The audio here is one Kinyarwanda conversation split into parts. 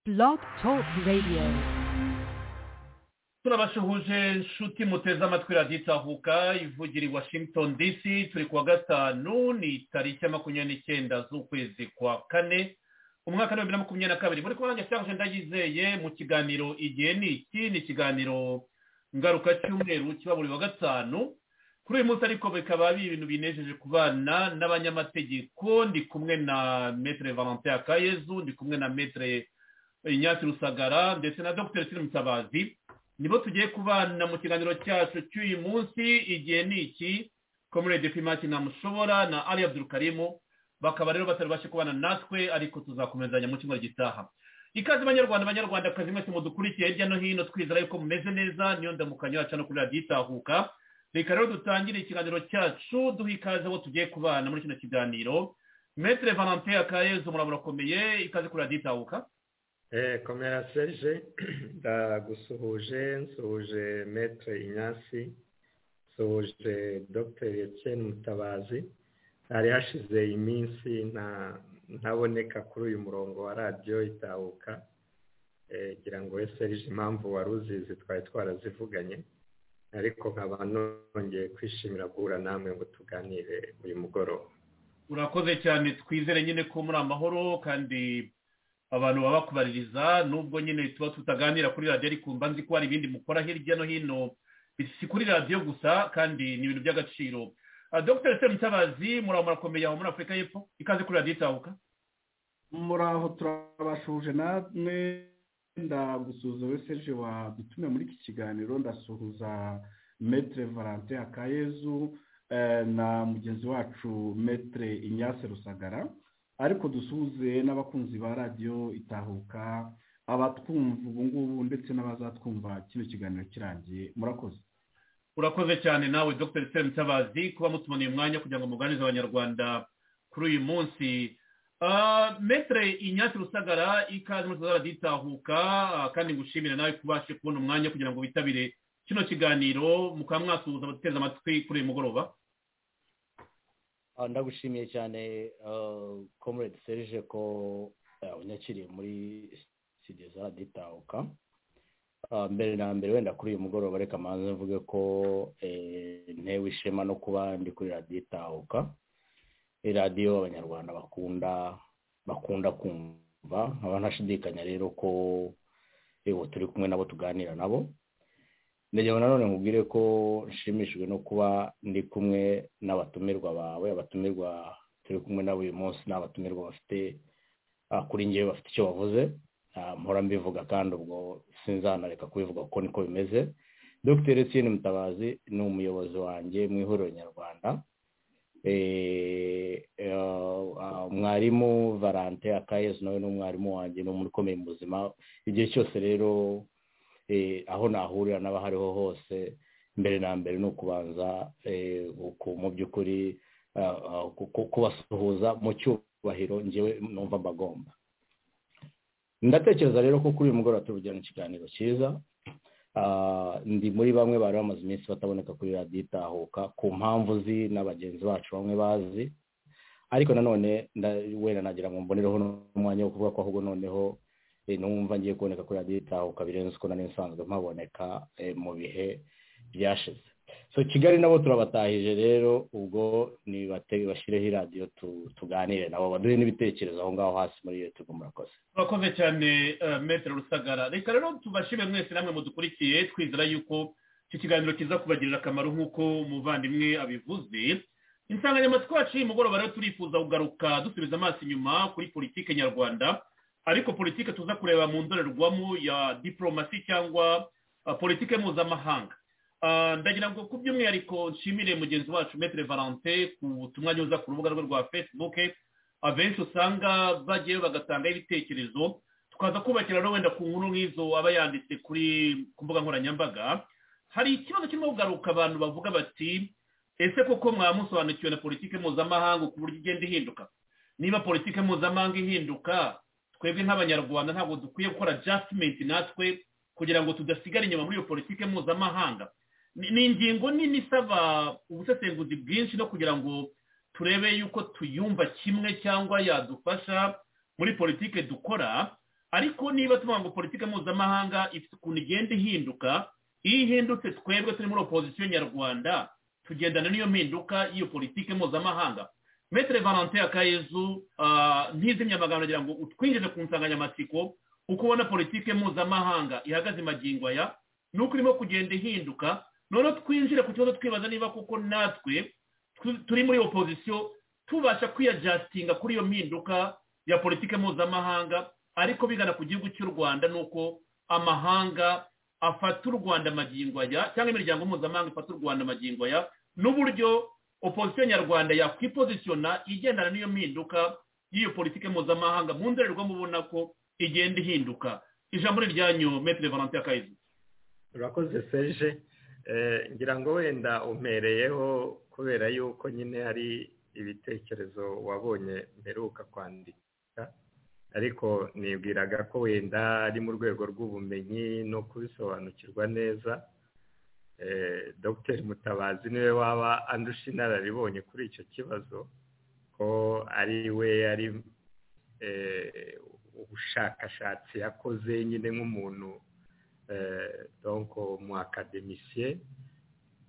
Blog Talk Radio. turabashuhuje nshuti muteze amatwi radiyo itahuka ivugira i washington dc turi kuwa gatanu ni tariki ya makumyabiri n'icyenda z'ukwezi kwa kane umwaka w'ibihumbi bibiri na makumyabiri na kabiri muri kumwe nanjye cyangwa ndayizeye mu kiganiro igihe ni iki ni ikiganiro ngaruka cy'umweru kiba buri wa gatanu kuri uyu munsi ariko bikaba ari ibintu binejeje ku bana n'abanyamategeko ndi kumwe na metere valentin akayezu ndi kumwe na metere inyatsi rusagara ndetse na dogiteri siri mutabazi nibo tugiye kubana mu kiganiro cyacu cy'uyu munsi igihe ni iki komurede pimati namushobora na ali abdurukarimu bakaba rero batari bashe kubana natwe ariko tuzakomezanya mu cyumweru gitaha ikaze banyarwanda banyarwanda akazi mwese mudukurikiye hirya no hino twizera yuko mumeze neza niyo ndamukanyo yacu no kuri radiyo itahuka reka rero dutangire ikiganiro cyacu duha ikaze abo tugiye kubana muri kino kiganiro metere valentin akayezu muraburakomeye ikaze kuri radiyo itahuka Eh, komera Serge ndagusuhuje nsuhuje Maître Inyasi nsuhuje Dr Etienne Mutabazi hari hashize iminsi nta ntaboneka kuri uyu murongo wa radiyo itahuka eh, ngira ngo we Serge impamvu wari uzizi twari twarazivuganye ariko nkaba nongeye kwishimira guhura namwe ngo tuganire uyu mugoroba urakoze cyane twizere nyine ko muri amahoro kandi abantu baba bakubaririza nubwo nyine tuba tutaganira kuri radiyo ariko mba nzi ko hari ibindi mukora hirya no hino si kuri radiyo gusa kandi ni ibintu by'agaciro Ah, dr seri mutabazi muraba murakomeye aho muri afurika y'epfo ikaze kuri radiyo itahuka muraho turabashuje namwe ndagusuhuza wese je wadutumye muri iki kiganiro ndasuhuza metre valentin akayezu eh, na mugenzi wacu metre inyase rusagara ariko dusuhuze n'abakunzi ba radiyo itahuka abatwumva ubu ngubu ndetse n'abazatwumva kino kiganiro kirangiye murakoze urakoze cyane nawe dr seri mutabazi kuba mutumaneye umwanya kugira ngo muganirize abanyarwanda kuri uyu munsi Ah, metere inyatsi rusagara ikaze muri tuzara ditahuka ah, kandi ngushimira nawe kubashe kubona umwanya kugira ngo witabire kino kiganiro mukaba mwasuhuza abatuteze amatwi kuri uyu mugoroba Ah, ndagushimiye cyane uh, comrade serge ko uh, unyakiriye muri studio za radiyo itahuka Ah, mbere na mbere wenda kuri uyu mugoroba reka manze mvuge ko eh, ntewe ishema no kuba ndi kuri radiyo itahuka Ni radiyo abanyarwanda bakunda bakunda kumva nkaba ntashidikanya rero ko yewe turi kumwe nabo tuganira nabo ndagira nanone nkubwire ko nshimishijwe no kuba ndi kumwe n'abatumirwa bawe abatumirwa turi kumwe nabo uyu munsi ni abatumirwa bafite ah, kuri ngewe bafite icyo bavuze Ah, mpora mbivuga kandi ubwo sinzanareka kubivuga kuko niko bimeze dr etienne mutabazi ni umuyobozi wanjye mu ihuriro nyarwanda Eh, ah, ah, umwarimu valentin akayezu nawe ni umwarimu wanjye ni umuntu ukomeye mu buzima igihe cyose rero eh, aho nahurira n'aba hariho hose mbere na mbere ni ukubanza eh, uku- mu by'ukuri ah, ah, ku- ku- kubasuhuza mu cyubahiro ngewe numva mbagomba ndatekereza rero ko kuri uyu mugoroba tuvugirana ikiganiro cyiza Ah, ndi muri bamwe bari bamaze iminsi bataboneka kuri radiyo itahuka ku mpamvu uzi na bagenzi bacu bamwe bazi ariko nanone nda- wenda nagira ngo mbonereho n'umwanya wo kuvuga ko ahubwo noneho eh, numva ngiye kuboneka kuri radiyo itahuka birenze uko nari nsanzwe mpaboneka eh, mu bihe byashize so kigali nabo turabatahije rero ubwo nibate bashyireho iradiyo tu- tuganire nabo baduhe n'ibitekerezo aho ngaho hasi muri youtube murakoze urakoze cyane eh, metere rusagara reka rero tubashime mwese namwe mudukurikiye twizera yuko iki kiganiro kiza kubagirira akamaro nk'uko umuvandimwe abivuze insanganyamatsiko yacu y'uyu mugoroba rero turifuza kugaruka dusubiza amaso inyuma kuri politike nyarwanda ariko politike tuza kureba mu ndorerwamo ya diporomasi cyangwa ah, politike mpuzamahanga Ah, ndagira ngo ku by'umwihariko nshimire mugenzi wacu metere valentin ku butumwa nyoza ku rubuga rwe rwa facebook abenshi usanga bagiyeyo bagatangaho ibitekerezo tukaza kubakira no wenda ku nkuru nk'izo aba yanditse kuri ku mbuga nkoranyambaga hari ikibazo kirimo kugaruka abantu bavuga bati ese koko mwamusobanukiwe na politike mpuzamahanga ku buryo igenda ihinduka niba politike mpuzamahanga ihinduka twebwe nk'abanyarwanda ntabwo dukwiye gukora adjustment natwe kugira ngo tudasigara inyuma muri iyo politike mpuzamahanga Ni- ni ingingo nini isaba ubusesenguzi bwinshi no kugira ngo turebe yuko tuyumva kimwe cyangwa yadufasha muri politike dukora ariko niba tuvuga ngo politiki mpuzamahanga ifite ukuntu igenda ihinduka iyo ihindutse twebwe turi muri opozisiyo nyarwanda tugendana n'iyo mpinduka y'iyo politiki mpuzamahanga metere valentin akayezu ntizimye amagambo agira ngo utwinjije ku nsanganyamatsiko uko ubona politiki mpuzamahanga ihagaze magingo aya ni uko irimo kugenda ihinduka noneho twinjire ku kibazo twibaza niba koko natwe turi muri opozisiyo tubasha kwiyajasitinga kuri iyo mpinduka ya politiki mpuzamahanga ariko bigana ku gihugu cy'u rwanda ni uko amahanga afata u rwanda magingo aya cyangwa imiryango mpuzamahanga ifata u rwanda magingo aya n'uburyo opozisiyo nyarwanda yakwipozisiyona igendana n'iyo mpinduka y'iyo politiki mpuzamahanga mu ndorerwamo ubona ko igenda ihinduka ijambo ryanyu metero valentin akayizu urakoze serge ngira ngo wenda umpereyeho kubera yuko nyine hari ibitekerezo wabonye mperuka kwandika ariko nibwiraga ko wenda ari mu rwego rw'ubumenyi no kubisobanukirwa neza dogiteri mutabazi niwe waba andusha inararibonye kuri icyo kibazo ko ari we ari ubushakashatsi yakoze nyine nk'umuntu donko mu akademisiye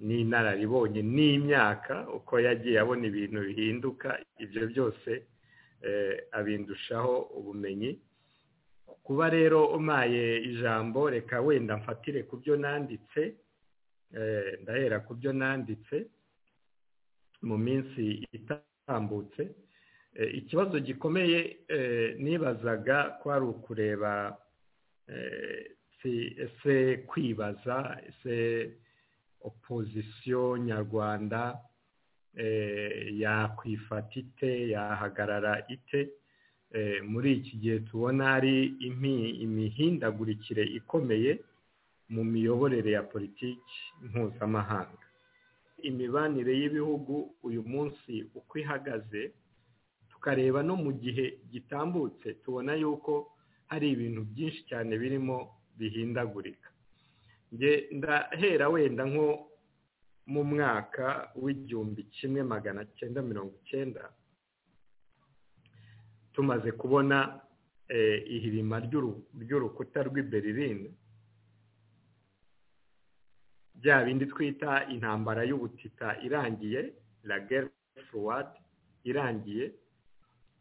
n'inararibonye n'imyaka uko yagiye abona ibintu bihinduka ibyo byose abindushaho ubumenyi kuba rero umaye ijambo reka wenda mfatire ku byo nanditse ndahera ku byo nanditse mu minsi itambutse ikibazo gikomeye nibazaga ko ari ukureba ese kwibaza ese opozisiyo nyarwanda yakwifata ite yahagarara ite muri iki gihe tubona hari imihindagurikire ikomeye mu miyoborere ya politiki mpuzamahanga imibanire y'ibihugu uyu munsi uko ihagaze tukareba no mu gihe gitambutse tubona yuko hari ibintu byinshi cyane birimo bihindagurika ndahera wenda nko mu mwaka w'igihumbi kimwe magana cyenda mirongo icyenda tumaze kubona ihirima ry'urukuta rw'i berlin bya bindi twita intambara y'ubutita irangiye la guerre froide irangiye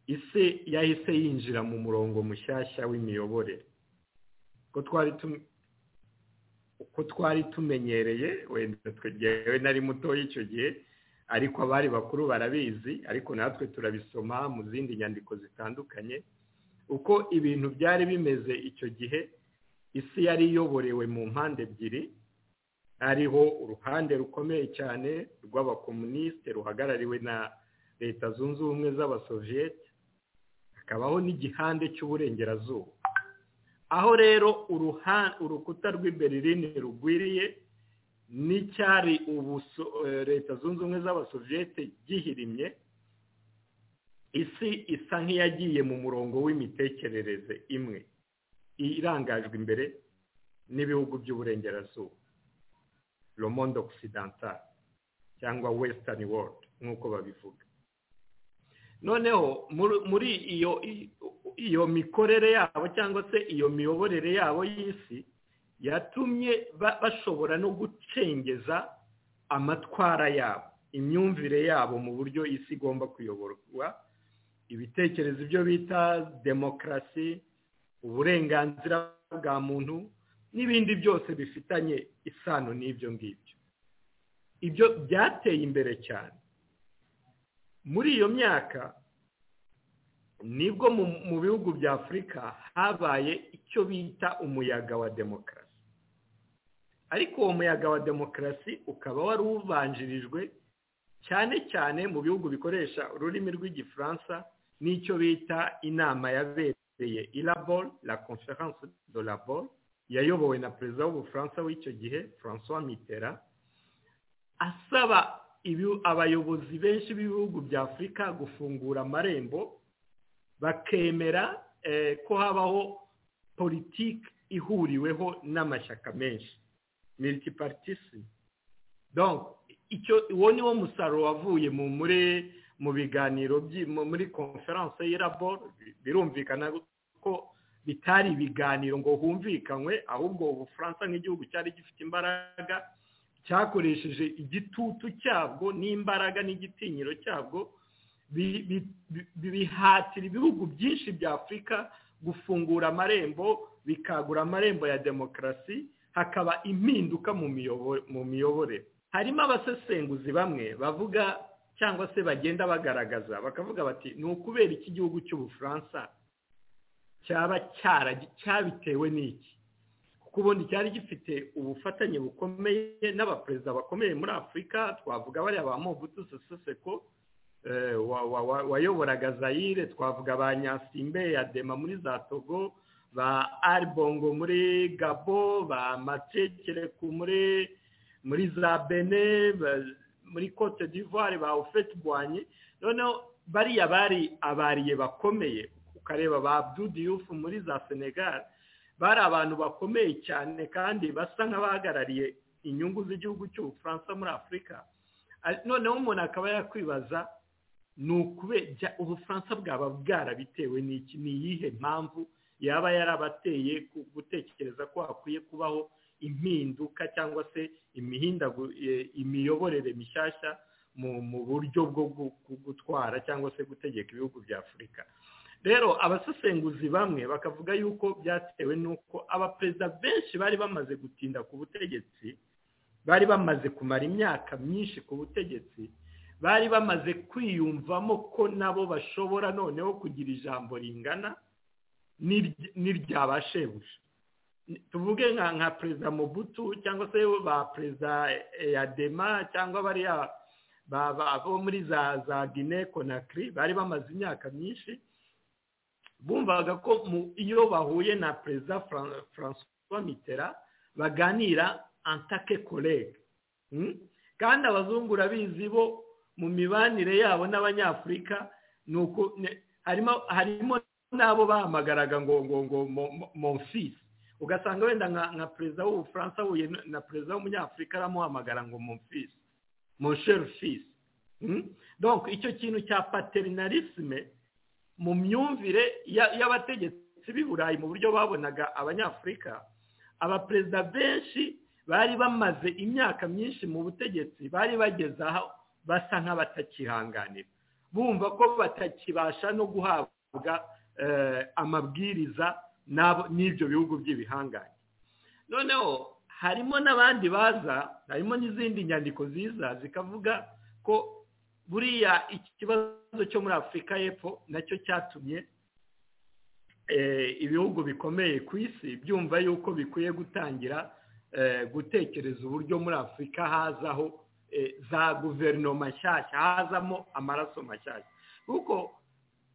isi yahise yinjira mu murongo mushyashya w'imiyoborere ko twari uko twari tumenyereye wenda twegewe nari mutoya icyo gihe ariko abari bakuru barabizi ariko natwe turabisoma mu zindi nyandiko zitandukanye uko ibintu byari bimeze icyo gihe isi yari iyoborewe mu mpande ebyiri hariho uruhande rukomeye cyane rw'abakomunisite ruhagarariwe na leta zunze ubumwe z'abasoviyete hakabaho n'igihande cy'uburengerazuba aho rero urukuta rw'i berlin rugwiriye n'icyari ubuso leta zunze ubumwe z'abasoviyete gihirimye isi isa nk'iyagiye mu murongo w'imitekerereze imwe irangajwe imbere n'ibihugu by'uburengerazuba romondo occidental cyangwa western world nk'uko babivuga noneho muri iyo iyo mikorere yabo cyangwa se iyo miyoborere yabo y'isi yatumye bashobora no gucengeza amatwara yabo imyumvire yabo mu buryo isi igomba kuyoborwa ibitekerezo ibyo bita demokarasi uburenganzira bwa muntu n'ibindi byose bifitanye isano n'ibyo ngibyo ibyo byateye imbere cyane muri iyo myaka nibwo mu bihugu bya afurika habaye icyo bita umuyaga wa demokarasi ariko uwo muyaga wa demokarasi ukaba wari ubanjirijwe cyane cyane mu bihugu bikoresha ururimi rw'igifaransa n'icyo bita inama yabereye irabol la conference de la bol yayobowe na perezida w'ubufaransa w'icyo gihe francois mitera asaba abayobozi benshi b'ibihugu bya afurika gufungura amarembo bakemera ko habaho politiki ihuriweho n'amashyaka menshi militiparitisi uwo ni wo musaruro wavuye mu biganiro muri konferanse y'irabo birumvikana ko bitari ibiganiro ngo humvikanywe ahubwo ubufaransa nk'igihugu cyari gifite imbaraga cyakoresheje igitutu cyabwo n'imbaraga n'igitinyiro cyabwo bihatira ibihugu byinshi bya afurika gufungura amarembo bikagura amarembo ya demokarasi hakaba impinduka mu miyoborere harimo abasesenguzi bamwe bavuga cyangwa se bagenda bagaragaza bakavuga bati ni ukubera iki gihugu cy'ubufaransa cyaba cyabitewe n'iki kuko ubundi cyari gifite ubufatanye bukomeye n'abaperezida bakomeye muri afurika twavuga bariya ba mobutu seseseko wayoboraga zayire twavuga ba nyasimbe ya dema muri za togo ba aribongo muri gabo ba matekereku muri muri za bene muri cote d'ivoire ba ofeti bwanye noneho bariya bari abariye bakomeye ukareba ba budiyufu muri za senegal bari abantu bakomeye cyane kandi basa nk'abahagarariye inyungu z'igihugu cy'ubufaransa muri afurika noneho umuntu akaba yakwibaza ni ukubera ubufaransa bwaba bwarabitewe n'iki ni iyihe mpamvu yaba yarabateye gutekereza ko hakwiye kubaho impinduka cyangwa se imiyoborere mishyashya mu buryo bwo gutwara cyangwa se gutegeka ibihugu bya afurika rero abasesenguzi bamwe bakavuga yuko byatewe n'uko abaperezida benshi bari bamaze gutinda ku butegetsi bari bamaze kumara imyaka myinshi ku butegetsi bari bamaze kwiyumvamo ko nabo bashobora noneho kugira ijambo ringana n'iryabashebuja tuvuge nka perezida mubutu cyangwa se ba perezida yadema cyangwa bariya bo muri za za gine konakiri bari bamaze imyaka myinshi bumvaga ko iyo bahuye na perezida francois mitera baganira antake korege kandi abazungu urabizi bo mu mibanire yabo n'abanyafurika harimo n'abo bahamagaraga ngo ngo ngo momfisi ugasanga wenda nka perezida w'ubufaransa ahuye na perezida w'umunyafurika aramuhamagara ngo momfisi monsheri donc icyo kintu cya paterinalisme mu myumvire y'abategetsi b'i burayi mu buryo babonaga abanyafurika abaperezida benshi bari bamaze imyaka myinshi mu butegetsi bari bageze aho basa nk'abatakihanganira bumva ko batakibasha no guhabwa amabwiriza n'ibyo bihugu by'ibihangange noneho harimo n'abandi baza harimo n'izindi nyandiko ziza zikavuga ko buriya ikibazo cyo muri afurika y'epfo nacyo cyatumye ibihugu bikomeye ku isi byumva yuko bikwiye gutangira gutekereza uburyo muri afurika hazaho za guverinoma nshyashya hazamo amaraso mashyashya kuko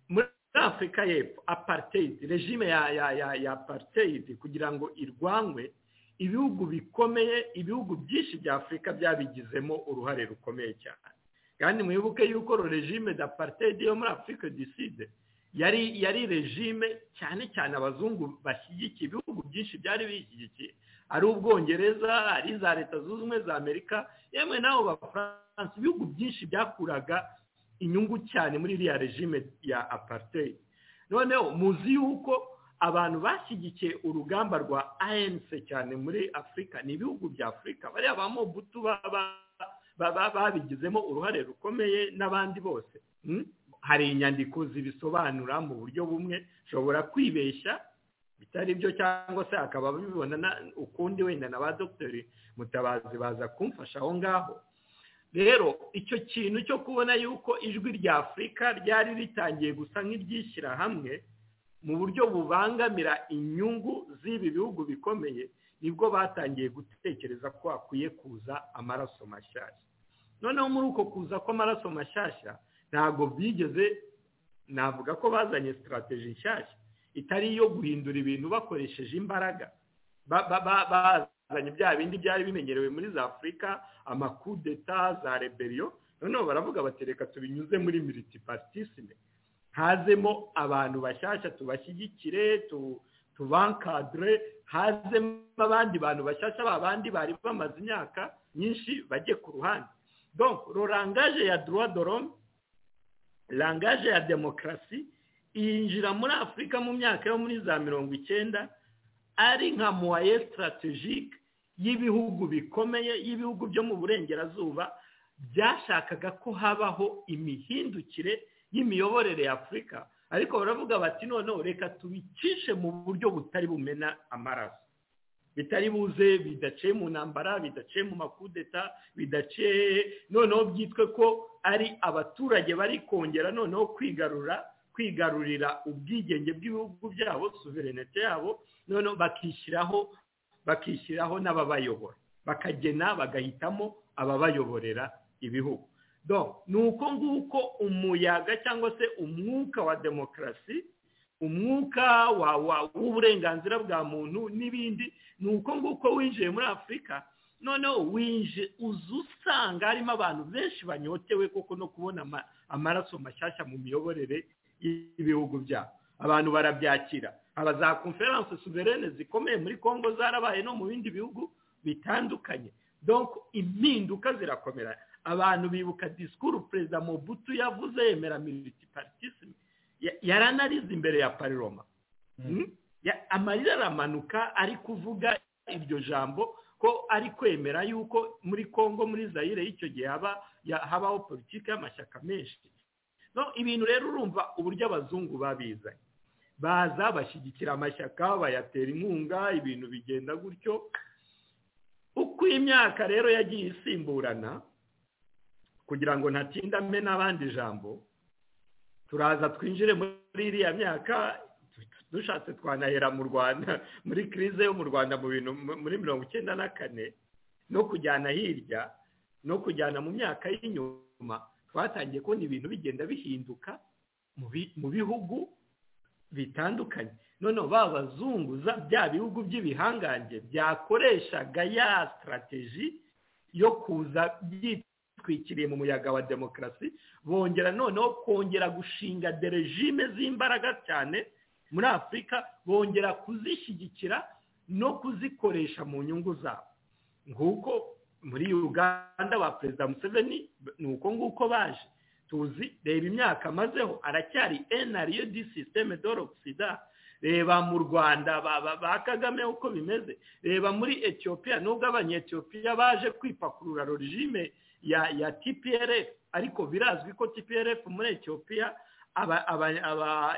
muri afurika y'epfo apartheid regime ya ya ya ya apartheid kugira ngo irwanywe ibihugu bikomeye ibihugu byinshi bya afurika byabigizemo uruhare rukomeye cyane kandi mwibuke yuko regime da apartheid yo muri afurika diside yari yari regime cyane cyane abazungu bashyigikiye ibihugu byinshi byari bishyigikiye ari ubwongereza ari iza leta zunze ubumwe za amerika yemwe n'abo bafaransa ibihugu byinshi byakuraga inyungu cyane muri iriya regime ya apartheid noneho muzi yuko abantu bashyigikiye urugamba rwa anc cyane muri afurika ni ibihugu bya afurika bariya ba mobutu babigizemo uruhare rukomeye n'abandi bose hari inyandiko zibisobanura mu buryo bumwe ushobora kwibeshya bitari byo cyangwa se akaba bibona ukundi wenda na ba dogiteri mutabazi baza kumfasha aho ngaho rero icyo kintu cyo kubona yuko ijwi rya afurika ryari ritangiye gusa nk'iryishyira hamwe mu buryo bubangamira inyungu z'ibi bihugu bikomeye nibwo batangiye gutekereza ko hakwiye kuza amaraso mashyashya noneho muri uko kuza kw'amaraso mashyashya ntabwo byigeze navuga ko bazanye sitarateji nshyashya itari iyo guhindura ibintu bakoresheje imbaraga bazanye bya bindi byari bimenyerewe muri za afurika amakudeta za reberiyo noneho baravuga batereka tubinyuze muri militipatisime hazemo abantu bashyashya tubashyigikire tubankadire hazemo abandi bantu bashyashya ba bandi bari bamaze imyaka myinshi bajye ku ruhande donc rorangaje ya duwa dorome rangaje ya demokarasi yinjira muri afurika mu myaka yo muri za mirongo icyenda ari nka muwaye sitarategike y'ibihugu bikomeye y'ibihugu byo mu burengerazuba byashakaga ko habaho imihindukire y'imiyoborere ya afurika ariko baravuga bati noneho reka tubicishe mu buryo butari bumena amaraso bitari buze bidaciye mu ntambara bidaciye mu makudeta bidaciye noneho byitwe ko ari abaturage bari kongera noneho kwigarura kwigarurira ubwigenge bw'ibihugu byabo suverenete yabo noneho bakishyiraho bakishyiraho n'ababayobora bakagena bagahitamo ababayoborera ibihugu ni uko nguko umuyaga cyangwa se umwuka wa demokarasi umwuka w'uburenganzira bwa muntu n'ibindi ni uko nguko winjiye muri afurika noneho winje uza usanga harimo abantu benshi banyotewe koko no kubona amaraso mashyashya mu miyoborere y'ibihugu byabo abantu barabyakira aba za konferanse suverene zikomeye muri congo zarabaye no mu bindi bihugu bitandukanye donko impinduka zirakomera abantu bibuka disikuru perezida Mobutu yavuze yemera miritiparitisime yaranarize imbere ya pariroma amarira aramanuka ari kuvuga iryo jambo ko ari kwemera yuko muri congo muri zayire y'icyo gihe habaho politiki y'amashyaka menshi ibintu rero urumva uburyo abazungu babizanye baza bashyigikira amashyaka bayatera inkunga ibintu bigenda gutyo uko imyaka rero yagiye isimburana kugira ngo ntatindame n'abandi ijambo turaza twinjire muri iriya myaka dushatse twanahera mu rwanda muri kirize yo mu rwanda mu bintu muri mirongo icyenda na kane no kujyana hirya no kujyana mu myaka y'inyuma twatangiye kubona ibintu bigenda bihinduka mu bihugu bitandukanye noneho ba bazungu bya bihugu by'ibihangange byakoreshaga ya sitarateji yo kuza byitwikiriye mu muyaga wa demokarasi bongera noneho kongera gushinga derejime z'imbaraga cyane muri afurika bongera kuzishyigikira no kuzikoresha mu nyungu zabo nguko muri uganda ba perezida museveni ni uko nguko baje tuzi reba imyaka amazeho aracyari enariyo di sisiteme doro sida reba mu rwanda ba kagame uko bimeze reba muri etiyopiya nubwo abanyetiyopiya baje kwipakurura rejime ya tprf ariko birazwi ko tprf muri etiyopiya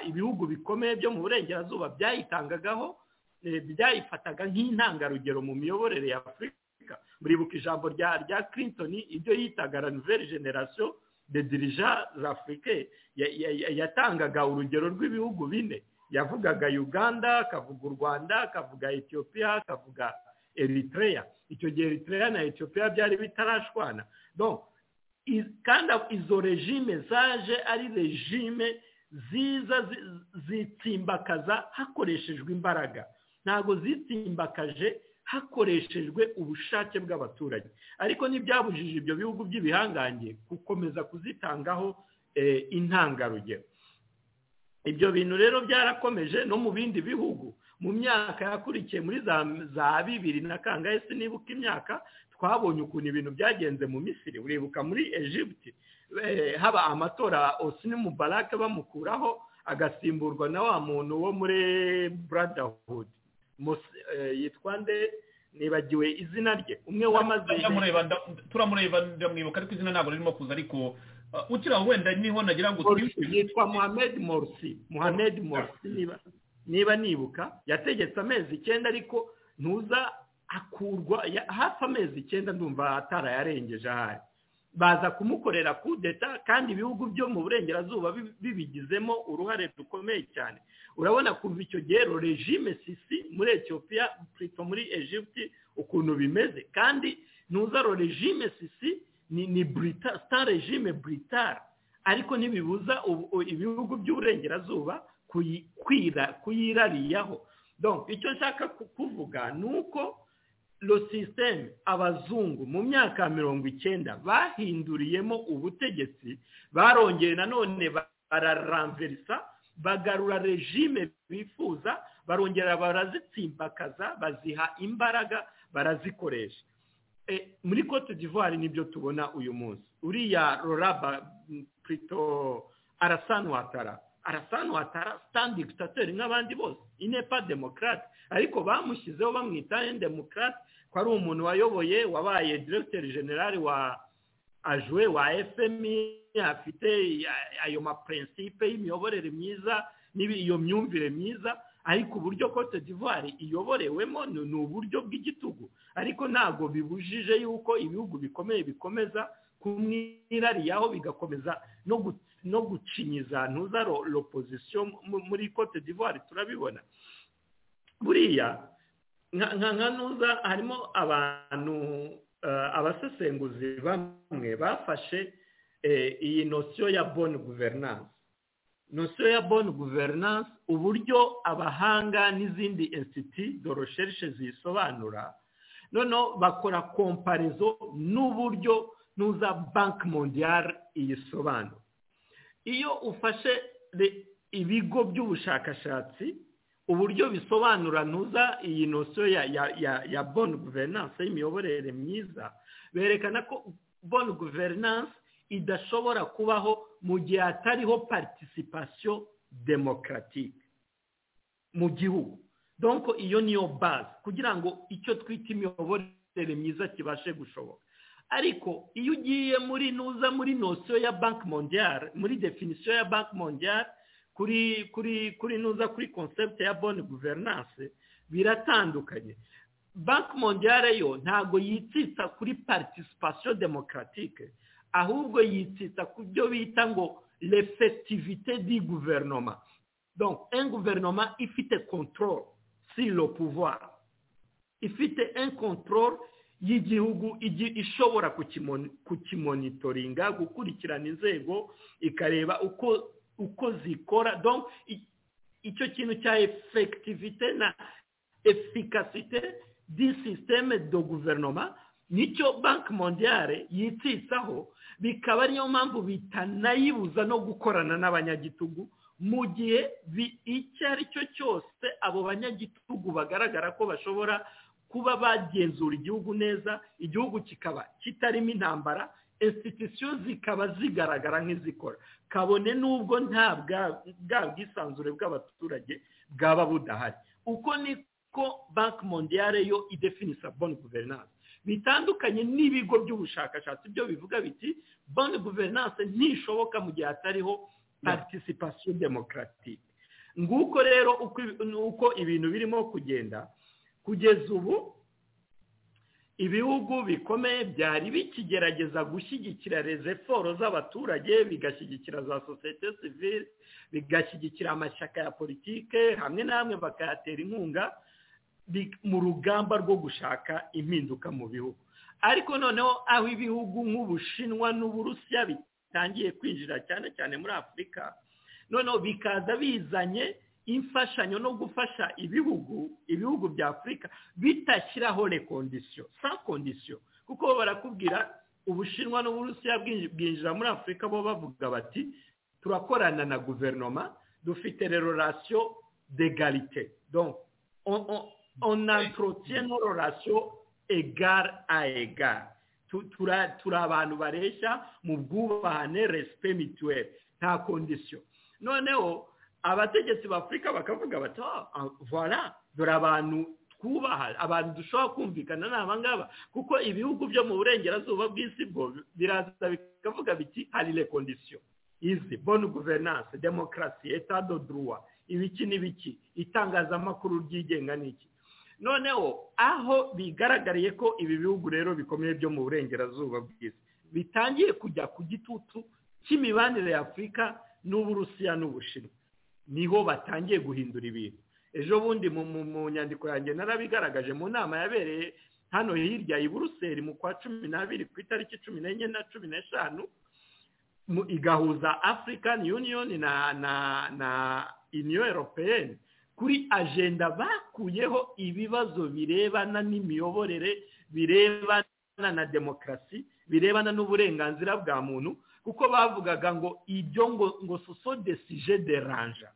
ibihugu bikomeye byo mu burengerazuba byayitangagaho byayifataga nk'intangarugero mu miyoborere ya afurika muribuka ijambo rya rya clinton ibyo yitaga la nouvelle generation de dirigeants africains yatangaga urugero rw'ibihugu bine yavugaga uganda akavuga u rwanda akavuga etiyopiya akavuga eritrea icyo gihe eritrea na etiyopiya byari bitarashwana kandi izo regime zaje ari regime ziza zitsimbakaza hakoreshejwe imbaraga ntabwo zitsimbakaje hakoreshejwe ubushake bw'abaturage ariko ntibyabujije ibyo bihugu by'ibihangange gukomeza kuzitangaho intangarugero ibyo bintu rero byarakomeje no mu bindi bihugu mu myaka yakurikiye muri za bibiri na kangahe sinibuka imyaka twabonye ukuntu ibintu byagenze mu misiri uribuka muri egiputi haba amatora osini mubarake bamukuraho agasimburwa na wa muntu wo muri brotherhood yitwa nde nibagiwe izina rye umwe wamaze turamureba ndamwibuka ariko izina ntabwo ririmo kuza ariko ukira wenda niho nagira ngo yitwa muhammed morsi muhammed morsi niba nibuka yategetse amezi icyenda ariko ntuza akurwa hafi amezi icyenda ndumva atarayarengeje ahari baza kumukorera kudeta kandi ibihugu byo mu burengerazuba bibigizemo uruhare rukomeye cyane urabona kuva icyo gihe regime sisi muri etiyopiya purito muri egiputi ukuntu bimeze kandi ntuzaro regime sisi ni burita sita regime buritara ariko ntibibuza ibihugu by'uburengerazuba kuyirariyaho icyo nshaka kuvuga ni uko sisiteme abazungu mu myaka mirongo icyenda bahinduriyemo ubutegetsi barongeye nanone bararamverisa bagarura regime bifuza barongera barazitsimbakaza baziha imbaraga barazikoresha muri cote d'ivoire nibyo tubona uyu munsi uriya roraba purito arasanwatara arasanwa atara sitandi dikitatori nk'abandi bose inepa demokarate ariko bamushyizeho bamwita demokarate ko ari umuntu wayoboye wabaye diregiteri generale wa ajuwe wa efemi afite ayo mapurensipe y'imiyoborere myiza n'iyo myumvire myiza ariko uburyo cote d'ivoire iyoborewemo ni uburyo bw'igitugu ariko ntabwo bibujije yuko ibihugu bikomeye bikomeza kumwirariyaho bigakomeza no gucinyiza ntuza ropozisiyo muri cote d'ivoire turabibona buriya nka ntuza harimo abantu abasesenguzi bamwe bafashe iyi nosiyo ya boni guverinanse nosiyo ya boni guverinanse uburyo abahanga n'izindi insiti do resherishe zisobanura noneho bakora komparizo n'uburyo nuza banki mondiyari iyisobanura iyo ufashe ibigo by'ubushakashatsi uburyo bisobanura ntuza iyi nosiyo ya boni guverinanse y'imiyoborere myiza berekana ko boni guverinanse idashobora kubaho mu gihe hatariho participation demokaratike mu gihugu donko iyo niyo bazi kugira ngo icyo twita imiyoborere myiza kibashe gushoboka ariko iyo ugiye muri nuza muri nosiyo ya banki mondiyari muri definisiyo ya banki mondiyari kuri kuri kuri nuza kuri concept ya boni guverinanse biratandukanye banki mondiyari yo ntabwo yitsitsa kuri participation demokaratike ahubwo yitsitsa ku byo bita ngo l'effectivité di guverinoma donc un guverinoma ifite control si le pouvoir ifite un control y'igihugu ishobora kukimonitoringa gukurikirana inzego ikareba uko uko zikora donc icyo kintu cya effectivité na efficacité di système de guverinoma nicyo banki mondiyare yitsitsaho bikaba ariyo mpamvu bitanayibuza no gukorana n'abanyagitugu mu gihe icyo ari cyo cyose abo banyagitugu bagaragara ko bashobora kuba bagenzura igihugu neza igihugu kikaba kitarimo intambara insitisiyo zikaba zigaragara nk'izikora kabone n'ubwo nta bwa bwisanzure bw'abaturage bwaba budahari uko niko banki mondiyare yo idefinisa boni guverinanse bitandukanye n'ibigo by'ubushakashatsi byo bivuga biti boni guverinanse ntishoboka mu gihe hatariho participation demokaratike nguko rero uko ibintu birimo kugenda kugeza ubu ibihugu bikomeye byari bikigerageza gushyigikira rezeforo z'abaturage bigashyigikira za sosiyete sivire bigashyigikira amashyaka ya politike hamwe n'amwe bakayatera inkunga mu rugamba rwo gushaka impinduka mu bihugu ariko noneho aho ibihugu nk'ubushinwa n'uburusiya bitangiye kwinjira cyane cyane muri afurika noneho bikaza bizanye imfashanyo no gufasha ibihugu ibihugu bya afurika bitashyiraho rekondisiyo sa kondisiyo kuko barakubwira ubushinwa n'uburusiya bwinjira muri afurika bo bavuga bati turakorana na guverinoma dufite rerorasiyo degarite on entretient nos relations égard à égard turi abantu bareshya mu bwubahane resipe mituweli nta kondisiyo noneho abategetsi b'afurika bakavuga bati vora dore abantu twubaha abantu dushobora kumvikana ni abangaba kuko ibihugu byo mu burengerazuba bw'isi bwo biraza bikavuga biti hari rekondisiyo izi boni guverinanse demokarasi etado duruwa ibiki n'ibiki itangazamakuru ryigenga n'iki noneho aho bigaragariye ko ibi bihugu rero bikomeye byo mu burengerazuba bwiza bitangiye kujya ku gitutu cy'imibanire ya afurika n'uburusiya n'ubushinwa niho batangiye guhindura ibintu ejo bundi mu nyandiko yanjye narabigaragaje mu nama yabereye hano hirya i buruseli mu kwa cumi n'abiri ku itariki cumi n'enye na cumi n'eshanu igahuza african union na na na uniyo europeyeni kuri ajenda bakuyeho ibibazo birebana n'imiyoborere birebana na demokarasi birebana n'uburenganzira bwa muntu kuko bavugaga ngo ibyo ngo ngo soso desije deranja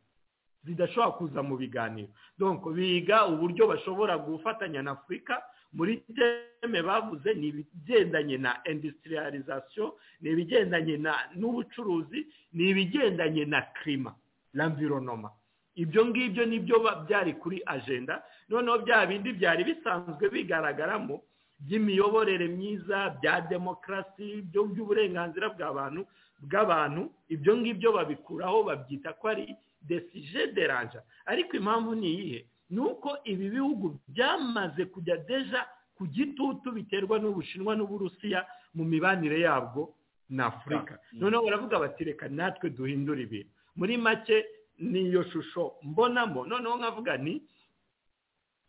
zidashobora kuza mu biganiro donc biga uburyo bashobora gufatanya na afurika muri teme bavuze ni ibigendanye na industrialisation ni ibigendanye n'ubucuruzi ni ibigendanye na kirima l'environnement ibyo ngibyo nibyo byari kuri agenda noneho bya bindi byari bisanzwe bigaragaramo by'imiyoborere myiza bya demokarasi by'uburenganzira bw'abantu bw'abantu ibyo ngibyo babikuraho babyita ko ari desije deranja ariko impamvu ni iyihe ni uko ibi bihugu byamaze kujya deja ku gitutu biterwa n'ubushinwa n'uburusiya mu mibanire yabwo na afurika noneho baravuga bati reka natwe duhindure ibintu muri make niyo shusho mbonamo noneho nkavuga ni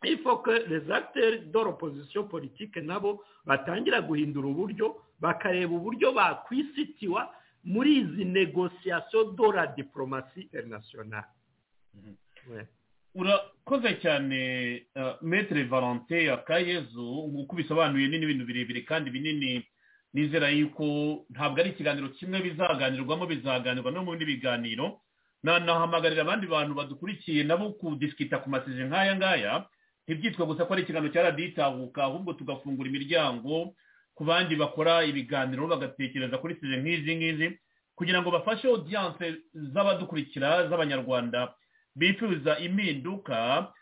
ifoko rezagiteri dore opozisiyo politike nabo batangira guhindura uburyo bakareba uburyo bakwisitiwa muri izi negosiyasiyo dora diporomasi interinasiyonari urakoze cyane metere valante akayezu uko ubisobanuye ni n'ibintu birebire kandi binini nizera yuko ntabwo ari ikiganiro kimwe bizaganirwamo bizaganirwa no mu bindi biganiro nanahamagarira abandi bantu badukurikiye nabo kudisikita ku masezerano nk'aya ngaya ntibyitwa gusa ko ari ikiganiro cya radiyo itahuka ahubwo tugafungura imiryango ku bandi bakora ibiganiro bagatekereza kuri seze nk'izi ngizi kugira ngo bafashe odiyanse z'abadukurikira z'abanyarwanda bifuza impinduka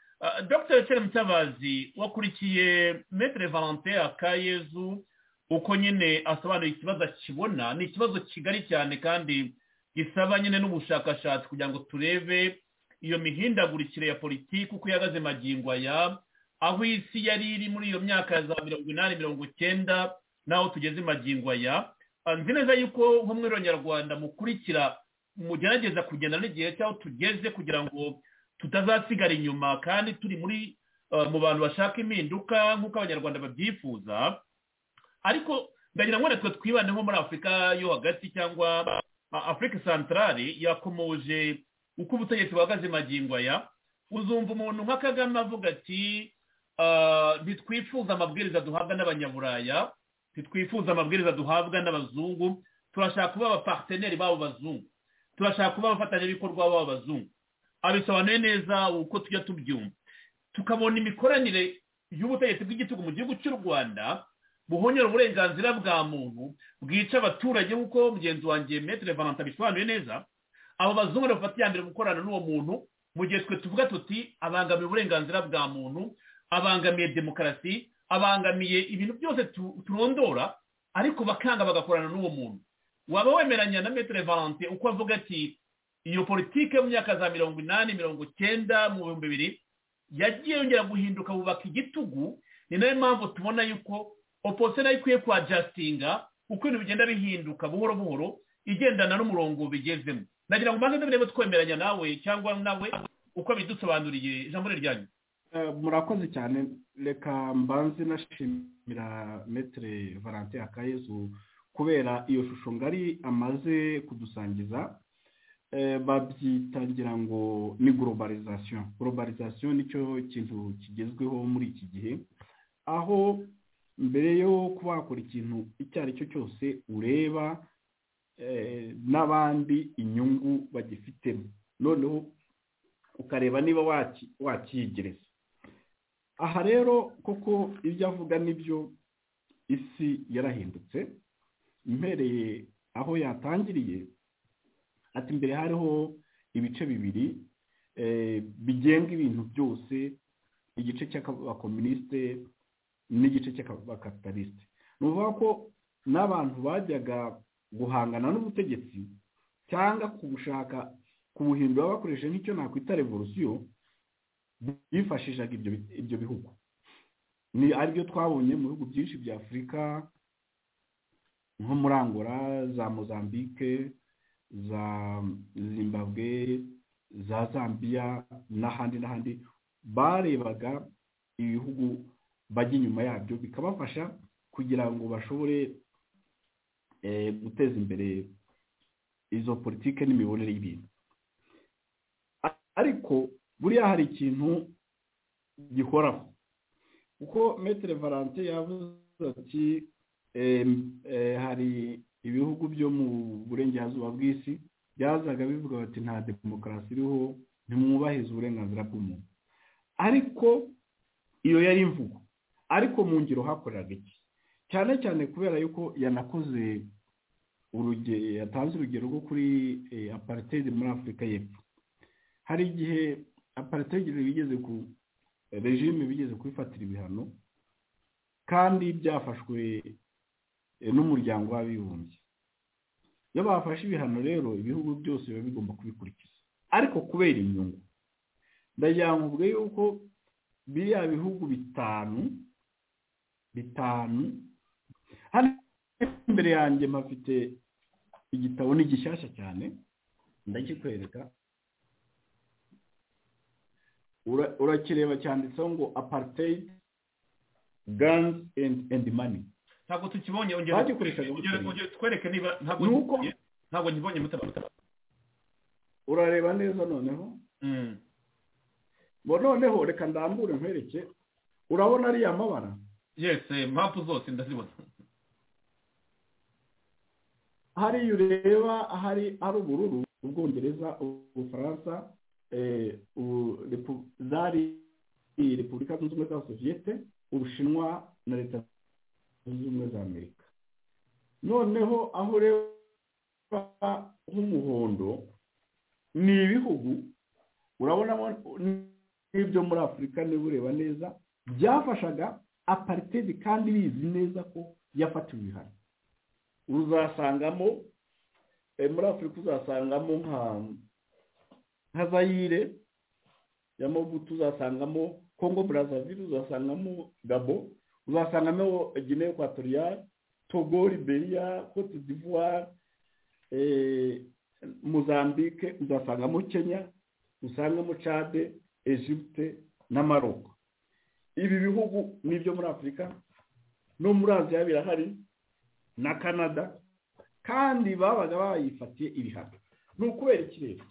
dr Chere mutabazi wakurikiye metere valente akayezu uko nyine asobanura ikibazo akibona ni ikibazo kigari cyane kandi gisaba nyine n'ubushakashatsi kugira ngo turebe iyo mihindagurikire ya politiki uko ihagaze magingo aya aho isi yari iri muri iyo myaka ya za mirongo inani mirongo icyenda n'aho tugeze magingo aya nzi neza yuko nko muri nyarwanda mukurikira mugerageza kugenda n'igihe cy'aho tugeze kugira ngo tutazasigara inyuma kandi turi muri mu bantu bashaka impinduka nk'uko abanyarwanda babyifuza ariko ndagira ngo natwe twibande nko muri afurika yo hagati cyangwa afurika santarari yakomoje uko ubutegetsi buhagaze magingo aya uzumva umuntu nka kagame avuga ati ntitwifuza amabwiriza duhabwa n'abanyaburaya ntitwifuza amabwiriza duhabwa n'abazungu turashaka kuba abapateneri b'abo bazungu turashaka kuba abafatanyabikorwa b'abo bazungu abisobanuye neza uko tujya tubyumva tukabona imikoranire y'ubutegetsi bw'igihugu mu gihugu cy'u rwanda buhonyora uburenganzira bwa muntu bwica abaturage nk'uko mugenzi wanjye metere valanta bisobanuye neza abo bazungu bafata iya mbere gukorana n'uwo muntu mu gihe twe tuvuga tuti abangamiye uburenganzira bwa muntu abangamiye demokarasi abangamiye ibintu byose turondora ariko bakanga bagakorana n'uwo muntu waba wemeranya na metere valante uko avuga ati iyo politike mu myaka za mirongo inani mirongo icyenda mu bihumbi bibiri yagiye yongera guhinduka bubaka igitugu ni nayo mpamvu tubona yuko opozisiyo nayo ikwiye kwajasitinga uko ibintu bigenda bihinduka buhoro buhoro igendana n'umurongo bigezemo nagira ngo ubanze ndabona twemeranya nawe cyangwa nawe uko bidusobanuriye ijambo ryanyu murakoze cyane reka mbanze nashimira metere valante akayezu kubera iyo shusho ngari amaze kudusangiza babyita ngira ngo ni globalization globalization nicyo kintu kigezweho muri iki gihe aho mbere yo kuba wakora ikintu icyo ari cyo cyose ureba n'abandi inyungu bagifitemo noneho ukareba niba wakiyegereza aha rero koko ibyo avuga nibyo isi yarahindutse impereye aho yatangiriye ati mbere hariho ibice bibiri bigenga ibintu byose igice cy'abakominisite n'igice cy'abakapitalisite ni ukuvuga ko n'abantu bajyaga guhangana n'ubutegetsi cyangwa kubushaka kubuhindura bakoresheje nk'icyo nakwita revolusiyo bifashishaga ibyo bihugu ni aribyo twabonye mu bihugu byinshi bya afurika nko muri angola za mozambique za zimbabwe za zambia n'ahandi n'ahandi barebaga ibihugu bajya inyuma yabyo bikabafasha kugira ngo bashobore guteza imbere izo politike n'imibonere y'ibintu ariko buriya hari ikintu gikoraho kuko metere valante yavuze ati hari ibihugu byo mu burengerazuba bw'isi byazaga bivuga bati nta demokarasi iriho ntimwubahize uburenganzira bw'umuntu ariko iyo yari imvugo ariko mu ngiro hakoreraga iki cyane cyane kubera yuko yanakoze urugero yatanze urugero rwo kuri aparitedi muri afurika y'epfo hari igihe aparitegi bigeze ku regime bigeze kubifatira ibihano kandi byafashwe n'umuryango w'abibumbye iyo bafashe ibihano rero ibihugu byose biba bigomba kubikurikiza ariko kubera inyungu ndagira ngo ubwe yuko biriya bihugu bitanu bitanu hano imbere yanjye mpafite igitabo ni gishyashya cyane ndakikwereka urakireba cyanditseho ngo apartheid guns and money ntabwo tukibonye bagikoreshaga ongera twereke niba ntabwo Nuko- ntabwo nkibonye mutabara urareba neza noneho Mm. ngo noneho reka ndambure nkwereke urabona ariya mabara yes eh, mapu zose ndazibona hariya ureba hari ari ubururu ubwongereza ubufaransa eh, u- repu- zari repubulika zunze ubumwe za sosiyete ubushinwa na leta zunze ubumwe za amerika noneho aho ureba h'umuhondo ni ibihugu urabonamo n'ibyo muri afurika niba ureba neza byafashaga aparitedi kandi bizi neza ko yafatiwe ibihano uzasangamo eh, muri afurika uzasangamo nka nka zayire ya mabutu uzasangamo kongo brazzaville uzasangamo gabo uzasangamo guinea equatoriale togo liberia cote d'ivoire eh, mozambique uzasangamo kenya usangamo cade egypte na maroc ibi bihugu ni ibyo muri afurika no muri aziya birahari na canada kandi babaga bayifatiye ibihano ni ukubera iki rero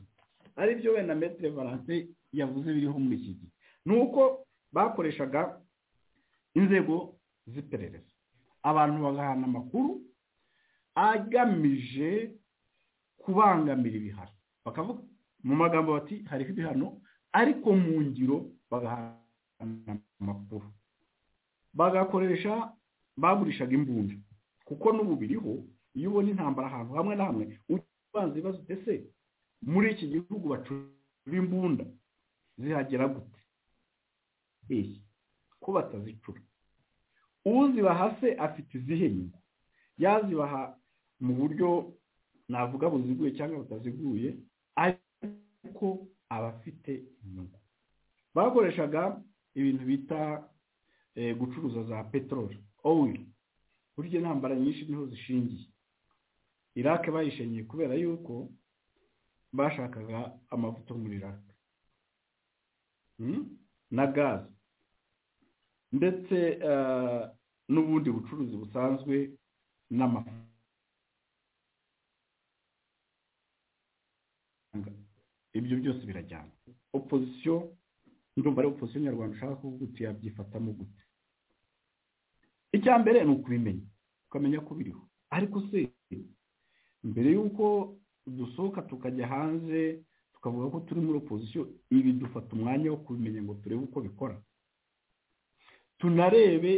ari byo wenda metere valance yavuze biriho muri iki gihe ni uko bakoreshaga inzego z'iperereza abantu bagahana amakuru agamije kubangamira ibihano bakavuga mu magambo bati hariho ibihano ariko mu ngiro bagahana amakuru bagakoresha bagurishaga imbunda kuko n'ubu biriho iyo ubona intambara ahantu hamwe na hamwe ubanza ibibazo ese muri iki gihugu bacura imbunda zihagera gute eee ko batazicura uzibaha se afite izihe nyungu yazibaha mu buryo navuga buziguye cyangwa butaziguye ariko aba afite inyungu bakoreshaga ibintu bita eh, gucuruza za peteroli owili burya intambara nyinshi niho zishingiye irake bayishingiye kubera yuko bashakaga amavuta yo muri irake Hmm? na gaze ndetse eh, n'ubundi bucuruzi busanzwe n'amafaranga ibyo byose birajyana opozisiyo ndumva ari opozisiyo nyarwanda ushaka kuvuga uti yabyifatamo gute icya mbere ni ukubimenya ukamenya ko biriho ariko se mbere y'uko dusohoka tukajya hanze tukavuga ko turi muri opozisiyo ibi dufata umwanya wo kubimenya ngo turebe uko bikora tunarebe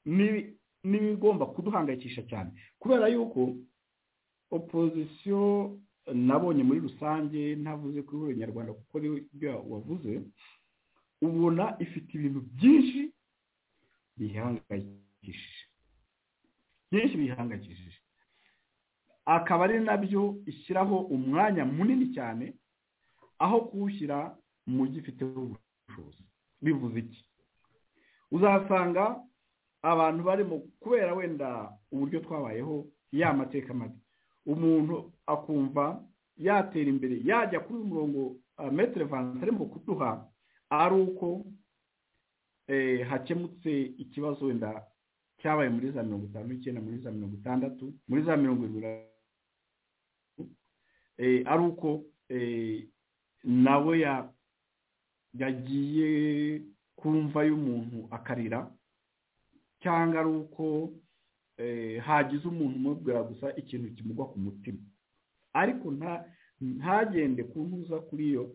n'ibi- n'ibigomba kuduhangayikisha cyane kubera yuko opozisiyo nabonye muri rusange ntavuze kuri buri nyarwanda kuko ni ibyo wavuze ubona ifite ibintu byinshi bihangayikishije byinshi bihangayikishije akaba ari nabyo ishyiraho umwanya munini cyane aho kuwushyira mu gifiteho ubushobozi bivuze iki uzasanga abantu barimo kubera wenda uburyo twabayeho ya mateka mabi umuntu akumva yatera imbere yajya kuri uyu murongo metero vanse arimo kuduha ari uko eh, hakemutse ikibazo wenda cyabaye muri za mirongo itanu n'icyenda muri za mirongo itandatu muri za mirongo irindwi na- eh, ari uko eh, nawe ya- yagiye ku mva y'umuntu akarira cyangwa ari uko eh, hagize umuntu umubwira gusa ikintu kimugwa ku mutima ariko nta ntagende ku ntuza kuri iyo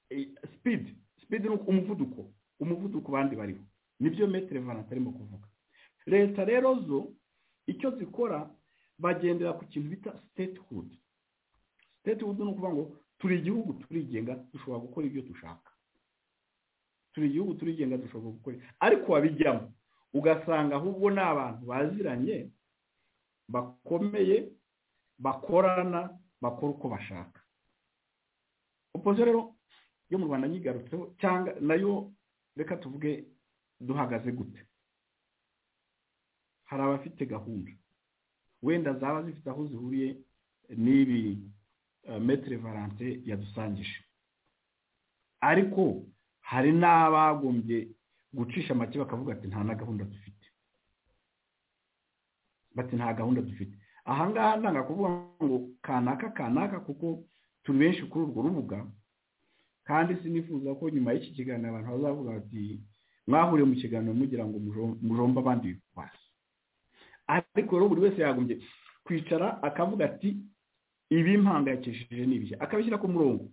eh, speed speed ni uku- umuvuduko umuvuduko bandi bariho nibyo metero vanate arimo kuvuga leta rero zo icyo zikora bagendera ku kintu bita statehood statehood ni ukuvuga ngo turi igihugu turigenga dushobora gukora ibyo dushaka turi igihugu turigenga dushobora gukora ariko wabijyamo ugasanga ahubwo ni abantu baziranye bakomeye bakorana bakora uko bashaka opoziyo rero yo mu rwanda nyigarutseho cyangwa nayo reka tuvuge duhagaze gute hari abafite gahunda wenda zaba zifite aho zihuriye n'ibi metire valante yadusangije ariko hari n'abagombye gucisha make bakavuga ati nta na gahunda dufite bati nta gahunda dufite ahangaha ntanga kuvuga ngo kanaka kanaka kuko turi benshi kuri urwo rubuga kandi sinifuza ko nyuma y'iki kiganiro abantu bazavuga bati mwahuriye mu kiganiro mugira ngo mujombe abandi bikwasi ariko rero buri wese yagombye kwicara akavuga ati ibi mpangayikishije n'ibishya akabishyira ku murongo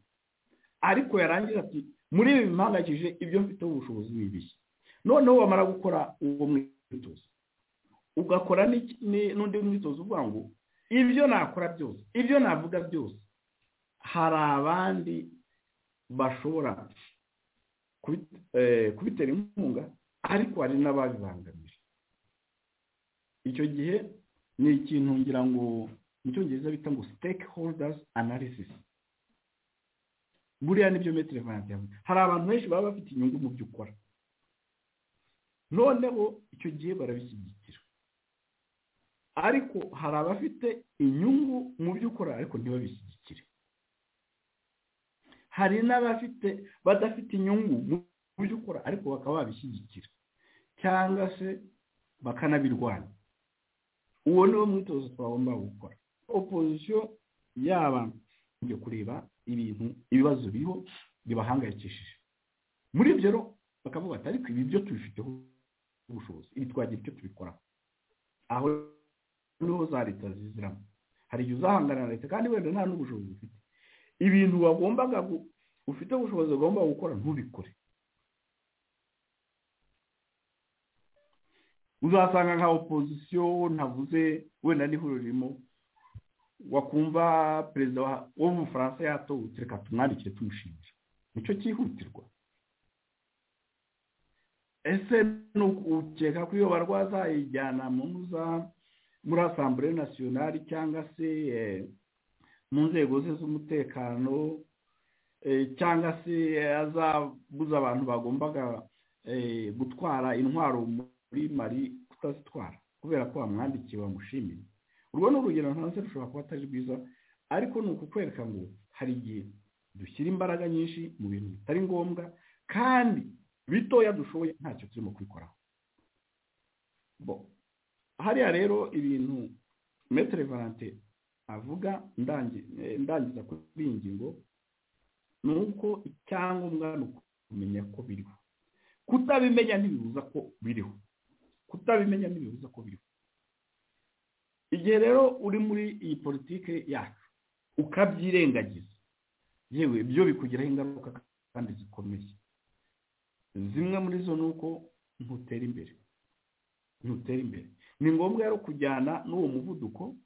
ariko yarangiza ati muri ibi mpangayikishije ibyo mfiteho ubushobozi n'ibishya noneho wamara gukora uwo mwitozo ugakora n'undi mwitozo uvuga ngo ibyo nakora byose ibyo navuga byose hari abandi bashobora kubitera inkunga ariko hari n'ababibangamije icyo gihe ni ikintu ngira ngo mu cyongereza bita ngo siteke holidazi anarisisi buriya nibyo metero vanti hari abantu benshi baba bafite inyungu mu byo ukora noneho icyo gihe barabishyigikira ariko hari abafite inyungu mu byo ukora ariko ntibabishyigikire hari n'abafite badafite inyungu mu byo ukora ariko bakaba babishyigikira cyangwa se bakanabirwanya uwo ni wo mwitozo twagomba gukora opozisiyo yaba njya kureba ibintu ibibazo biriho bibahangayikishije muri ibyo rero bakavuga ati ariko ibi byo tubifiteho ubushobozi ibi twagira icyo tubikoraho aho niho za leta ziziramo hari igihe uzahangana na leta kandi wenda nta n'ubushobozi ufite ibintu wagombaga ufite ubushobozi ugomba gukora ntubikore uzasanga nka opozisiyo ntavuze wenda n'ihuriro ririmo wakumva perezida wo mu bufaransa yatowe reka tumwandikire tumushinja nicyo cyihutirwa ese ni ukeka ko iyo barwaza yijyana muri asambure nasiyonari cyangwa se mu nzego ze z'umutekano cyangwa se azabuza abantu bagombaga gutwara intwaro muri mari kutazitwara kubera ko bamwandikiye bamushimiye urwo ni urugero ntanze rushobora kuba atari rwiza ariko ni ukukwereka ngo hari igihe dushyira imbaraga nyinshi mu bintu bitari ngombwa kandi bitoya dushoboye ntacyo turimo kwikoraho hariya rero ibintu metero valante avuga ndangiza kuri iyi ngingo ni uko icyangombwa ni ukumenya ko biriho kutabimenya ntibibuza ko biriho kutabimenya ntibibuza ko biriho igihe rero uri muri iyi politiki yacu ukabyirengagiza yewe byo bikugiraho ingaruka kandi zikomeye zimwe muri zo ni uko ntutera imbere ntutera imbere ni ngombwa rero kujyana n'uwo muvuduko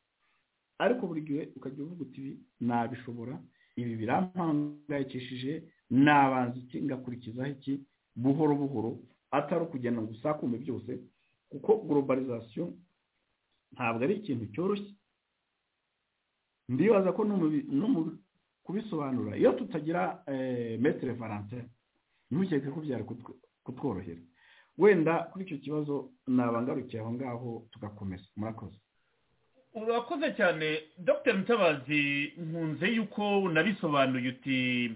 ariko buri gihe ukajya uvuga uti ibi nabishobora ibi birampangayikishije nabanza iki ngakurikizaho iki buhoro buhoro atari ukugenda ngo usakume byose kuko globalization ntabwo ari ikintu cyoroshye ndibaza ko no mu kubisobanura iyo tutagira metero valante ntukeke ko byari kutworohera wenda kuri icyo kibazo nabangarukiye aho ngaho tugakomeza murakoze urakoze cyane dr mutabazi nkunze yuko unabisobanuye uti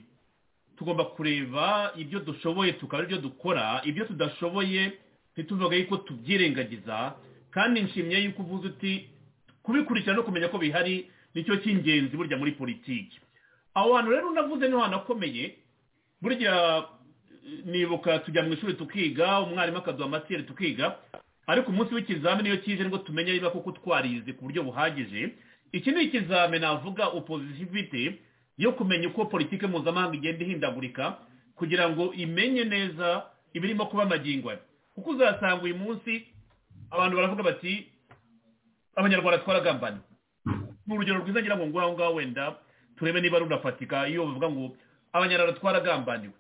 tugomba kureba ibyo dushoboye tukaba ibyo dukora ibyo tudashoboye ntituvuge yuko tubyirengagiza kandi nshimye yuko uvuze uti kubikurikira no kumenya ko bihari nicyo cy'ingenzi burya muri politiki aho hantu rero unavuze niho hantu akomeye burya nibuka tujya mu ishuri tukiga umwarimu akaduha amatiyeri tukiga ariko umunsi w'ikizamini iyo kije ngo tumenye niba koko twarize ku buryo buhagije iki ni ikizamini navuga opozisivite yo kumenya uko politiki mpuzamahanga igenda ihindagurika kugira ngo imenye neza ibirimo kuba amagingwa kuko uzasanga uyu munsi abantu baravuga bati abanyarwanda twaragambana ni urugero rwiza ngira ngo ngaho wenda turebe niba runafatika iyo bavuga ngo abanyarwanda twaragambaniwe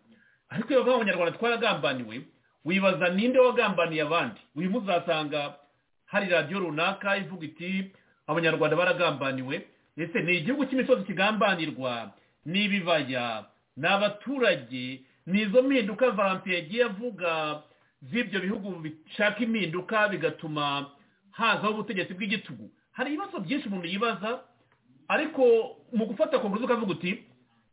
ariko iyo bavuga ngo abanyarwanda twaragambaniwe wibaza ninde wagambaniye abandi uyu muzasanga hari radiyo runaka ivuga iti abanyarwanda baragambaniwe ese ni igihugu cy'imisozi kigambanirwa ni ibibaya ni abaturage ni izo mpinduka valantiye yagiye avuga z'ibyo bihugu bishaka impinduka bigatuma hazaho ubutegetsi bw'igitugu hari ibibazo byinshi umuntu yibaza ariko mu gufata konguruzo ukavuga uti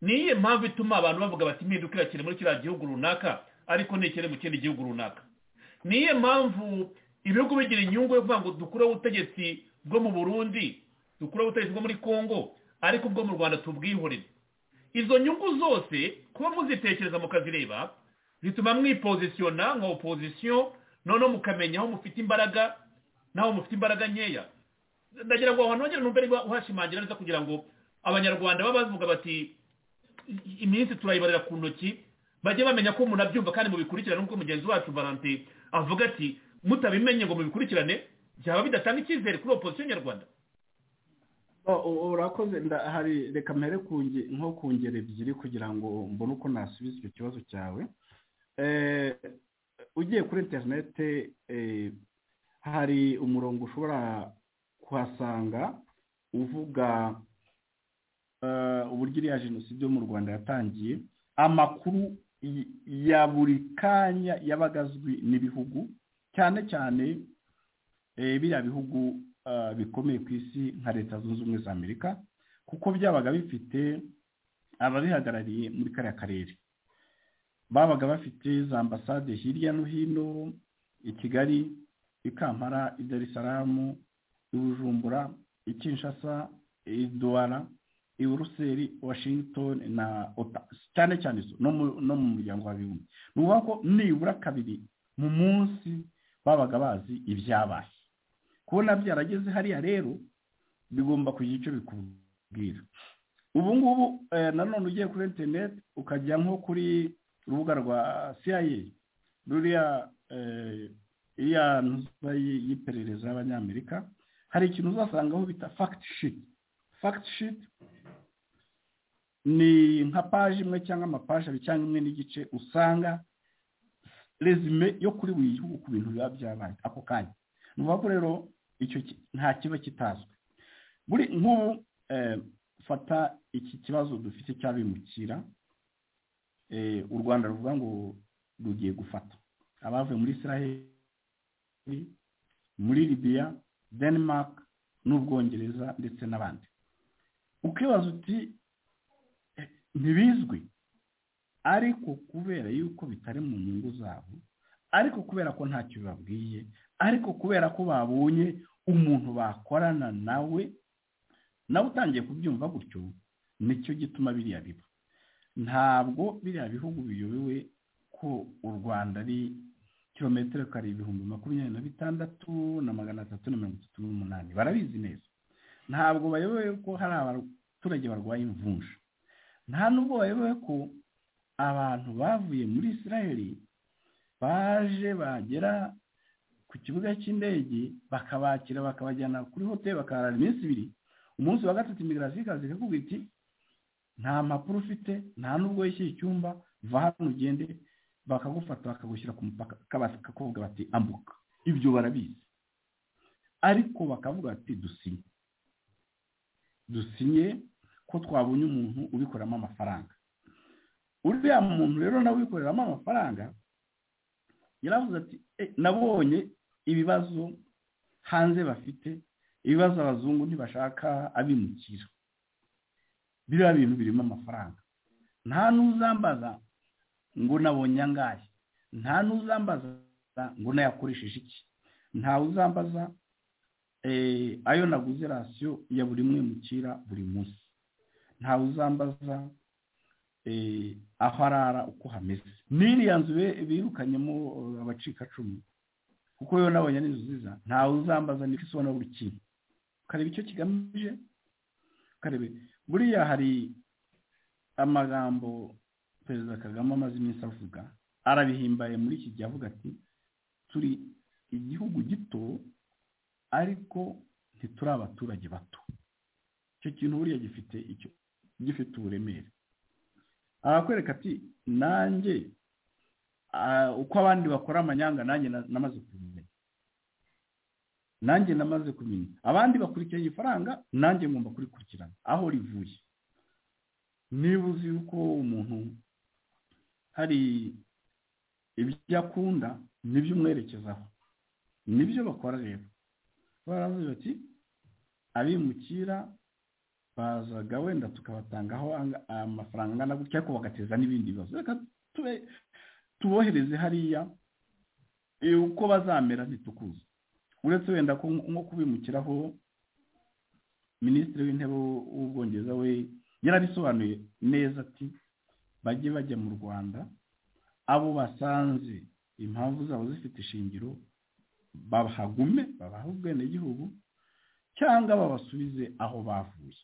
ni iyihe mpamvu ituma abantu bavuga bati impinduka irakiri muri kiriya gihugu runaka ariko ntikiri mu kindi gihugu runaka ni iyihe mpamvu ibihugu bigira inyungu yo kuvuga ngo dukureho ubutegetsi bwo mu burundi dukureho ubutegetsi bwo muri congo ariko ubwo mu rwanda tubwihorere izo nyungu zose kuba muzitekereza mukazireba zituma mwipozisiyona nka opozisiyo noneho mukamenya aho mufite imbaraga n'aho mufite imbaraga nkeya ndagira ngo ahantu hongere numve niba uhashimangira neza kugira ngo abanyarwanda baba bavuga bati iminsi turayibarira ku ntoki bajye bamenya ko umuntu abyumva kandi mubikurikirane nk'uko mugenzi wacu valante avuga ati mutabimenye ngo mubikurikirane byaba bidatanga icyizere kuri opozisiyo nyarwanda urakoze hari reka mpere nko ku ngero ebyiri kugira ngo mbone uko nasubiza icyo kibazo cyawe ugiye kuri interinete hari umurongo ushobora kuhasanga uvuga uburyo iriya jenoside yo mu rwanda yatangiye amakuru ya buri kanya yabaga azwi n'ibihugu cyane cyane biriya bihugu bikomeye ku isi nka leta zunze ubumwe za amerika kuko byabaga bifite ababihagarariye muri kariya karere babaga bafite za ambasade hirya no hino i kigali i kampala i darisaramu i bujumbura i kinshasa i duwara i buruseli washington na ota cyane cyane no mu muryango w'abibumbye ni ukuvuga ko nibura kabiri mu munsi babaga bazi ibyabaye kubona byarageze hariya rero bigomba kugira icyo bikubwira ubu ngubu nanone ugiye kuri interineti ukajya nko kuri urubuga rwa cia ruriya iriya ntuza y'iperereza y'abanyamerika hari ikintu uzasangaho bita fagiti shiti fagiti shiti ni nka paje imwe cyangwa amapaje abiri cyangwa imwe n'igice usanga resume yo kuri buri gihugu ku bintu biba byabaye ako kanya ni ukuvuga ko rero icyo nta kiba kitazwi buri nk'ubu fata iki kibazo dufite cy'abimukira u rwanda ruvuga ngo rugiye gufata abavuye muri israel muri libiya denmark n'ubwongereza ndetse n'abandi ukibaza uti ntibizwi ariko kubera yuko bitari mu nyungu zabo ariko kubera ko ntacyo bibabwiye ariko kubera ko babonye umuntu bakorana nawe nawe utangiye kubyumva gutyo nicyo gituma biriya biba ntabwo biriya bihugu biyobewe ko u rwanda ari kilometero kare ibihumbi makumyabiri na bitandatu na magana atatu na mirongo itatu n'umunani barabizi neza ntabwo bayobewe ko hari abaturage barwaye imvunja nta nubwo bayobewe ko abantu bavuye muri israeli baje bagera ku kibuga cy'indege bakabakira bakabajyana kuri hoteli bakarara iminsi ibiri umunsi wa gatatu imigarasi ikaza ikakubwira iti nta mpapuro ufite nta nubwo wishyuye icyumba va hano ugende bakagufata bakagushyira ku mupaka bakakubwira bati ambuka ibyo barabizi ariko bakavuga bati dusinye dusinye ko twabonye umuntu ubikoramo amafaranga uriya muntu rero nawe ubikoreramo amafaranga yaravuze ati nabonye ibibazo hanze bafite ibibazo abazungu ntibashaka abimukira biriya bintu birimo amafaranga nta n'uzambaza ngo nabonye angahe nta n'uzambaza ngo nayakoresheje iki nta uzambaza ayo naguze rasiyo ya buri mwimukira buri munsi nta uzambaza aho arara uko hameze n'iriya nzu birukanyemo abacikacumu kuko yo nabonye ari inzu nziza ntawe uzambaza niba isobona buri kintu ukareba icyo kigamije ukareba buriya hari amagambo perezida kagame amaze iminsi avuga arabihimbaye muri iki gihe avuga ati turi igihugu gito ariko ntituri abaturage bato icyo kintu buriya gifite icyo gifite uburemere arakwereka ati nanjye uko abandi bakora amanyanga nanjye namaze kubimenya nanjye namaze kumenya abandi bakurikiranye ifaranga nanjye ngomba kurikurikirana aho rivuye niba uzi yuko umuntu hari ibyo akunda nibyo umwerekezaho nibyo bakora rero baravuze bati abimukira bazaga wenda tukabatangaho amafaranga angana gutya ariko bagateza n'ibindi bibazo reka tubohereze hariya uko bazamera ntitukuze uretse wenda nko kubimukiraho minisitiri w'intebe w'ubwongereza we yarabisobanuye neza ati bajye bajya mu rwanda abo basanze impamvu zabo zifite ishingiro bahagume babahe ubwenegihugu cyangwa babasubize aho bavuye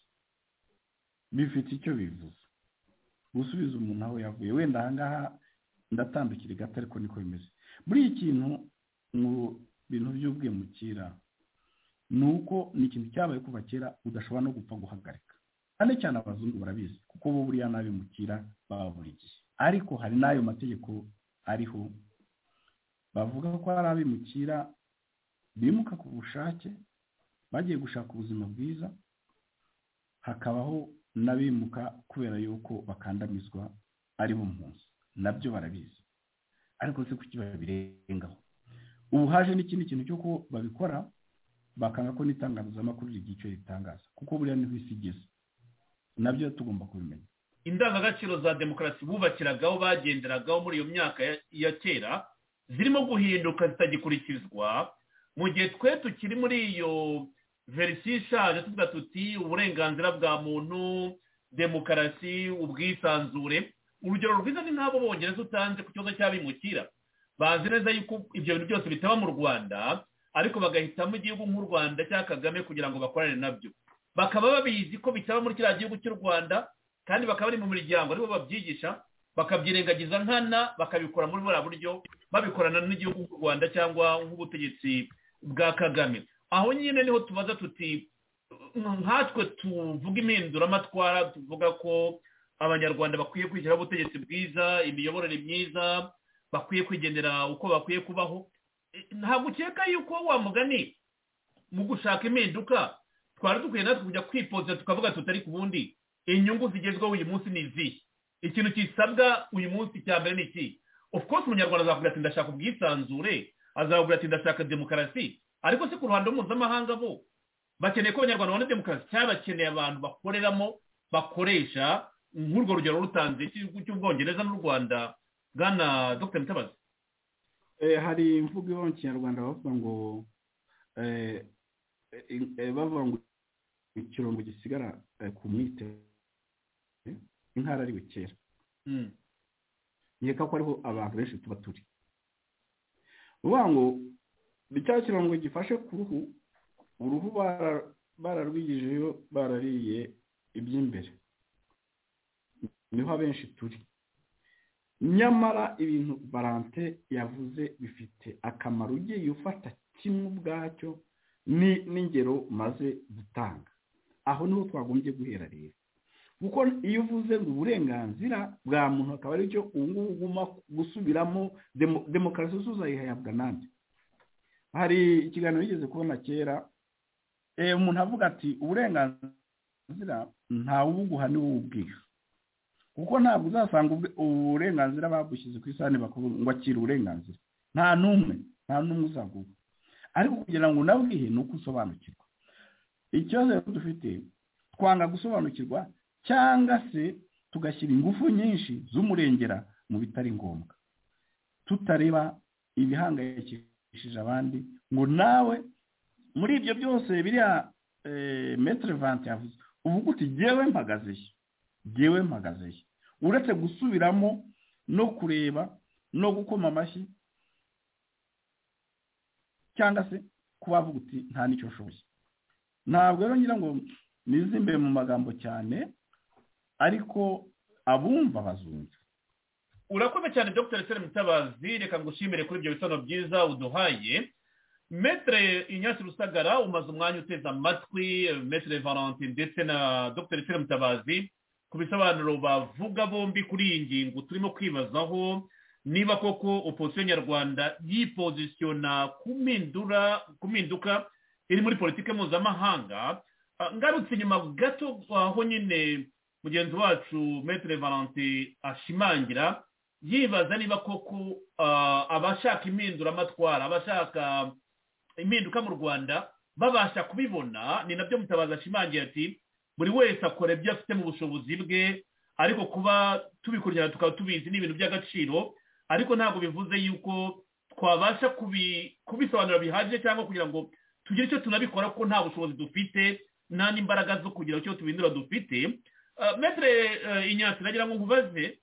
bifite icyo bivuze gusubiza umuntu aho yavuye wenda ahangaha ndatandukira gato ariko niko bimeze muri iki kintu mu bintu by'ubwimukira ni uko ni ikintu cyabaye kuva kera udashobora no gupfa guhagarika cyane cyane abazungu barabizi kuko bo buriya n'abimukira baba buri gihe ariko hari n'ayo mategeko ariho bavuga ko hari abimukira bimuka ku bushake bagiye gushaka ubuzima bwiza hakabaho n'abimuka kubera yuko bakandamizwa ari bo munsi nabyo barabizi ariko si kuki babirengaho ubu haje n'ikindi kintu cy'uko babikora bakanga ko n'itangazamakuru rigira icyo ritangaza kuko buriya niho isi igeze nabyo tugomba kubimenya indangagaciro za demokarasi bubakiragaho bagenderagaho muri iyo myaka ya kera zirimo guhinduka zitagikurikizwa mu gihe twe tukiri muri iyo verisiyo ishaje tuvuga tuti uburenganzira bwa muntu demokarasi ubwisanzure urugero rwiza ni nk'abo bongereza utanze ku kibazo cy'abimukira bazi neza yuko ibyo bintu byose bitaba mu rwanda ariko bagahitamo igihugu nk'u rwanda cya kagame kugira ngo bakorane nabyo bakaba babizi ko bitaba muri kiriya gihugu cy'u rwanda kandi bakaba bari mu miryango aribo babyigisha bakabyirengagiza nkana bakabikora muri buriya buryo babikorana n'igihugu cy'u rwanda cyangwa nk'ubutegetsi bwa kagame aho nyine niho tubaza tuti nkatwe tuvuga impinduramatwara tuvuga ko abanyarwanda bakwiye kwishyiraho ubutegetsi bwiza imiyoborere myiza bakwiye kwigendera uko bakwiye kubaho ntabwo ukeka yuko wa mugani mu gushaka impinduka twari dukwiye natwe kujya kwipotsa tukavuga tutari ku bundi inyungu zigezweho uyu munsi ni izi ikintu gisabwa uyu munsi cya mbere ni iki of course umunyarwanda azakubwira ati ndashaka ubwisanzure azakubwira ati ndashaka demokarasi ariko se ku ruhando mpuzamahanga bo bakeneye ko abanyarwanda babona demokarasi cyangwa bakeneye abantu bakoreramo bakoresha nk'urwo rugero rutanze cy'ubwongereza n'u rwanda bwana dr mutabazi hari imvugo ibaho mu kinyarwanda bavuga ngo bavuga ngo ikirongo gisigara ku mwite intara ariwe kera nkeka ko ariho abantu benshi tuba turi uvuga ngo cya kirango gifashe ku ruhu uruhu bararwigijeyo barariye iby'imbere niho abenshi turi nyamara ibintu barante yavuze bifite akamaro ugiye ufata kimwe ubwacyo ni n'ingero maze gutanga aho niho twagombye guhera rero kuko iyo uvuze ngo uburenganzira bwa muntu akaba aricyo ubu ngubu uguma gusubiramo demokarasi uzayihabwa nande hari ikiganiro yigeze kubona kera umuntu avuga ati uburenganzira ntawe ubuguha niwe ubwira kuko ntabwo uzasanga uburenganzira bagushyize ku isahani ngo akire uburenganzira nta n'umwe nta n'umwe uzaguha ariko kugira ngo unabwihe ni uko usobanukirwa ikibazo dufite twanga gusobanukirwa cyangwa se tugashyira ingufu nyinshi z'umurengera mu bitari ngombwa tutareba ibihangayikishije abandi ngo nawe muri ibyo byose biriya metero vanti yavuze ubu gute ngewe mpagazeyo ngewe mpagazeyo uretse gusubiramo no kureba no gukoma amashyi cyangwa se kuba avuga uti nta n'icyo ushoboye ntabwo rero ngira ngo nizimbe mu magambo cyane ariko abumva bazumva urakoze cyane dr sere mutabazi reka ngushimire kuri ibyo bisobanuro byiza uduhaye metere inyasi rusagara umaze umwanya uteze amatwi metere valentin ndetse na dr sere mutabazi ku bisobanuro bavuga bombi kuri iyi ngingo turimo kwibazaho niba koko opozisiyo nyarwanda yipozisiyona kumindura kuminduka iri muri politiki mpuzamahanga Ah, ngarutse inyuma gato aho nyine mugenzi wacu metere valentin ashimangira yibaza niba koko ah, abashaka impinduramatwara abashaka impinduka mu rwanda babasha kubibona ni nabyo mutabaza ashimangira ati buri wese akora ibyo afite mu bushobozi bwe ariko kuba tubikurikirana tukaba tubizi ni ibintu by'agaciro ariko ntabwo bivuze yuko twabasha kubi- kubisobanura bihagije cyangwa kugira ngo tugire icyo tunabikora kuko nta bushobozi dufite nta n'imbaraga zo kugira icyo tubindura dufite Ah, metere eh, inyatsi nagira ngo nkubaze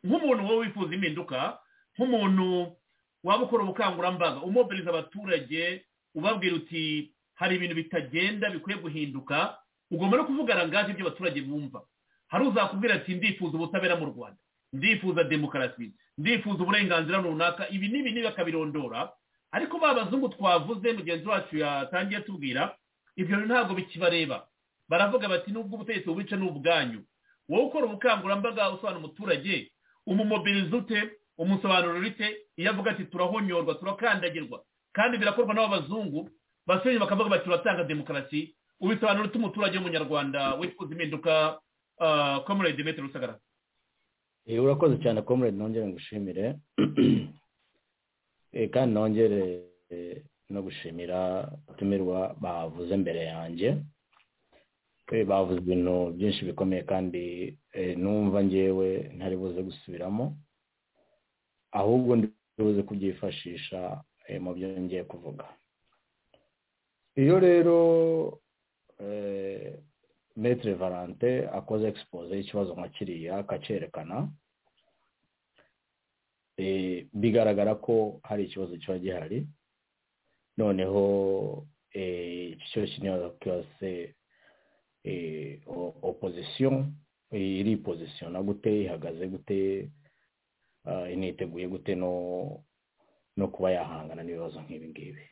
nk'umuntu wowe wifuza impinduka nk'umuntu waba ukora ubukangurambaga umobiriza abaturage ubabwira uti hari ibintu bitagenda bikwiye guhinduka ugomba no kuvuga rangaje ibyo abaturage bumva hari uzakubwira ati ndifuza ubutabera mu rwanda ndifuza demokarasi ndifuza uburenganzira runaka ibi n'ibi n'ibi akabirondora ariko ba bazungu twavuze mugenzi wacu yatangiye atubwira ibyo bintu ntabwo bikibareba baravuga bati nubwo ubutegetsi bubica ni ubwanyu wowe ukora ubukangurambaga usobanura umuturage umumobiriza ute umusobanurira ute iyo avuga ati turahonyorwa turakandagirwa kandi birakorwa n'abazungu basubira bakavuga bati turatanga demokarasi ubisobanura ute umuturage w'umunyarwanda wifuza impinduka komerede metero rusagara Eh, urakoze cyane comrade nongere ngushimire Eh, kandi nongere eh, no gushimira abatumirwa bavuze mbere yanjye Eh, bavuze ibintu byinshi bikomeye kandi eh, numva ngewe ntari buze gusubiramo ahubwo ndi buze kubyifashisha eh, mu byo ngiye kuvuga iyo rero eh, metre valante akoze expose y'ikibazo nka kiriya akacerekana eh, bigaragara ko hari ikibazo kiba gihari noneho eh, iki kibazo kinyaza kose eh, o- opposition eh, iripozisiyona gute ihagaze gute ah, initeguye gute no no kuba yahangana n'ibibazo nk'ibi ngibi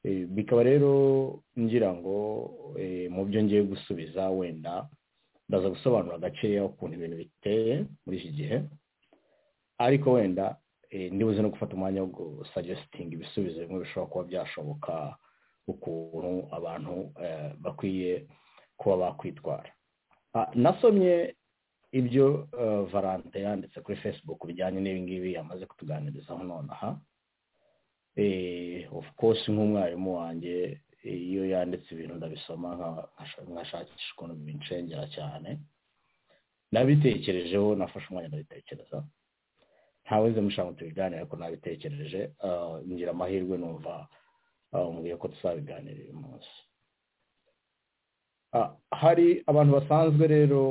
Eh, bikaba rero ngira ngo eh, mu byo ngiye gusubiza wenda ndaza gusobanura agakeya ukuntu ibintu biteye muri iki gihe ariko wenda eh, ndibuze no gufata umwanya wo gusagesitinga ibisubizo bimwe bishobora kuba byashoboka ukuntu abantu eh, bakwiye kuba bakwitwara Ah, nasomye ibyo eh, valante yanditse kuri facebook bijyanye n'ibingibi yamaze kutuganirizaho nonaha eh, of course nk'umwarimu wanjye eh, iyo yanditse ibintu ndabisoma nka- nkasha- nkashakisha ukuntu binshengera cyane nabitekerejeho nafashe umwanya ndabitekereza ntaweze mushaka ngo tubiganire ariko nabitekereje ah, ngira amahirwe numva ah, mbwiye ko tuzabiganira uyu munsi Ah, hari abantu basanzwe rero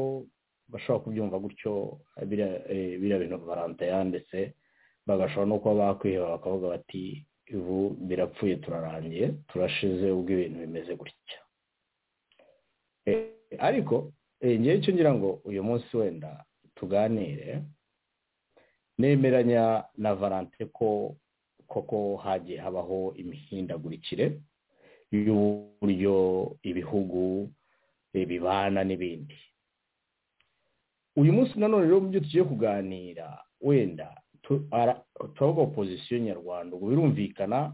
bashobora kubyumva gutyo eh, biriya eh, biriya bintu barante yanditse bagashobora no kuba bakwiheba bakavuga bati ubu birapfuye turarangiye turashize ubwo ibintu bimeze gutya Eh, ariko eh, ngewe icyo ngira ngo uyu munsi wenda tuganire nemeranya na valante ko koko hagiye habaho imihindagurikire y'uburyo ibihugu eh, bibana n'ibindi uyu munsi nanone rero mu byo tugiye kuganira wenda tu- ara- turavuga opozisiyo nyarwanda ubu birumvikana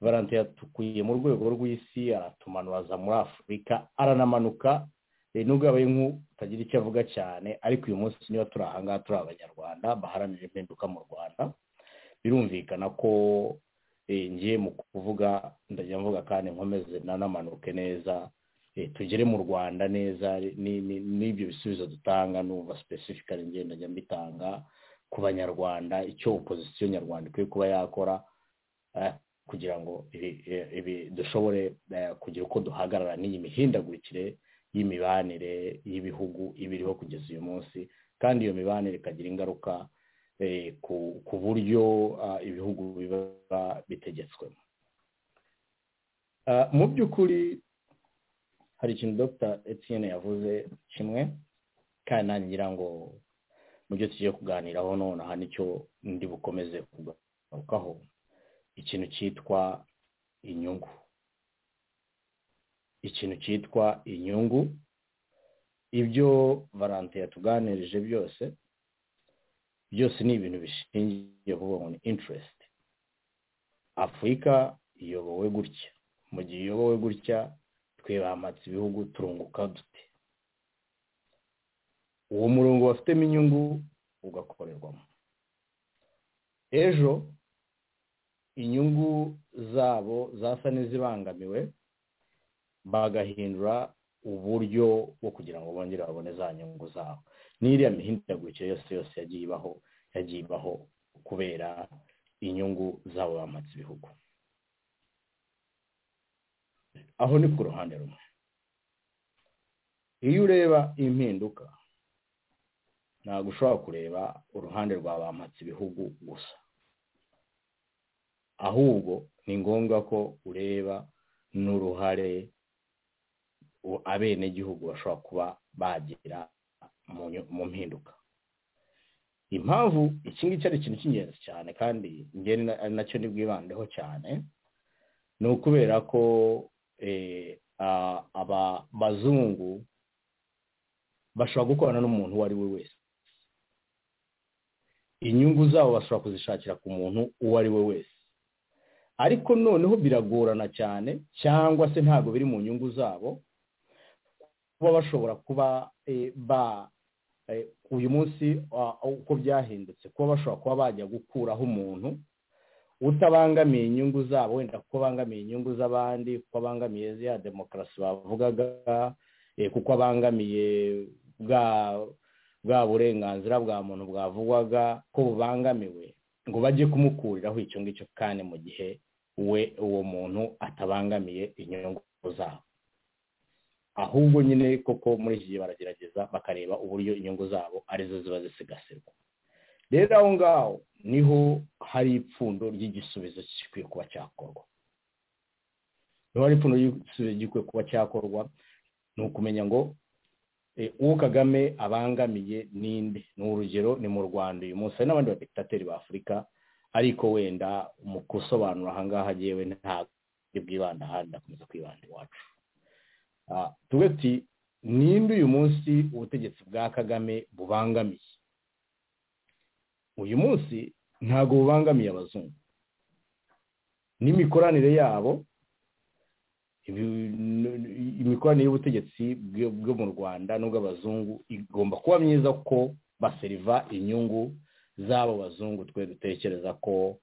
valante yatukuye mu rwego rw'isi aratumanura aza muri afurika aranamanuka eh, nubwo yabaye nk'utagira icyo avuga cyane ariko uyu munsi niba turi aha ngaha turi abanyarwanda baharanira impinduka mu rwanda birumvikana ko eh, ngiye mu kuvuga ndajya mvuga kandi nkomeze nanamanuke neza eh, tugere mu rwanda neza ni- ni- n'ibyo bisubizo dutanga numva specifically ngenda njya mbitanga ku banyarwanda icyo opozisiyo nyarwanda ikwiye kuba yakora eh, kugira ngo ibi- ibi- ibi- dushobore eh, kugira uko duhagarara n'iyi mihindagurikire y'imibanire y'ibihugu ibiriho kugeza uyu munsi kandi iyo mibanire ikagira ingaruka eh, ku ku buryo ah, ibihugu biba bitegetswemo Ah, mu by'ukuri hari ikintu dr etienne yavuze kimwe kandi nanjye ngira ngo mu byo tugiye kuganiraho nonaha nicyo ndi bukomeze kugarukaho ikintu cyitwa inyungu ikintu cyitwa inyungu ibyo valante yatuganirije byose byose ni ibintu bishingiye kuvuga ni interesiti afurika iyobowe gutya mu gihe iyobowe gutya twe bamatse ibihugu turunguka dute uwo murongo bafitemo inyungu ugakorerwamo ejo inyungu zabo zasa n'izibangamiwe bagahindura uburyo bwo kugira ngo bongere babone za nyungu zabo n'iriya mihindagurikire yose yose yagiye ibaho yagiye ibaho kubera inyungu zabo bamatse ibihugu aho ni ku ruhande rumwe iyo ureba impinduka ntabwo ushobora kureba uruhande rwa bamatse ibihugu gusa ahubwo ni ngombwa ko ureba n'uruhare abenegihugu bashobora kuba bagira mu mpinduka impamvu iki ngiki ari ikintu cy'ingenzi cyane kandi ngeri nacyo ni bwibandeho cyane ni ukubera ko aba bazungu bashobora gukorana n'umuntu uwo ari we wese inyungu zabo bashobora kuzishakira ku muntu uwo ari we wese ariko noneho biragorana cyane cyangwa se ntabwo biri mu nyungu zabo kuba bashobora kuba ba uyu munsi uko byahindutse kuba bashobora kuba bajya gukuraho umuntu utabangamiye inyungu zabo wenda kuko abangamiye inyungu z'abandi kuko abangamiye ya demokarasi bavugaga kuko abangamiye bwa bwa burenganzira bwa muntu bwavugwaga ko bubangamiwe ngo bajye kumukuriraho icyo ngicyo kandi mu gihe we uwo muntu atabangamiye inyungu zabo ahubwo nyine koko muri iki gihe baragerageza bakareba uburyo inyungu zabo arizo ziba zisigasirwa rero aho ngaho niho hari ipfundo ry'igisubizo gikwiye kuba cyakorwa niho hari ipfundo ry'igisubizo gikwiye kuba cyakorwa ni ukumenya ngo uwo kagame abangamiye ninde ni urugero ni mu rwanda uyu munsi hari n'abandi badeptateri ba afurika ariko wenda mu gusobanura ahangaha agewe ntabwo bwibanda ahandi akomeza kwibanda iwacu tuba tuti ninde uyu munsi ubutegetsi bwa kagame bubangamiye uyu munsi ntabwo bubangamiye abazungu n'imikoranire yabo imikoranire y'ubutegetsi bwo mu rwanda n'ubw'abazungu igomba kuba myiza ko baseriva inyungu z'abo bazungu twe dutekereza ko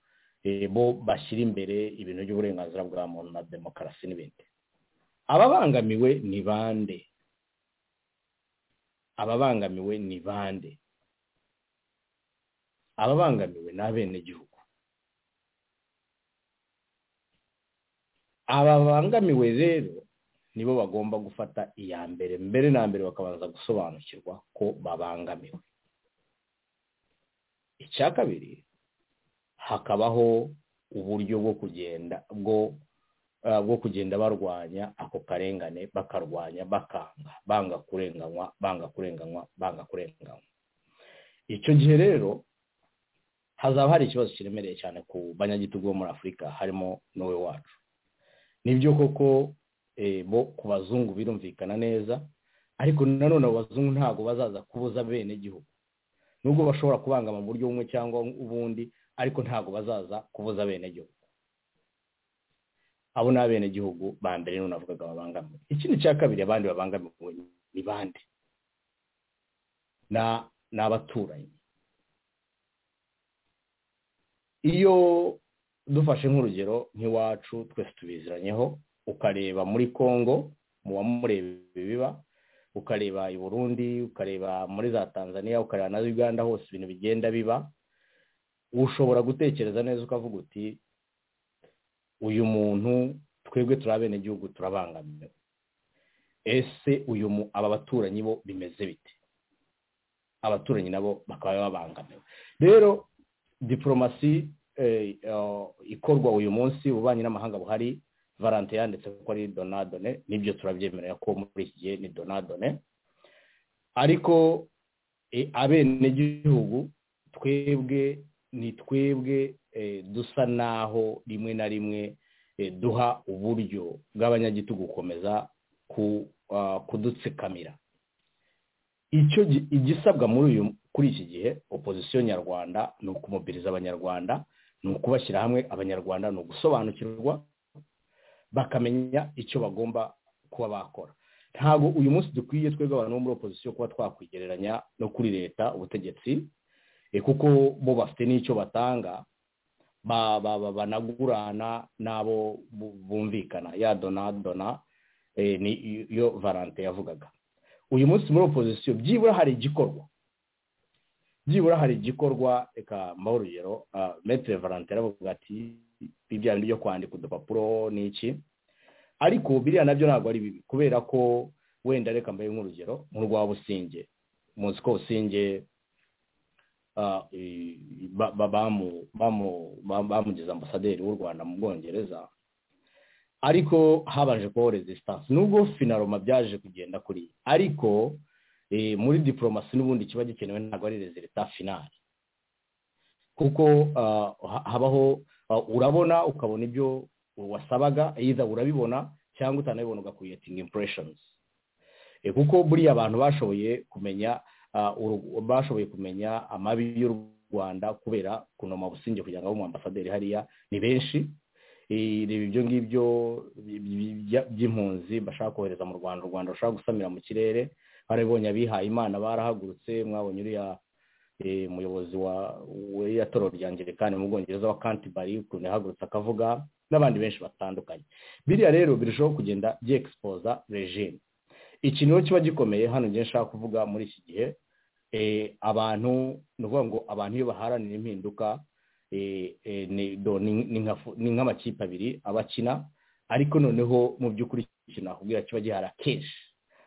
bo bashyira imbere ibintu by'uburenganzira bwa muntu na demokarasi n'ibindi ababangamiwe ni bande ababangamiwe ni bande ababangamiwe ni abenegihugu ababangamiwe rero nibo bagomba gufata iya mbere mbere na mbere bakabanza gusobanukirwa ko babangamiwe icya kabiri hakabaho uburyo bwo kugenda bwo bwo kugenda barwanya ako karengane bakarwanya bakanga banga kurenganywa banga kurenganywa banga kurenganywa icyo gihe rero hazaba hari ikibazo kiremereye cyane ku banyagitugu bo muri afurika harimo n'uwe wacu nibyo koko bo ku bazungu birumvikana neza ariko nanone abo bazungu ntabwo bazaza kubuza bene igihugu nubwo bashobora kubangama mu buryo bumwe cyangwa ubundi ariko ntabwo bazaza kubuza bene igihugu abo ni abenegihugu ba mbere none avugaga babangamiwe ikindi cya kabiri abandi babangamiwe ni bande ni abaturanyi iyo dufashe nk'urugero nk'iwacu twese tubiziranyeho ukareba muri congo mu bamureba ibiba ukareba i burundi ukareba muri za tanzania ukareba na uganda hose ibintu bigenda biba ushobora gutekereza neza ukavuga uti uyu muntu twebwe turi abenegihugu turabangamiwe ese uyu aba baturanyi bo bimeze bite abaturanyi nabo bakaba babangamiwe rero diporomasi ikorwa uyu munsi ububanyi n'amahanga buhari valante yanditse ko ari donadone nibyo turabyemerera ko muri iki gihe ni donadone ariko abenegihugu twebwe ni twebwe dusa naho rimwe na rimwe duha uburyo bw'abanyagitugu gukomeza kudutsikamira icyo gi- igisabwa muri uyu kuri iki gihe opozisiyo nyarwanda ni ukumobiriza abanyarwanda ni ukubashyira hamwe abanyarwanda ni ugusobanukirwa bakamenya icyo bagomba kuba bakora ntabwo uyu munsi dukwiye twebwe abantu bo muri opozisiyo kuba twakwigereranya no kuri leta ubutegetsi eh, kuko bo bafite n'icyo batanga ba- ba- ba- banagurana n'abo bu- bumvikana ya donadona niyo valante yavugaga uyu munsi muri opozisiyo byibura hari igikorwa byibura hari igikorwa reka mbaho urugero ah, metere valante aravuga ati bya bindi byo kwandika udupapuro n'iki ariko biriya nabyo ntabwo ari bibi kubera ko wenda reka mbahe nk'urugero nk'urwa businge muzi ko businge ah, i- ba- ba- bamu- bamu- ba- bamugize ambasaderi w'u rwanda mu bwongereza ariko habanje kubaho resistance nubwo finaroma byaje kugenda kuri ariko eh, muri diporomasi n'ubundi kiba gikenewe ntabwo ari rezilita finali kuko ah, ha- habaho ah, urabona ukabona ibyo wasabaga either urabibona cyangwa utanabibona ugakwiyetinga impressions Eh, kuko buriya abantu bashoboye kumenya ah, uru- bashoboye kumenya amabi y'u rwanda kubera kunoma businge kugira ngo abe umwambasaderi hariya ni benshi Eh, reba ibyo ngibyo bi- bi- bya- by'impunzi bashaka kohereza mu rwanda u rwanda rushaka gusamira mu kirere barabibonye abihaye imana barahagurutse mwabonye uriya eh, umuyobozi wa w'iriya toro rya angelikani mu bwongereza wa kantibari ukuntu yahagurutse akavuga n'abandi benshi batandukanye biriya rero birushaho kugenda byexposa regime ikintu rero kiba gikomeye hano ngiye nshaka kuvuga muri iki gihe eh, abantu ni ukuvuga ngo abantu iyo baharanira impinduka eh, eh, ni do- ni- ni nka fu- ni nk'amakipe abiri abakina ariko noneho mu by'ukuri ikintu nakubwira kiba gihari akenshi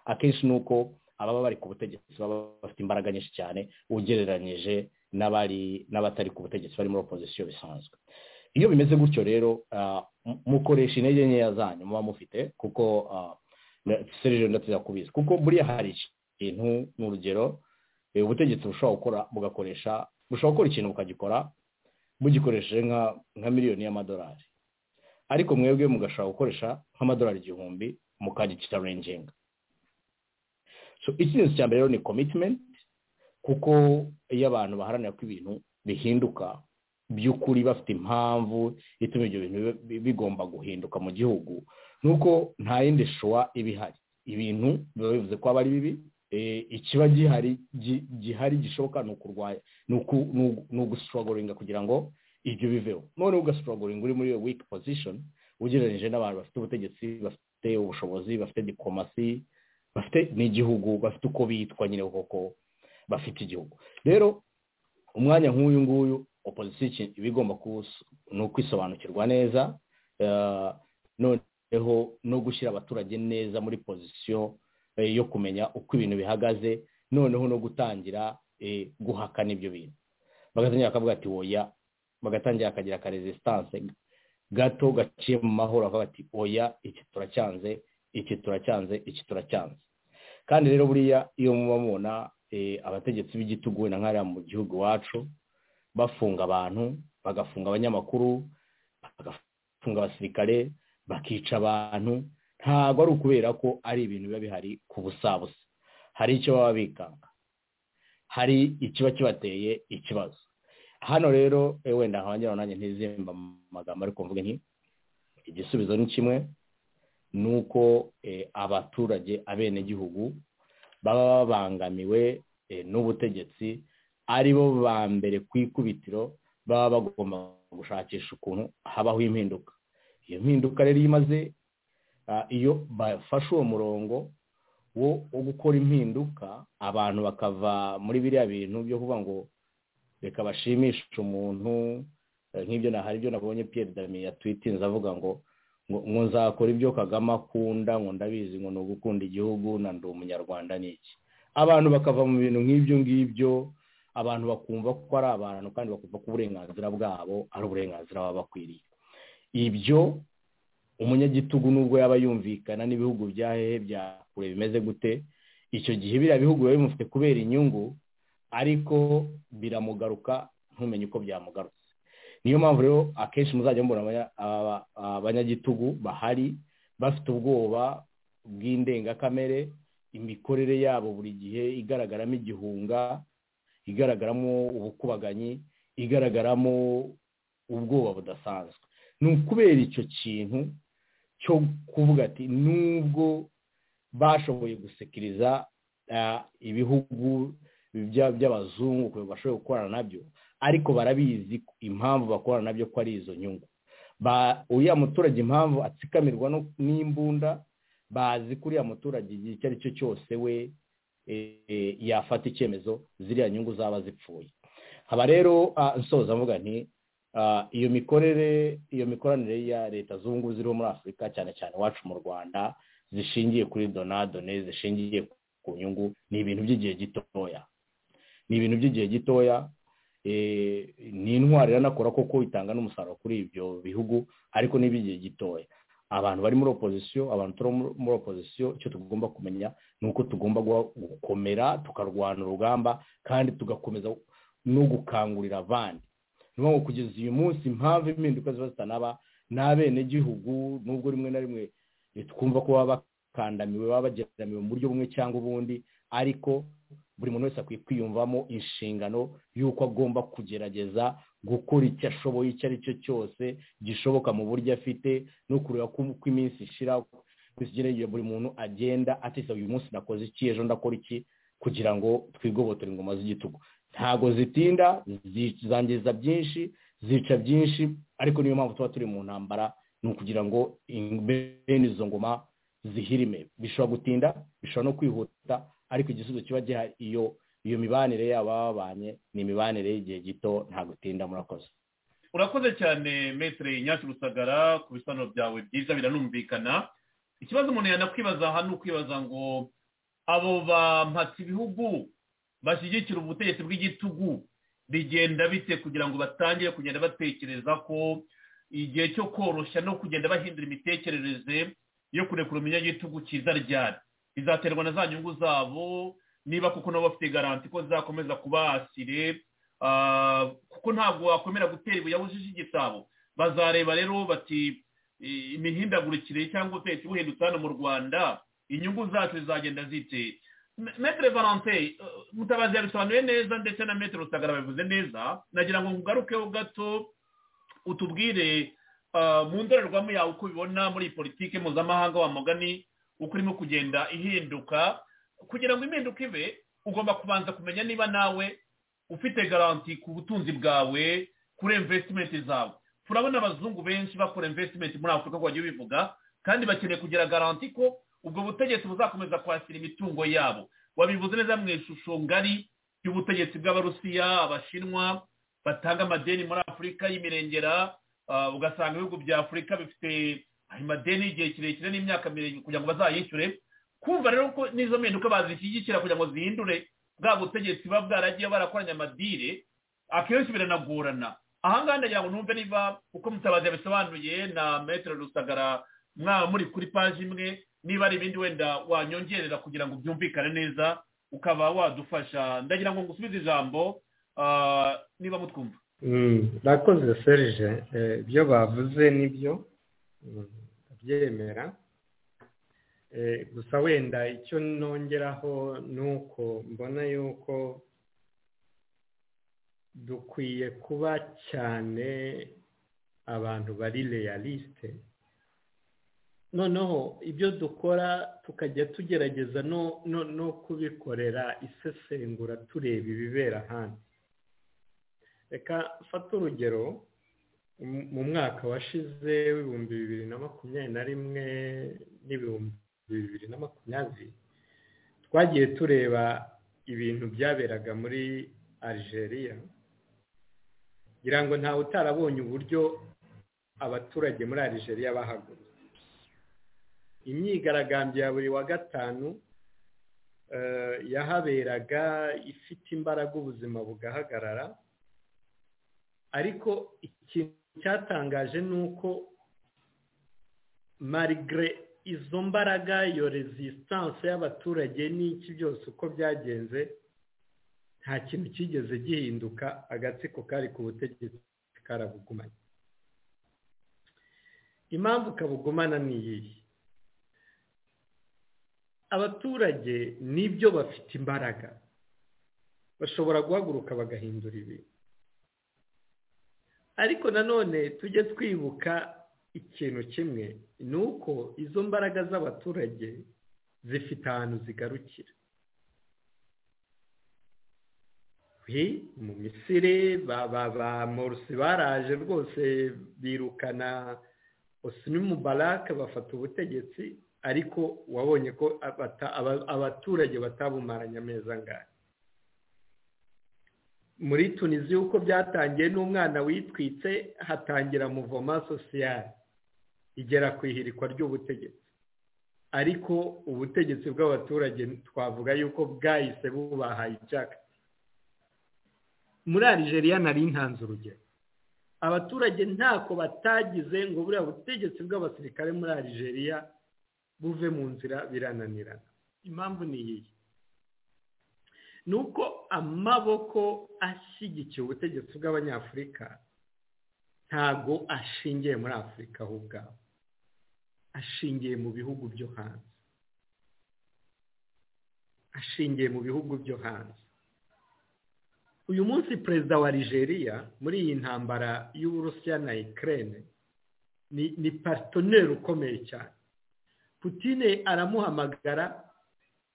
akenshi ni uko ababa bari ku butegetsi baba bafite imbaraga nyinshi cyane ugereranyije n'abari n'abatari ku butegetsi bari muri opozisiyo bisanzwe iyo bimeze gutyo rero ah, mu- mukoresha intege nkeya zanyu muba mufite kuko ah, na- serije ndetse yakubizi kuko buriya hari ikintu ni urugero eh, ubutegetsi bushobora gukora bugakoresha bushobora gukora ikintu bukagikora mugikoresheje nka nka miliyoni y'amadolari ariko mwebwe mugashobora gukoresha nk'amadolari igihumbi mukagicitarenginga so ikintu cya mbere rero ni commitment kuko iyo abantu baharanira ko ibintu bihinduka by'ukuri bafite impamvu ituma ibyo bintu bi- bi- bigomba guhinduka mu gihugu ni uko nta yindi shuwa iba ihari ibintu biba bivuze ko aba ari bibi eh, ikiba gihari gi- gihari gishoboka ni ukurwanya ni uku- ni ugu- ni ugusitorogoringa kugira ngo ibyo biveho noneho ugasitorogoringa uri muri iyo weak position ugereranyije n'abantu bafite ubutegetsi bafite ubushobozi bafite diplomasi bafite n'igihugu bafite uko bitwa nyine koko bafite igihugu rero umwanya nk'uyu nguyu opozisiyo iki- iba igomba kuwus- ni ukwisobanukirwa neza eh, noneho no gushyira abaturage neza muri pozisiyo eh, yo kumenya uko ibintu bihagaze noneho no gutangira eh, guhakana ibyo bintu bagatangira bakavuga ati oya bagatangira akagira ka resistance gato gaciye mu mahoro bakavuga ati oya iki turacyanze iki turacyanze iki turacyanze kandi rero buriya iyo muba mubona eh, abategetsi b'igitugu wenda nk'ariya mu gihugu iwacu bafunga abantu bagafunga abanyamakuru bagafunga abasirikare bakica abantu ntabwo ari ukubera ko ari ibintu biba bihari ku busabusa hari icyo baba bikanga hari ikiba kibateye ikibazo hano rero eh, wenda nkongera nanjye ntizimba mu magambo ariko mvuge nti igisubizo ni kimwe ni uko eh, abaturage abenegihugu baba babangamiwe eh, n'ubutegetsi ari bo ba mbere ku ikubitiro baba bagomba gushakisha ukuntu habaho impinduka iyo mpinduka rero iyo imaze ah, iyo bafashe uwo murongo wo wo gukora impinduka abantu bakava muri biriya bintu byo kuvuga ngo reka bashimishe umuntu eh, nk'ibyo na hari ibyo nabonye Pierre Damien yatwitinze avuga ngo ngo ngo nzakora ibyo Kagame akunda ngo ndabizi ngo ni ugukunda igihugu na ndi umunyarwanda n'iki abantu bakava mu bintu nk'ibyo ngibyo abantu bakumva ko ari abantu kandi bakumva ko uburenganzira bwabo ari uburenganzira baba bakwiriye ibyo umunyagitugu nubwo yaba yumvikana n'ibihugu bya hehe bya kure bimeze gute icyo gihe biriya bihugu biba bimufite kubera inyungu ariko biramugaruka ntumenye uko byamugarutse niyo mpamvu rero akenshi muzajya mubona abanya- aba- abanyagitugu bahari bafite ubwoba bw'indengakamere imikorere yabo buri gihe igaragaramo igihunga igaragaramo ubukubaganyi igaragaramo ubwoba budasanzwe ni ukubera icyo kintu cyo kuvuga ati nubwo bashoboye gusekiriza ibihugu by'abazungu bashoboye gukorana nabyo ariko barabizi impamvu bakorana nabyo ko ari izo nyungu uriya muturage impamvu atsikamirwa n'imbunda bazi ko uriya muturage igihe icyo ari cyo cyose we yafata icyemezo ziriya nyungu zaba zipfuye haba rero nsoza mvuga nti iyo mikorere iyo mikoranire ya leta zungu ubumwe ziriho muri afurika cyane cyane iwacu mu rwanda zishingiye kuri donadone zishingiye ku nyungu ni ibintu by'igihe gitoya ni ibintu by'igihe gitoya ni intwari iranakora koko itanga n'umusaruro kuri ibyo bihugu ariko ni iby'igihe gitoya abantu bari muri opozisiyo abantu turi muri opozisiyo icyo tugomba kumenya ni uko tugomba gukomera tukarwana urugamba kandi tugakomeza no gukangurira abandi ni ngombwa kugeza uyu munsi impamvu impinduka ziba zitanaba ni abenegihugu nubwo rimwe na rimwe twumva ko baba bakandamiwe baba bageramiwe mu buryo bumwe cyangwa ubundi ariko buri muntu wese akwiye kwiyumvamo inshingano y'uko agomba kugerageza gukora icyo ashoboye icyo ari cyo cyose gishoboka mu buryo afite no kureba ko iminsi ishira buri muntu agenda atisa uyu munsi nakoze iki ejo ndakora iki kugira ngo twigobotore ingoma z'igitugu ntago zitinda zangiza byinshi zica byinshi ariko niyo mpamvu tuba turi mu ntambara ni ukugira ngo bene izo ngoma zihirime bishobora gutinda bishobora no kwihuta ariko igisubizo kiba gihari iyo iyo mibanire yabo baba babanye ni imibanire y'igihe gito nta gutinda murakoze urakoze cyane metero nyacyo rusagara ku bisobanuro byawe byiza biranumvikana ikibazo umuntu yanakwibaza aha ni ukwibaza ngo abo bampatse ibihugu bashyigikira ubutegetsi bw'igitugu bigenda bite kugira ngo batangire kugenda batekereza ko igihe cyo koroshya no kugenda bahindura imitekerereze yo kurekura umunyagitugu cyiza ryari izaterwa na za nyungu zabo niba kuko nabo bafite garanti ko zakomeza kuba asire kuko ntabwo wakwemera gutera ibuye yawujije igisabo bazareba rero bati imihindagurikire cyangwa ubutegetsi buhindutse hano mu rwanda inyungu zacu zizagenda zite metero valante mutabazi yabisobanuye neza ndetse na metero rusagara babivuze neza nagira ngo ngugarukeho gato utubwire mu ndorerwamo yawe uko ubibona muri politiki mpuzamahanga wa mugani uko urimo kugenda ihinduka kugira ngo impinduka ibe ugomba kubanza kumenya niba nawe ufite garanti ku butunzi bwawe kuri invesitimenti zawe turabona abazungu benshi bakora invesitimenti muri afurika uko bagiye bivuga kandi bakeneye kugira garanti ko ubwo butegetsi buzakomeza kwakira imitungo yabo wabivuze neza mu ishusho ngari y'ubutegetsi bw'abarusiya abashinwa batanga amadeni muri afurika y'imirengera ugasanga ibihugu bya afurika bifite amadeni y'igihe kirekire n'imyaka miremire kugira ngo bazayishyure kumva rero ko n'izo mpinduka bazishyigikira kugira ngo zihindure bwa butegetsi buba bwaragiye barakoranya amadire akenshi biranagorana ahangaha ndagira ngo numve niba uko mutabazi yabisobanuye na metero rusagara mwaba muri kuri paji imwe niba ari ibindi wenda wanyongerera kugira ngo byumvikane neza ukaba wadufasha ndagira ngo ngusubize ijambo niba mutwumva bakoze serije ibyo bavuze nibyo abyemera gusa wenda icyo nongeraho ni uko mbona yuko dukwiye kuba cyane abantu bari realisite noneho ibyo dukora tukajya tugerageza no kubikorera isesengura tureba ibibera ahandi reka fata urugero mu mwaka washize w'ibihumbi bibiri na makumyabiri na rimwe n'ibihumbi bibiri na makumyabiri twagiye tureba ibintu byaberaga muri algeria kugira ngo ntawe utarabonye uburyo abaturage muri algeria bahagurutse imyigaragambyo ya buri wa gatanu yahaberaga ifite imbaraga ubuzima bugahagarara ariko ikintu cyatangaje ni uko marigre izo mbaraga iyo resistance y'abaturage n'iki byose uko byagenze nta kintu cyigeze gihinduka agatsiko kari ku butegetsi karabugumanye impamvu kabugumana ni iyihe abaturage nibyo bafite imbaraga bashobora guhaguruka bagahindura ibintu ariko nanone tujye twibuka ikintu kimwe ni uko izo mbaraga z'abaturage zifite ahantu zigarukira mu misire ba morusi baraje rwose birukana osinimu barake bafata ubutegetsi ariko wabonye ko abaturage batabumaranye ameza angana muri tunisiyo uko byatangiye n'umwana witwitse hatangira muvoma sosiyale igera ku ihirikwa ry'ubutegetsi ariko ubutegetsi bw'abaturage twavuga yuko bwahise bubahaye icyaka muri arigeria nari ntanze urugero abaturage ntako batagize ngo buriya butegetsi bw'abasirikare muri arigeria buve mu nzira birananirana impamvu ni iyi ni uko amaboko ashyigikiye ubutegetsi bw'abanyafurika ntago ashingiye muri afurika aho ubwaho ashingiye mu bihugu byo hanze ashingiye mu bihugu byo hanze uyu munsi perezida wa Nigeria muri iyi ntambara y'uburusiya na ikirere ni pasitoneri ukomeye cyane putine aramuhamagara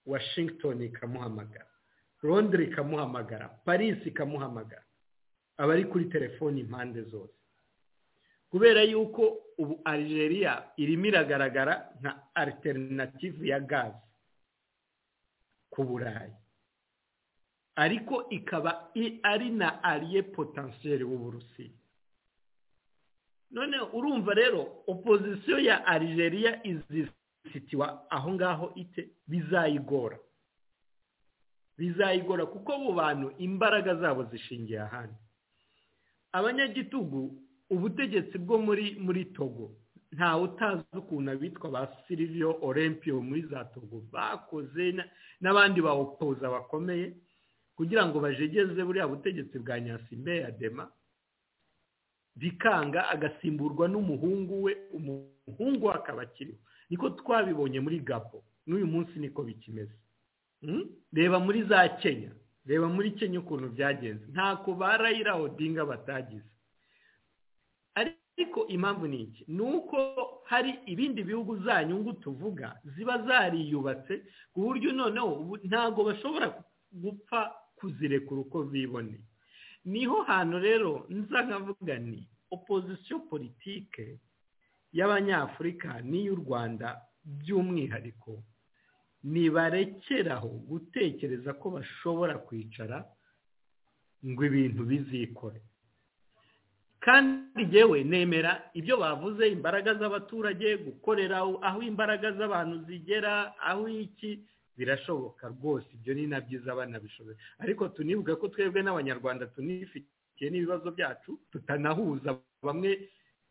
washington ikamuhamagara londire ikamuhamagara paris ikamuhamagara aba ari kuri telefoni impande zose kubera yuko ubu Algeria irimo iragaragara nka alternative ya gazi ku burayi ariko ikaba ari na ariye potensiyeri w'uburusiya none urumva rero opozisiyo ya Algeria izisitiwa aho ngaho ite bizayigora bizayigora kuko abo bantu imbaraga zabo zishingiye ahandi abanyagitugu ubutegetsi bwo muri muri togo ntawe utazi ukuntu abitwa ba silivio olympiyo muri za togo bakoze n'abandi bawopoza bakomeye kugira ngo bajegeze buriya butegetsi bwa nyasimbe ya dema bikanga agasimburwa n'umuhungu we umuhungu we akaba akiriho niko twabibonye muri gapo n'uyu munsi niko bikimeze reba muri za kenya reba muri kenya ukuntu byagenze ntako barayira odinga batagize ariko impamvu ni iki ni uko hari ibindi bihugu za nyungu tuvuga ziba zariyubatse ku buryo noneho ntabwo bashobora gupfa kuzirekura uko biboneye niho hantu rero nza nkavuga ni opozisiyo politike y'abanyafurika n'iy'u rwanda by'umwihariko ntibarekeraho gutekereza ko bashobora kwicara ngo ibintu bizikore kandi yewe nemera ibyo bavuze imbaraga z'abaturage gukorera aho imbaraga z'abantu zigera aho iki birashoboka rwose ibyo ni na byiza banabishoboye ariko tunibuke ko twebwe n'abanyarwanda tunifitiye n'ibibazo byacu tutanahuza bamwe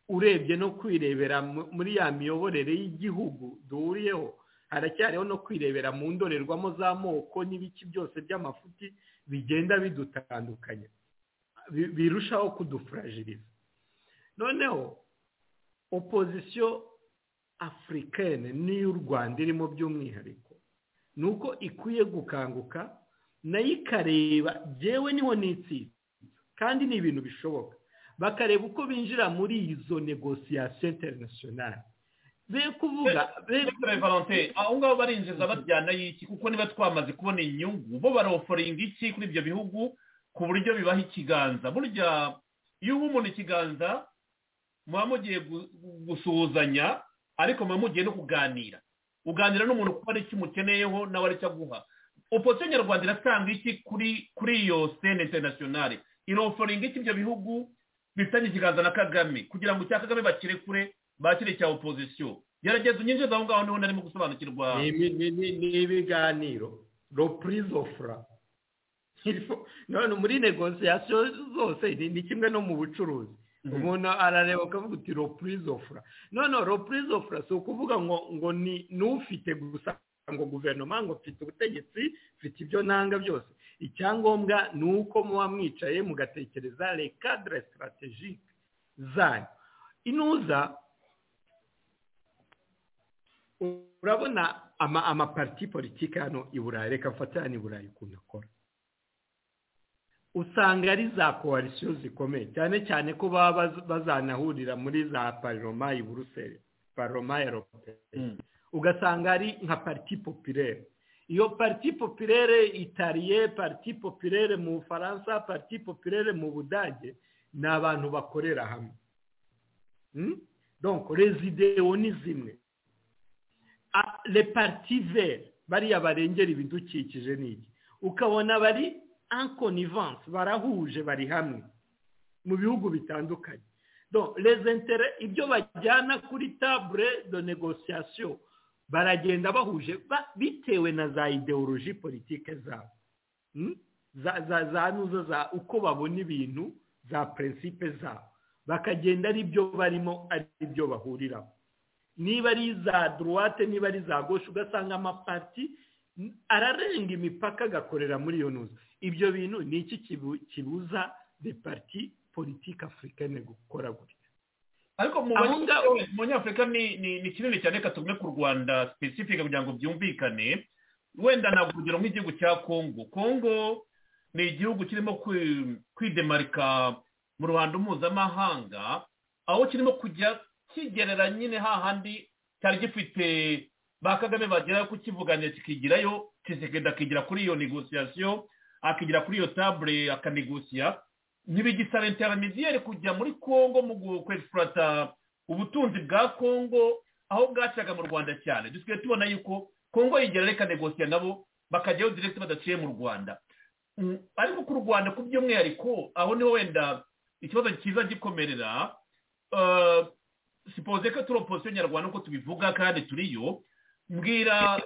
urebye no kwirebera muri ya miyoborere y'igihugu duhuriyeho haracyariho no kwirebera mu ndorerwamo z'amoko n'ibiki byose by'amafuti bigenda bidutandukanye birushaho kudufurajiriza noneho opozisiyo afurikene n'iy'u rwanda irimo by'umwihariko ni uko ikwiye gukanguka nayo ikareba byewe niho nitsinda kandi ni ibintu bishoboka bakareba uko binjira muri izo negosiyasiyo interinasiyonari be kuvuga aho ngaho barinjiza bajyana y'iki kuko niba twamaze kubona inyungu bo baroforinga iki kuri ibyo bihugu ku buryo bibaha ikiganza burya iyo uba umuntu ikiganza muba mugiye gusuhuzanya ariko muba mugiye no kuganira uganira n'umuntu kuko ari umukeneyeho nawe aricyo aguha opozisiyo nyarwanda iratanga iki kuri kuri iyo sene interinasiyonari iroforinga iki ibyo bihugu bifitanye ikiganza na kagame kugira ngo icya kagame bakirekure bakire cya opozisiyo gerageza unyinjiza aho ngaho niho narimo gusobanukirwa ni ibiganiro repurize ofura none muri negosiyasiyo zose ni kimwe no mu bucuruzi umuntu arareba akavuga uti repurize ofura none repurize ofura si ukuvuga ngo ngo ni n'ufite gusa ngo guverinoma ngo mfite ubutegetsi mfite ibyo nanga byose icyangombwa ni uko muba mwicaye mugatekereza rekadire sitarategike zanyu inuza urabona amapariti politiki hano i burayi reka mfatane i burayi ukuntu akora usanga ari za koalisiyo zikomeye cyane cyane ko baba bazanahurira muri za paroma i buruseli paroma ya rope ugasanga ari nka pariti popirere iyo pariti popirere itariye pariti popirere mu bufaransa pariti popirere mu budage ni abantu bakorera hamwe donc rezidewo ni zimwe repartiveri bariya barengera ibidukikije n'iki ukabona bari ankonivanse barahuje bari hamwe mu bihugu bitandukanye rezentere ibyo bajyana kuri tabure do negosiyasiyo baragenda bahuje bitewe na za ideoloji politike zabo za nuzo za uko babona ibintu za prinsipe zabo bakagenda ari byo barimo ari byo bahuriraho niba ari iza duruwate niba ari iza goshe ugasanga amapariti ararenga imipaka agakorera muri iyo ntuza ibyo bintu ni iki kibuza de pariti politiki afurikane gukora gutya ariko mu banyafurika ni kinini cyane reka tuvuge ku rwanda sipesifika kugira ngo byumvikane wenda ntabwo urugero nk'igihugu cya kongo kongo ni igihugu kirimo kwidemarika mu ruhando mpuzamahanga aho kirimo kujya kigerera nyine hahandi cyari gifite ba kagame bageraho kukivuganya kikigirayo kizigenda akigira kuri iyo negosiyasiyo akigira kuri iyo tabure akanegosiya ntibigisa leta ya ramiziyeri kujya muri congo mu kwesipurata ubutunzi bwa congo aho bwacaga mu rwanda cyane dusigaye tubona yuko congo yigerera ikanegosiya nabo bakajyayo direkiti badaciye mu rwanda ariko ku rwanda ku by'umwihariko aho niho wenda ikibazo cyiza gikomerera sipoze ko turi opositiyo nyarwanda uko tubivuga kandi turiyo mbwira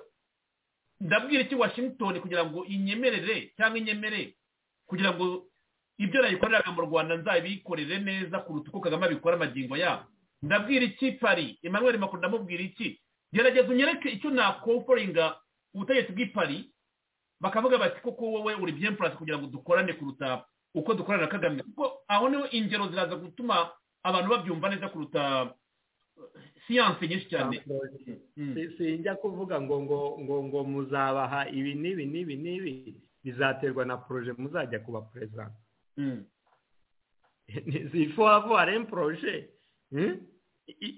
ndabwira iki washington kugira ngo inyemerere cyangwa inyemere kugira ngo ibyo nayikoreraga mu rwanda nzabikorere neza kuruta uko kagame abikora amagingo yabo ndabwira iki pari emmanuel macron ndamubwira iki gerageza unyereke icyo nakoforinga ubutegetsi bw'ipari bakavuga bati koko wowe uri bien place kugira ngo dukorane kuruta uko dukorana na kagame kuko aho niho ingero ziraza gutuma abantu babyumva neza kuruta siyanse nyinshi cyane sinjya kuvuga ngo ngo ngo ngo muzabaha ibi n'ibi n'ibi n'ibi bizaterwa na poroje muzajya kuba perezida zifuha vuba rem poroje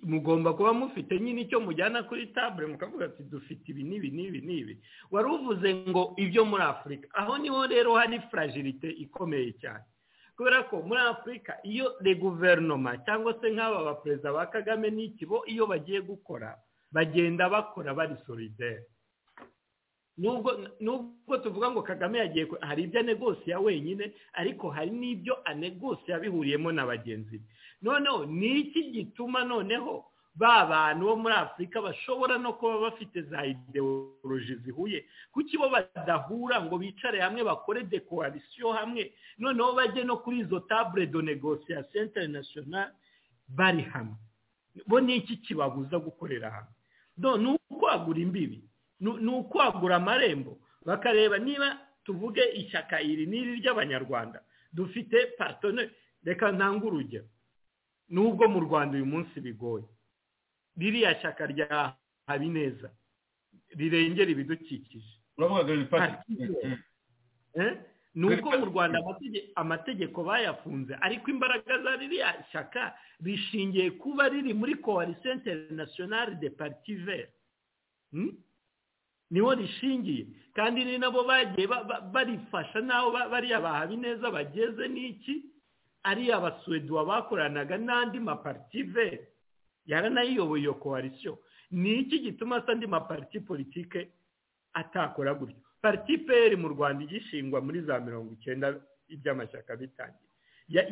mugomba kuba mufite nyine icyo mujyana kuri tabure mukavuga ati dufite ibi n'ibi n'ibi n'ibi wari uvuze ngo ibyo muri afurika aho niho rero hari furajirite ikomeye cyane kubera ko muri afurika iyo de guverinoma cyangwa se nk'aba baperezida ba kagame n'ikibo iyo bagiye gukora bagenda bakora bari solideri nubwo tuvuga ngo kagame yagiye hari ibyo anegosiya wenyine ariko hari n'ibyo anegosiya bihuriyemo na bagenzi be noneho ni iki gituma noneho ba bantu bo muri afurika bashobora no kuba bafite za ideoloji zihuye kuko ibo badahura ngo bicare hamwe bakore dekorarisiyo hamwe noneho bajye no kuri izo tabure do negosiyasiyo interinasiyonari bari hamwe bo ni iki kibabuza gukorera hamwe ni ukwagura imbibi ni ukwagura amarembo bakareba niba tuvuge ishyaka iri n'iri ry'abanyarwanda dufite patone reka ntange urugero n'ubwo mu rwanda uyu munsi bigoye ririya shyaka rya habineza rirengera ibidukikije ni uko mu rwanda amategeko bayafunze ariko imbaraga za ririya shyaka rishingiye kuba riri muri koalisiyo interinasiyonari de paritiveri niho rishingiye kandi ni nabo bagiye barifasha n'aho bariya ba habineza bageze n'iki ariya basuweduwa bakoranaga n'andi maparitiveri yaranayiyoboye iyo koalisiyo ni iki gituma asa andi mapariti politike atakora gutyo pariti peri mu rwanda igishingwa muri za mirongo icyenda iby'amashyaka bitangiye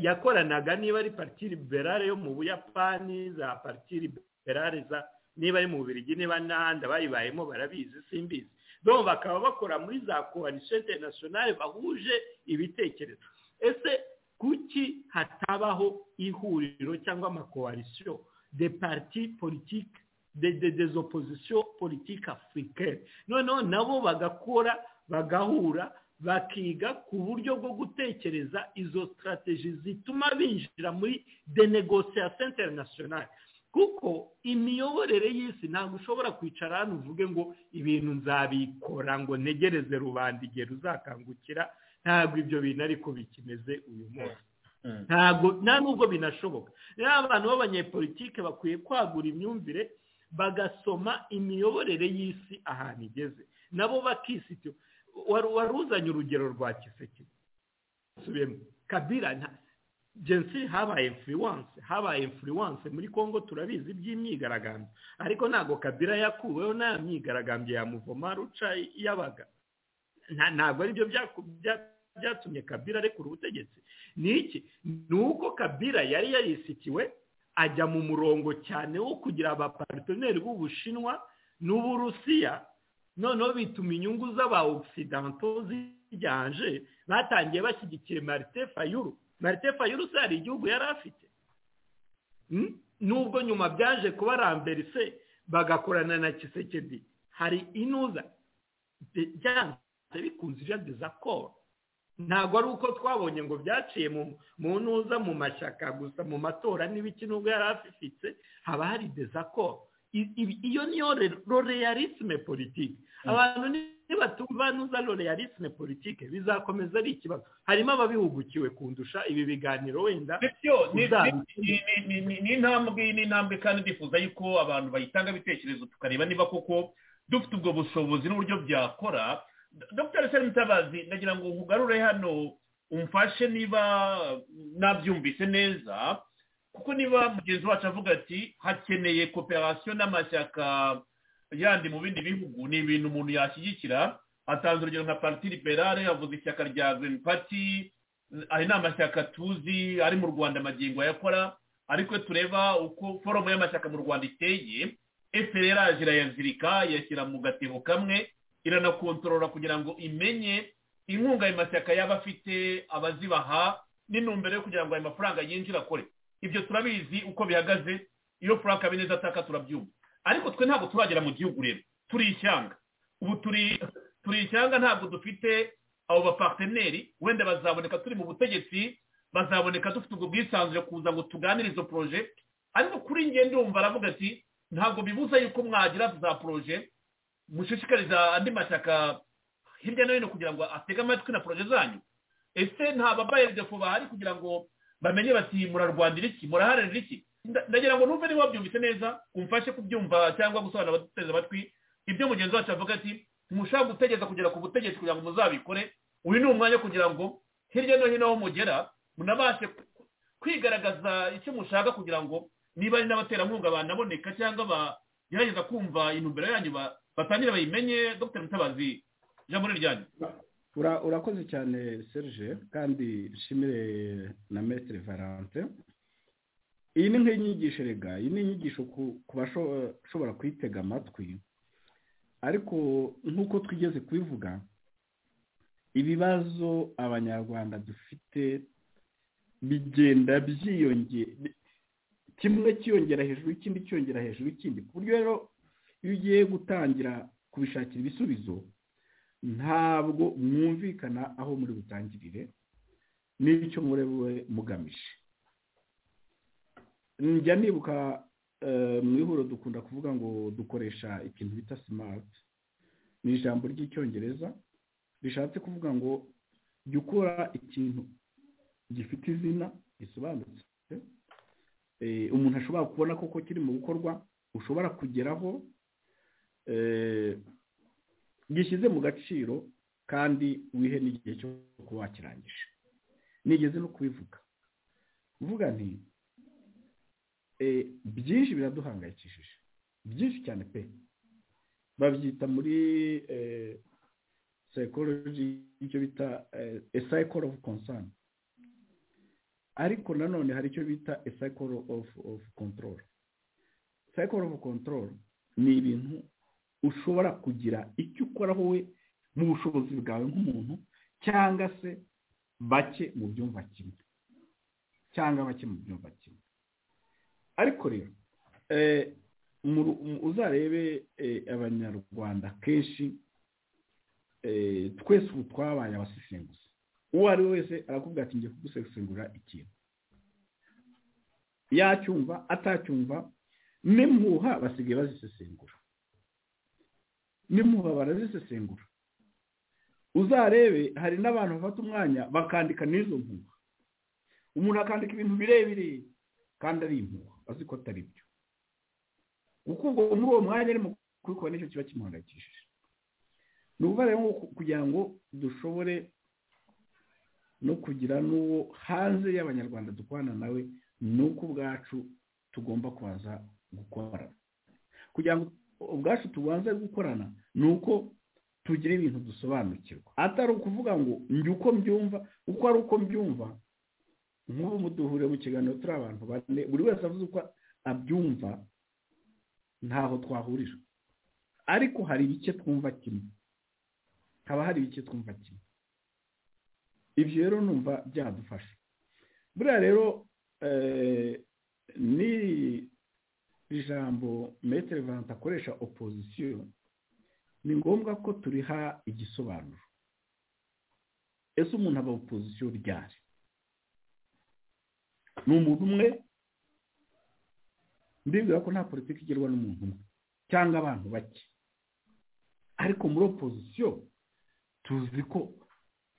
yakoranaga niba ari pariti liberale yo mu buyapani za pariti liberale za niba ari mu bubirigi niba n'ahandi abayibayemo barabizi simbizi dore bakaba bakora muri za koalisiyo interinasiyonari bahuje ibitekerezo ese kuki hatabaho ihuriro cyangwa amakoalisiyo de parti politiki des oppositions politiki afurikani noneho nabo bagakora bagahura bakiga ku buryo bwo gutekereza izo sitarateji zituma binjira muri denegosiyasiyo interinasiyonari kuko imiyoborere y'isi ntabwo ushobora kwicara hano uvuge ngo ibintu nzabikora ngo ntegereze rubanda igihe ruzakangukira ntabwo ibyo bintu ariko bikimeze uyu munsi ntabwo nta nubwo binashoboka rero abantu b'abanyepolitike bakwiye kwagura imyumvire bagasoma imiyoborere y'isi ahantu igeze nabo bakisitira wari uzanye urugero rwa kiseke kabira jensi habaye influence habaye influence muri congo turabizi by'imyigaragambyo ariko ntabwo kabira yakuweho nta myigaragambyo yamuvoma ruca yabaga ntabwo aribyo byatumye kabira arekura ubutegetsi ni iki ni uko kabira yari yarisikiwe ajya mu murongo cyane wo kugira abaparitoneri b'ubushinwa n'uburusiya noneho bituma inyungu z'aba ogisidante ziganje batangiye bashyigikiye marite fayuru marite fayuru se hari igihugu yari afite nubwo nyuma byaje kuba ramberise bagakorana na kisekedi hari inuza byanze bikunze ijage za koro ntabwo ari uko twabonye ngo byaciye mu ntuza mu mashyaka gusa mu matora n'ibiki nubwo yari afifitse haba hari dezakoro iyo niyo roreyarisme politike abantu nibatumva nuza roreyarisme politike bizakomeza ari ikibazo harimo ababihugukiwe kundusha ibi biganiro wenda ni intambwe n'intambwe kandi ndifuza yuko abantu bayitanga ibitekerezo tukareba niba koko dufite ubwo bushobozi n'uburyo byakora dr seri mutabazi ndagira ngo nkugarure hano umfashe niba nabyumvise neza kuko niba mugenzi wacu avuga ati hakeneye koperasiyo n'amashyaka yandi mu bindi bihugu ni ibintu umuntu yashyigikira atanze urugero nka pariti liberale avuze ishyaka rya green party hari n'amashyaka tuzi ari mu rwanda amagingo ayakora ariko tureba uko foromo y'amashyaka mu rwanda iteye efereraje irayazirika yashyira mu gatebo kamwe iranakontorora kugira ngo imenye inkunga ayo mashyaka yaba afite abazibaha n'intumbero yo kugira ngo ayo mafaranga yinjire akore ibyo turabizi uko bihagaze iyo frank habineza ataka turabyumva ariko twe ntabwo turagera mu gihugu rero turi ishyanga ubu turi ishyanga ntabwo dufite abo bapateneri wenda bazaboneka turi mu butegetsi bazaboneka dufite ubwo bwisanzure kuza ngo tuganire izo poroje ariko kuri ngende wumva aravuga ati ntabwo bibuza yuko mwagira za poroje mushishikariza andi mashyaka hirya no hino kugira ngo atege amatwi na poroje zanyu ese nta babayedefo bahari kugira ngo bamenye bati murarwandira iki muraharanira iki ndagira ngo numve niba wabyumvise neza umfashe kubyumva cyangwa gusobanura abatuteze amatwi ibyo mugenzi wacu avuga ati ntimushaka gutegeza kugera ku butegetsi kugira ngo muzabikore uyu ni umwanya kugira ngo hirya no hino aho mugera munabashe kwigaragaza icyo mushaka kugira ngo niba ari n'abaterankunga banaboneka cyangwa bagerageza kumva intumbero yanyu batangire bayimenye dr mutabazi ijambo ni ryanyu urakoze cyane serge kandi nshimire na metere valante iyi ni nk'inyigisho rega iyi ni inyigisho ku bashobora kuyitega amatwi ariko nk'uko twigeze kubivuga ibibazo abanyarwanda dufite bigenda byiyongera kimwe cyiyongera hejuru ikindi cyiyongera hejuru ikindi ku buryo rero iyo ugiye gutangira kubishakira ibisubizo ntabwo mwumvikana aho muri butangirire n'icyo murebe mugamije njya nibuka mu ihuriro dukunda kuvuga ngo dukoresha ikintu bita simati ni ijambo ry'icyongereza rishatse kuvuga ngo jya ukora ikintu gifite izina risobanutse umuntu ashobora kubona koko kiri mu gukorwa ushobora kugeraho gishyize mu gaciro kandi wihe n'igihe cyo kuba wakirangije nigeze no kubivuga uvuga nti byinshi biraduhangayikishije byinshi cyane pe babyita muri psychology icyo bita a cycle of concern ariko nanone hari icyo bita a cycle of of control cycle of control ni ibintu ushobora kugira icyo ukora wowe mu bushobozi bwawe nk'umuntu cyangwa se bake mu byumba kimwe cyangwa bake mu byumba kimwe ariko rero uzarebe abanyarwanda kenshi twese ubu twabaye abasesenguzi uwo ari we wese arakubwira ati ngiye kugusesengura ikintu yacyumva atacyumva n'impuha basigaye bazisesengura n'impuha barazisesengura uzarebe hari n'abantu bafata umwanya bakandika n'izo mpuha umuntu akandika ibintu birebire kandi ari impuha azi ko atari byo kuko ubwo muri uwo mwanya arimo kubikora nicyo kiba kimuhangayikishije ni ukuvuga rero kugira ngo dushobore no kugira n'uwo hanze y'abanyarwanda dukorana nawe ni uko ubwacu tugomba kubanza gukorana kugira ngo ubwacu tubanze gukorana ni uko tugira ibintu dusobanukirwa atari ukuvuga ngo njye uko mbyumva uko ari uko mbyumva nk'ubu muduhure mu kiganiro turi abantu bane buri wese avuze uko abyumva ntaho twahurira ariko hari bike twumva kimwe haba hari bike twumva kimwe ibyo rero numva byadufasha buriya rero ni ijambo metero vanti akoresha opozisiyo ni ngombwa ko turiha igisobanuro ese umuntu aba opozisiyo ryari ni umuntu umwe mbibwira ko nta politiki igerwa n'umuntu umwe cyangwa abantu bake ariko muri opozisiyo tuzi ko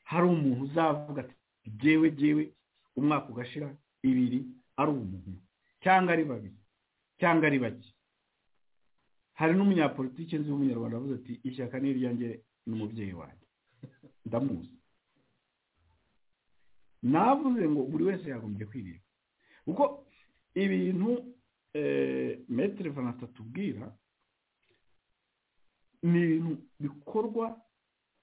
hari umuntu uzavuga ati byewe byewe umwaka ugashira ibiri ari umuntu cyangwa ari babiri cyangwa ari bake hari n'umunyapolitiki nzi w'umunyarwanda avuze ati ishyaka ni iryanjye n'umubyeyi wanjye ndamuzi navuze ngo buri wese yagombye kwireba kuko ibintu metero vanti atubwira ni ibintu bikorwa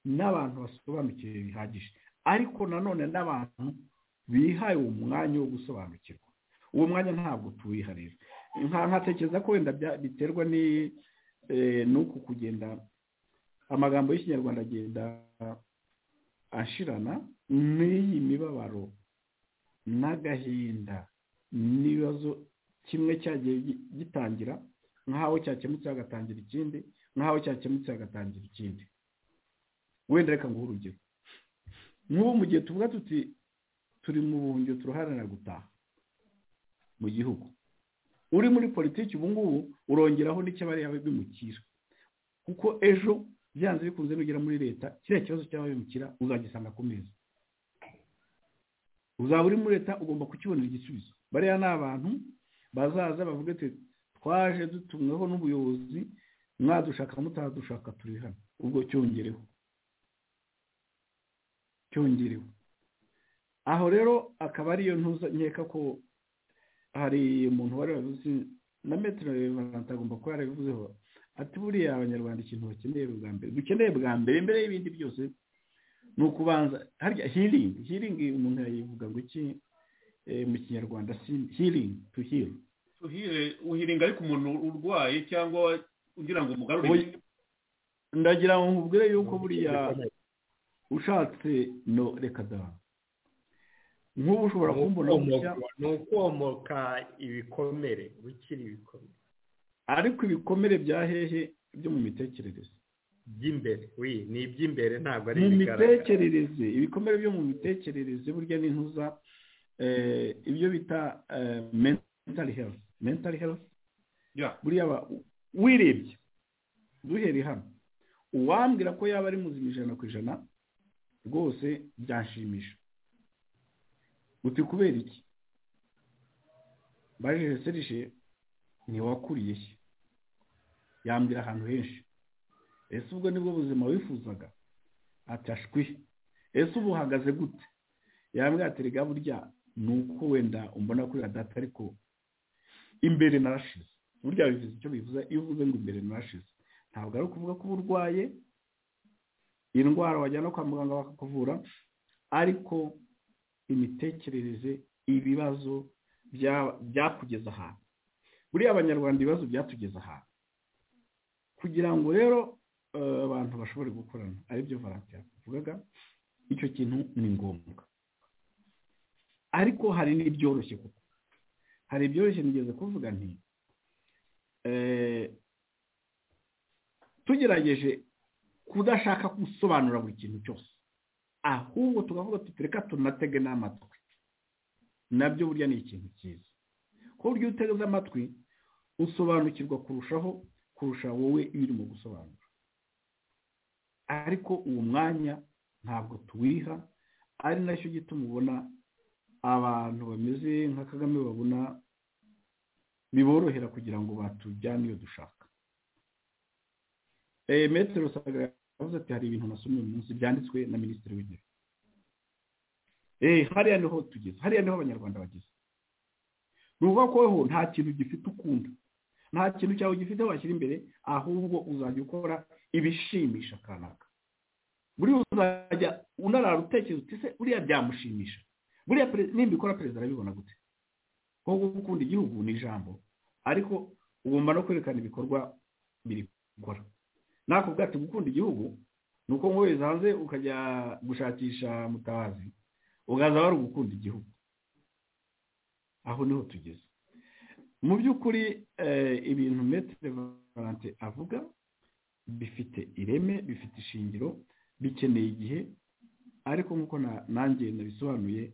n'abantu basobanukiwe bihagije ariko nanone n'abantu bihaye uwo mwanya wo gusobanukirwa uwo mwanya ntabwo tuwiha rero nkatekereza ko wenda biterwa n'uku kugenda amagambo y'ikinyarwanda agenda ashirana n'iyi mibabaro n'agahinda n'ibibazo kimwe cyagiye gitangira nk'aho cyakemutse hagatangira ikindi nk'aho cyakemutse hagatangira ikindi wenda reka nguhe urugero nk'ubu mu gihe tuvuga tuti turi mu buhungiro turaharanira gutaha mu gihugu uri muri politiki ubu ngubu urongeraho n'icyo bariya bimukira kuko ejo byanze bikunze nugera muri leta kiriya kibazo cy'ababimukira uzagisanga ku meza uzaba uri muri leta ugomba kukibonera igisubizo bariya ni abantu bazaza bavuga ati twaje dutumweho n'ubuyobozi mwadushaka mutadushaka turi hano ubwo cyongereho cyongerewe aho rero akaba ariyo ntuza nkeka ko hari umuntu wari wabivuze na metero vanti agomba kuba yarabivuzeho ati buriya abanyarwanda ikintu bakeneye bwa mbere dukeneye bwa mbere mbere y'ibindi byose ni ukubanza harya hiringi hiringi umuntu yayivuga ngo iki mu kinyarwanda hiringi tuhire tuhire uhiringa ariko umuntu urwaye cyangwa ugira ngo umugarure ndagira ngo nkubwire yuko buriya ushatse no reka da nk'ubu ushobora kumbona ni ukomoka ibikomere bikiri ibikomere ariko ibikomere bya hehe byo mu mitekerereze by'imbere wi ni iby'imbere ntabwo ari mu mitekerereze ibikomere byo mu mitekerereze burya n'intuza ibyo bita mentali herifu mentali herifu buriya wirebye duhereye hano uwambwira ko yaba ari muzima ijana ku ijana rwose byashimisha uti kubera iki baje serije ntiwakuriye se yambwira ahantu henshi ese ubwo nibwo buzima wifuzaga atashwi ese ubu uhagaze gute yambwira ati rega burya ni uko wenda umbona kuri data ariko imbere narashize burya bivuze icyo bivuze iyo uvuze ngo imbere narashize ntabwo ari ukuvuga ko uba urwaye indwara wajyana kwa muganga bakakuvura ariko imitekerereze ibibazo byakugeza ahantu buriya abanyarwanda ibibazo byatugeza ahantu kugira ngo rero abantu bashobore gukorana aribyo varanti yavugaga icyo kintu ni ngombwa ariko hari n'ibyoroshye kuko hari ibyoroshye nigeze kuvuga nti tugerageje kudashaka gusobanura buri kintu cyose ahubwo tukavuga tuti reka tunatege n'amatwi nabyo burya ni ikintu cyiza kuko burya iyo uteze amatwi usobanukirwa kurushaho kurusha wowe ibirimo gusobanura ariko uwo mwanya ntabwo tuwiha ari nacyo gituma ubona abantu bameze nka kagame babona biborohera kugira ngo batujyane iyo dushaka metero saga yavuze ati hari ibintu nasomye uyu munsi byanditswe na minisitiri w'intebe hariya niho tugeze hariya niho abanyarwanda bageze ni ukuvuga ko weho nta kintu gifite ukunda nta kintu cyawe gifite washyira imbere ahubwo uzajya ukora ibishimisha kanaka buriya uzajya unarara utekereza uti se uriya byamushimisha buriya nimba ikora perezida arabibona gute ko gukunda igihugu ni ijambo ariko ugomba no kwerekana ibikorwa biri gukora nako bwacu gukunda igihugu ni uko nkohereza hanze ukajya gushakisha mutabazi ugaza wari ugukunda igihugu aho niho tugeze mu by'ukuri ibintu metero valante avuga bifite ireme bifite ishingiro bikeneye igihe ariko nk'uko nanjye nabisobanuye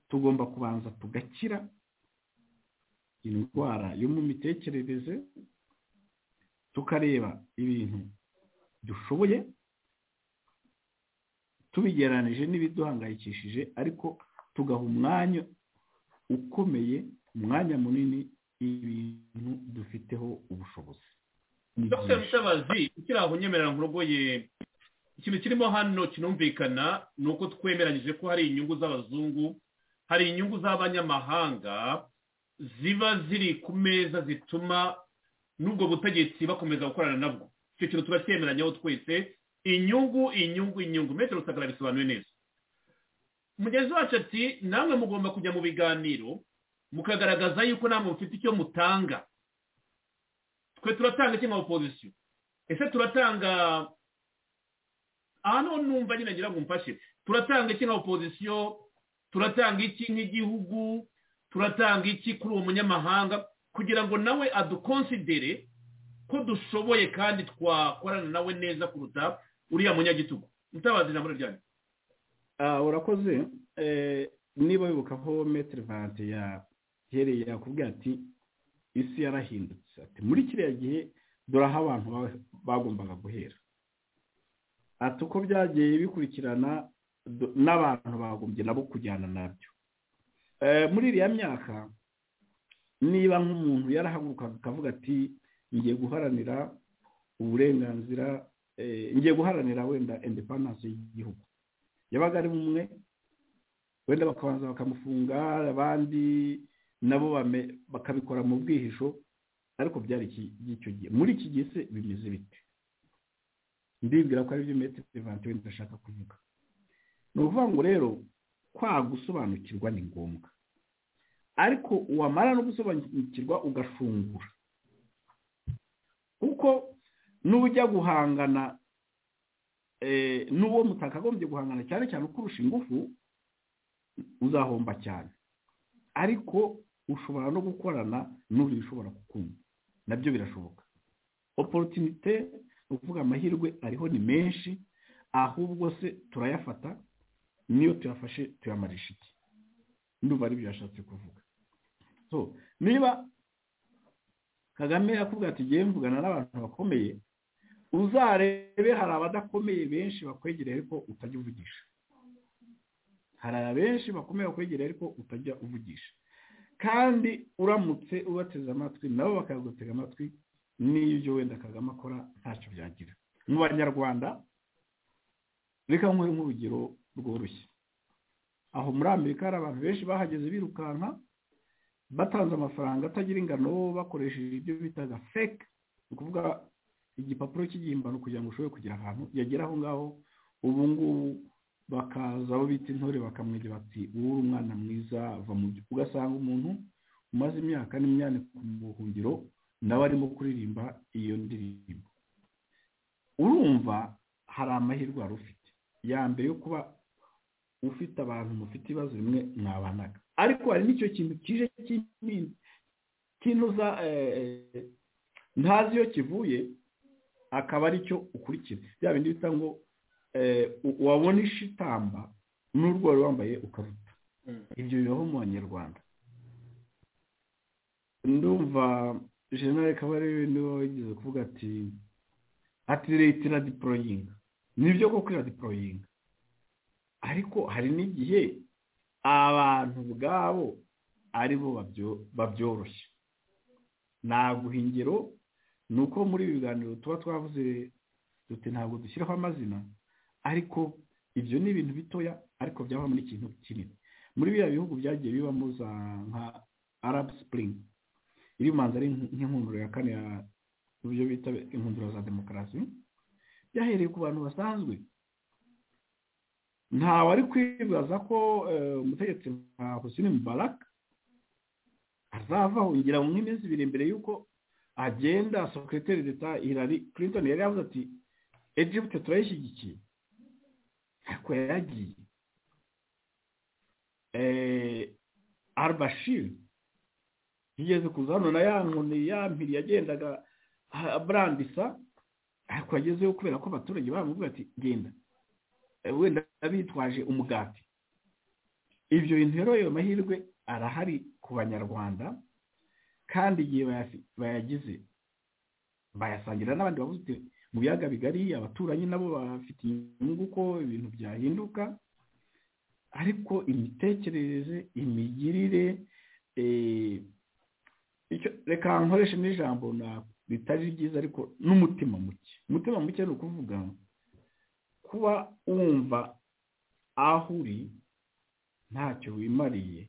tugomba kubanza tugakira indwara yo mu mitekerereze tukareba ibintu dushoboye tubigeranije n'ibiduhangayikishije ariko tugaha umwanya ukomeye umwanya munini ibintu dufiteho ubushobozi dr mutabazi ukiri aho unyemerera ngo urogoye ikintu kirimo hano kinumvikana ni uko twemeranyije ko hari inyungu z'abazungu hari inyungu z'abanyamahanga ziba ziri ku meza zituma n'ubwo butegetsi bakomeza gukorana nabwo icyo kintu tuba cyemeranyaho twese inyungu inyungu inyungu metero rusagara bisobanuye neza mugenzi wacu ati namwe mugomba kujya mu biganiro mukagaragaza yuko namwe mufite icyo mutanga twe turatanga iki nka opozisiyo ese turatanga aha noneho numva nyine ngira ngo umfashe turatanga iki nka opozisiyo turatanga iki nk'igihugu turatanga iki kuri uwo munyamahanga kugira ngo nawe adukonsidere ko dushoboye kandi twakorana nawe neza kuruta uriya munyagitugu mutabazi na muryango urakoze niba wibuka ko metero vante yahereye yakubwira ati isi yarahindutse ati muri kiriya gihe dore aho abantu bagombaga guhera ati uko byagiye bikurikirana n'abantu bagombye nabo kujyana nabyo muri iriya myaka niba nk'umuntu yarahagurukaga akavuga ati ngiye guharanira uburenganzira ngiye guharanira wenda indepandanse y'igihugu yabaga ari umwe wenda bakabanza bakamufunga abandi nabo bakabikora mu bwihisho ariko byari icyo gihe muri iki gihe se bimeze bite ndibwira ko aribyo metero ivanti wenda ndashaka kuvuga ni ukuvuga ngo rero kwa gusobanukirwa ni ngombwa ariko wamara no gusobanukirwa ugashungura kuko n'ujya guhangana n'uwo mutakagombye guhangana cyane cyane ukurusha ingufu uzahomba cyane ariko ushobora no gukorana n'uri ushobora kukumva nabyo birashoboka oporotinite ni ukuvuga amahirwe ariho ni menshi ahubwo se turayafata niyo tuyafashe tuyamarisha iki ndumva aribyo yashatse kuvuga niba kagame yakubwira ati ngiye mvugana n'abantu bakomeye uzarebe hari abadakomeye benshi bakwegereye ariko utajya uvugisha hari abenshi bakomeye bakwegereye ariko utajya uvugisha kandi uramutse ubateze amatwi nabo bakagutega amatwi n'ibyo wenda kagame akora ntacyo byagira mu banyarwanda reka nk'uyu nk'urugero rworoshye aho muri amerika hari abantu benshi bahageze birukanka batanze amafaranga atagira ingano bakoresheje ibyo bitaga feke ni ukuvuga igipapuro cy'igihimbano kugira ngo ushobore kugira ahantu yagera aho ngaho ubu ngubu bakaza abo bita intore bakamwegera bati ubu uri umwana mwiza va mu byo ugasanga umuntu umaze imyaka n'imyanya ku buhungiro nawe arimo kuririmba iyo ndirimbo urumva hari amahirwe wari ufite ya mbere yo kuba ufite abantu mufite ibibazo bimwe mwabanaga ariko hari n'icyo kintu kije kinuza ntazi iyo kivuye akaba ari cyo ukurikira bya bindi bita ngo wabona ishitamba n'urwo wari wambaye ukaruta ibyo bibaho mu banyarwanda ndumva jenali akaba ari ibintu yigeze kuvuga ati ati leta iradiporoyinga nibyo koko iradiporoyinga ariko hari n'igihe abantu ubwabo aribo babyoroshya naguha ingero ni uko muri ibi biganiro tuba twavuze duti ntabwo dushyiraho amazina ariko ibyo ni ibintu bitoya ariko byaba muri ikintu kinini muri biriya bihugu byagiye bibamo za nka arabu sipuringi iri manza ari nk'inkundura ya kane ya ibyo bita inkundura za demokarasi byahereye ku bantu basanzwe ntawe ari kwibaza ko umutegetsi nka husine mubaraka azavaho ngira ngo nk'iminsi ibiri mbere y'uko agenda sekreteri leta Hillary Clinton yari yavuze ati Egypte turayishyigikiye ariko yaragiye albashiri yigeze kuza hano na ya nkoni ya mpiri yagendaga aburambisa ariko yagezeyo kubera ko abaturage bamubwira ati genda wenda bitwaje umugati ibyo bintu rero ayo mahirwe arahari ku banyarwanda kandi igihe bayagize bayasangira n'abandi bavuze uti mu biyaga bigari abaturanyi nabo bafite inyungu ko ibintu byahinduka ariko imitekerereze imigirire reka nkoreshe n'ijambo ritari ryiza ariko n'umutima muke umutima muke ni ukuvuga kuba wumva aho uri ntacyo wimariye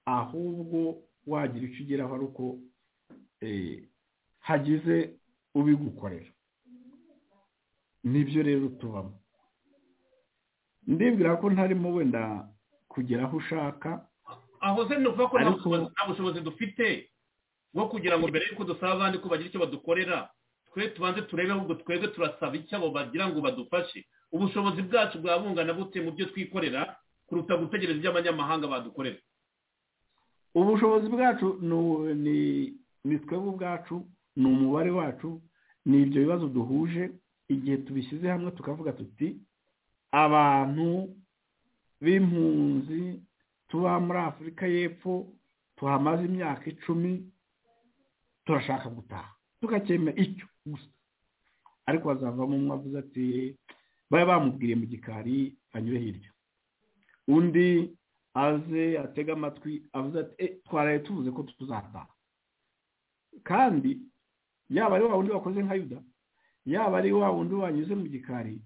ahubwo wagira icyo ugeraho ari uko hagize ubigukorera nibyo rero tubamo ndibwira ko ntarimo wenda kugera aho ushaka aho se nuvuga ko nta bushobozi dufite bwo kugira ngo mbere y'uko dusaba abandi ko bagira icyo badukorera twe tubanze turebe ahubwo twebwe turasaba icyo abo bagira ngo badufashe ubushobozi bwacu bwa bungana bute mu byo twikorera kuruta gutegereza ibyo abanyamahanga badukorera ubushobozi bwacu ni twebwe ubwacu ni umubare wacu ni ibyo bibazo duhuje igihe tubishyize hamwe tukavuga tuti abantu b'impunzi tuba muri afurika y'epfo tuhamaze imyaka icumi turashaka gutaha tukacyemera icyo gusa ariko hazavamo umwe avuze ati bari bamubwiriye mu gikari anyure hirya undi aze atega amatwi avuze ati twaraye tuvuze ko tuzataha kandi yaba ari wa wundi wakoze nka yuda yaba ari wa wundi wanyuze mu gikari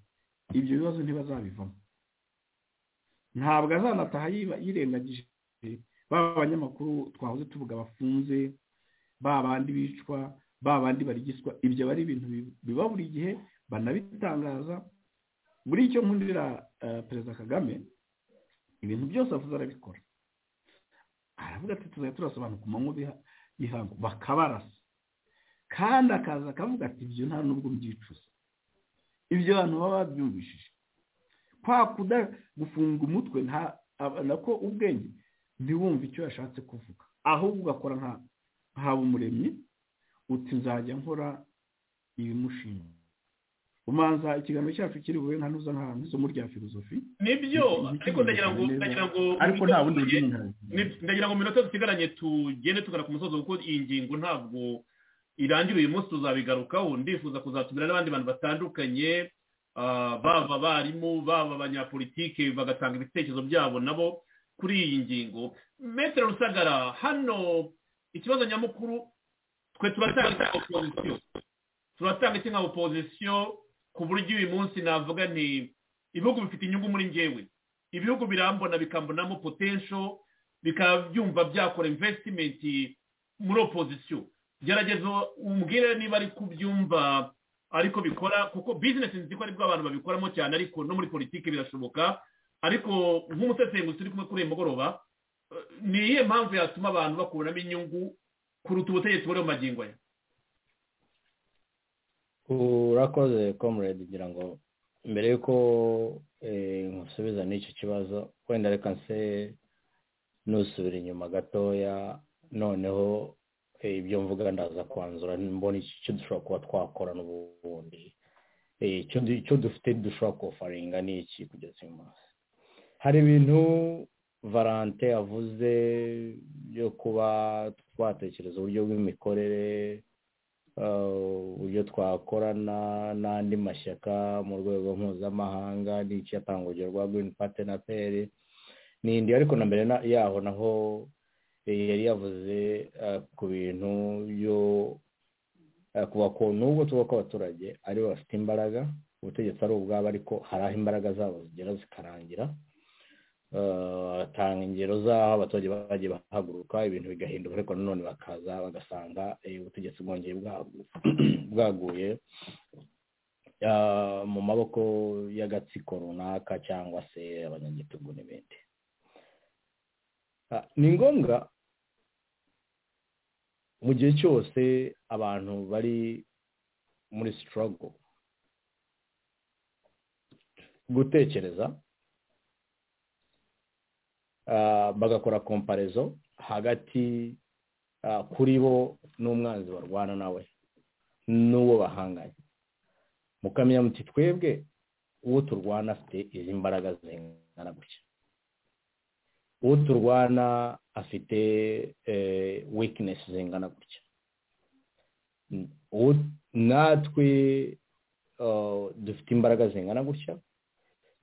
ibyo bibazo ntibazabivamo ntabwo azanataha yirengagije baba abanyamakuru twahoze tuvuga bafunze babandi bicwa babandi barigiswa ibyo aba ari ibintu biba buri gihe banabitangaza buri icyo nkundira perezida kagame ibintu byose avuze arabikora aravuga ati tuzajya turasobanura ku manywa y'ihangu bakabarasa kandi akaza akavuga ati ibyo nta n'ubwo mbyicuza ibyo abantu baba babyumvishije kwa kuda gufunga umutwe nako ubwenge ntiwumve icyo yashatse kuvuga ahubwo ugakora nka habumuremyi uti nzajya nkora ibimushinga umanza ikiganiro cyacu kiri bube nka nuza nka isomo rya filozofi nibyo ariko ndagira ngo ndagira ngo ariko nta bundi ndagira ngo minota dusigaranye tugende tugana ku musozo kuko iyi ngingo ntabwo irangira uyu munsi tuzabigarukaho ndifuza kuzatumira n'abandi bantu batandukanye baba abarimu baba abanyapolitike bagatanga ibitekerezo byabo nabo kuri iyi ngingo metero rusagara hano ikibazo nyamukuru twe turatanga opozisiyo turatanga iki nka opozisiyo ku buryo uyu munsi navuga ni ibihugu bifite inyungu muri ngewe ibihugu birambona bikambonamo potensho bikaba byumva byakora invesitimenti muri opozisiyo gerageza umbwire niba ari kubyumva ariko bikora kuko bizinesi nzi ko aribwo abantu babikoramo cyane ariko no muri politiki birashoboka ariko nk'umusesenguzi turi kumwe kuri uyu mugoroba ni iyihe mpamvu yatuma abantu bakuramo inyungu kuruta ubutegetsi buri mu magingo ye urakoze comrade ngira ngo mbere y'uko nkusubiza n'icyo kibazo wenda reka nse nusubira inyuma gatoya noneho ibyo mvuga ndaza kwanzura mbona icyo dushobora kuba twakora n'ubundi icyo dufite dushobora kofaringa ni iki kugeza uyu munsi hari ibintu valante avuze yo kuba twatekereza uburyo bw'imikorere uburyo twakorana n'andi mashyaka mu rwego mpuzamahanga n'icyatanga urugero rwa girini pate na peri ni indi ariko na mbere yaho naho yari yavuze ku bintu byo kuva ku nubwo tuba ko abaturage aribo bafite imbaraga ubutegetsi ari ubwabo ariko hari aho imbaraga zabo zigera zikarangira batanga ingero z'aho abaturage bagiye bahaguruka ibintu bigahinduka ariko nanone bakaza bagasanga ubutegetsi bwongeye bwaguye mu maboko y'agatsiko runaka cyangwa se abanyagitugu n'ibindi ni ngombwa mu gihe cyose abantu bari muri sitorogo gutekereza bagakora komparezo hagati kuri bo n'umwanzi barwana nawe n'uwo bahanganye mukamenya muti twebwe uwo turwana afite izi mbaraga zingana gutya uwo turwana afite wikinesi zingana gutya natwe dufite imbaraga zingana gutya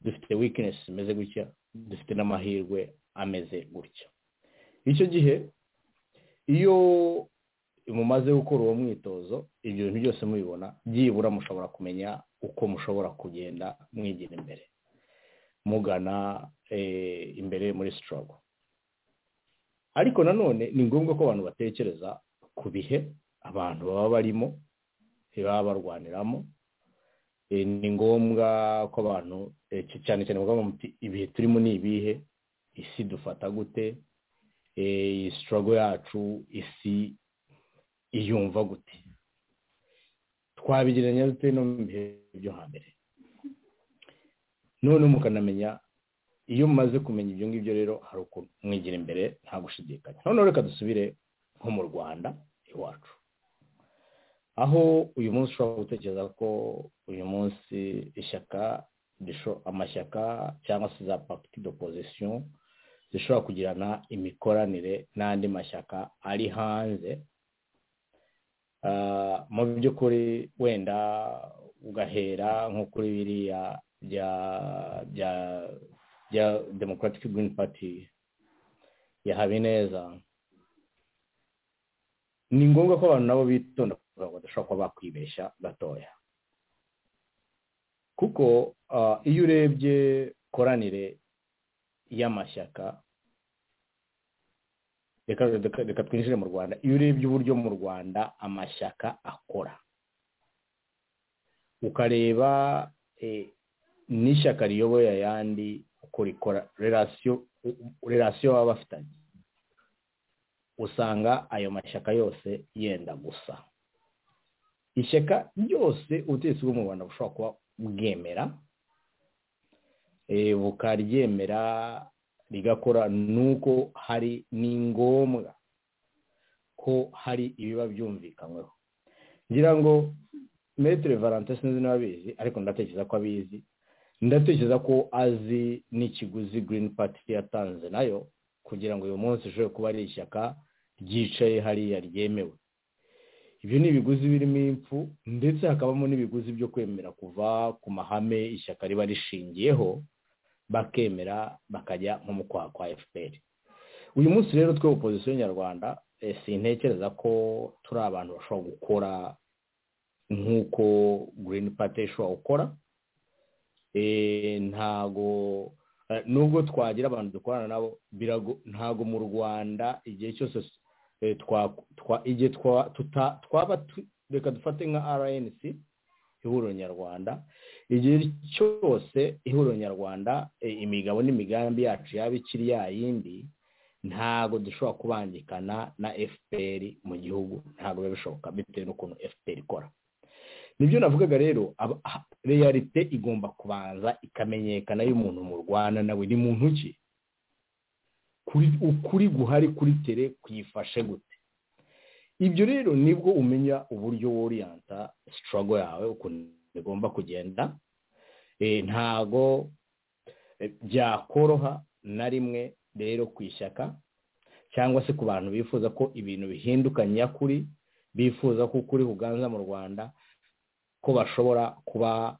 dufite wikinesi zimeze gutya dufite n'amahirwe ameze gutya icyo gihe iyo mumaze gukora uwo mwitozo ibyo bintu byose mubibona byibura mushobora kumenya uko mushobora kugenda mwigira imbere mugana imbere muri sitorogo ariko nanone ni ngombwa ko abantu batekereza ku bihe abantu baba barimo baba barwaniramo ni ngombwa ko abantu cyane cyane bavuga muti ibihe turimo ni ibihe isi dufata gute iyi sitorogo yacu isi iyumva gute twabigereranya dute no mu bihe byo hambere noneho mukanamenya iyo mumaze kumenya ibyo ngibyo rero hari ukuntu mwigira imbere nta gushidikanya noneho reka dusubire nko mu rwanda iwacu aho uyu munsi ushobora gutekereza ko uyu munsi ishyaka amashyaka cyangwa se za pariti d'opposition zishobora kugirana imikoranire n'andi mashyaka ari hanze mu by'ukuri wenda ugahera nko kuri biriya bya democratic green party ya habineza ni ngombwa ko abantu nabo bitonda badashobora kuba bakwibeshya gatoya kuko iyo urebye koranire y'amashyaka reka twinjire mu rwanda iyo urebye uburyo mu rwanda amashyaka akora ukareba n'ishyaka riyoboye ayandi uko rikora rerasiyo baba bafitanye usanga ayo mashyaka yose yenda gusa ishyaka ryose ubutegetsi bwo mu rwanda bushobora kuba bwemera bukaryemera rigakora nuko hari ni ngombwa ko hari ibiba byumvikanyweho ngira ngo metero valante sinzi niba abizi ariko ndatekereza ko abizi ndatekereza ko azi n'ikiguzi girini pati yatanze nayo kugira ngo uyu munsi ushobore kuba ari ishyaka ryicaye hariya ryemewe ibyo ni ibiguzi birimo impfu ndetse hakabamo n'ibiguzi byo kwemera kuva ku mahame ishyaka riba rishingiyeho bakemera bakajya nko mu kwaha kwa efuperi uyu munsi rero twe opozisiyo nyarwanda sintekereza ko turi abantu bashobora gukora nk'uko girini pate ishobora gukora ntago nubwo twagira abantu dukorana nabo ntago mu rwanda igihe cyose igihe twaba reka dufate nka rnc ihuriro nyarwanda igihe cyose ihuriro nyarwanda imigabo n'imigambi yacu yaba ikiri yayindi ntago dushobora kubangikana na fpr mu gihugu ntago biba bishoboka bitewe n'ukuntu fpr ikora nibyo navugaga rero reyarite igomba kubanza ikamenyekana y'umuntu mu rwanda nawe ni muntu ki ukuri guhari kuri tere kuyifashe gute ibyo rero nibwo umenya uburyo woriyanta sitorogo yawe ukuntu igomba kugenda ntago byakoroha na rimwe rero ku ishyaka cyangwa se ku bantu bifuza ko ibintu bihinduka nyakuri bifuza ko ukuri buganza mu rwanda ko bashobora kuba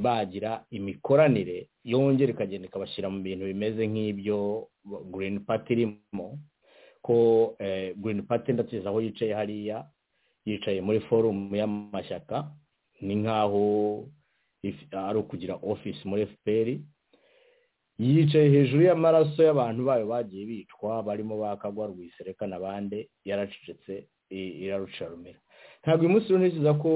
bagira imikoranire yongera ikagenda ikabashyira mu bintu bimeze nk'ibyo girini pati irimo ko girini pati ndetse aho yicaye hariya yicaye muri forumu y'amashyaka ni nk'aho ari ukugira ofisi muri efuperi yicaye hejuru y'amaraso y'abantu bayo bagiye bicwa barimo bakagwa rwisereka n'abandi yaracecetse irarucarumira ntabwo uyu munsi ntikiza ko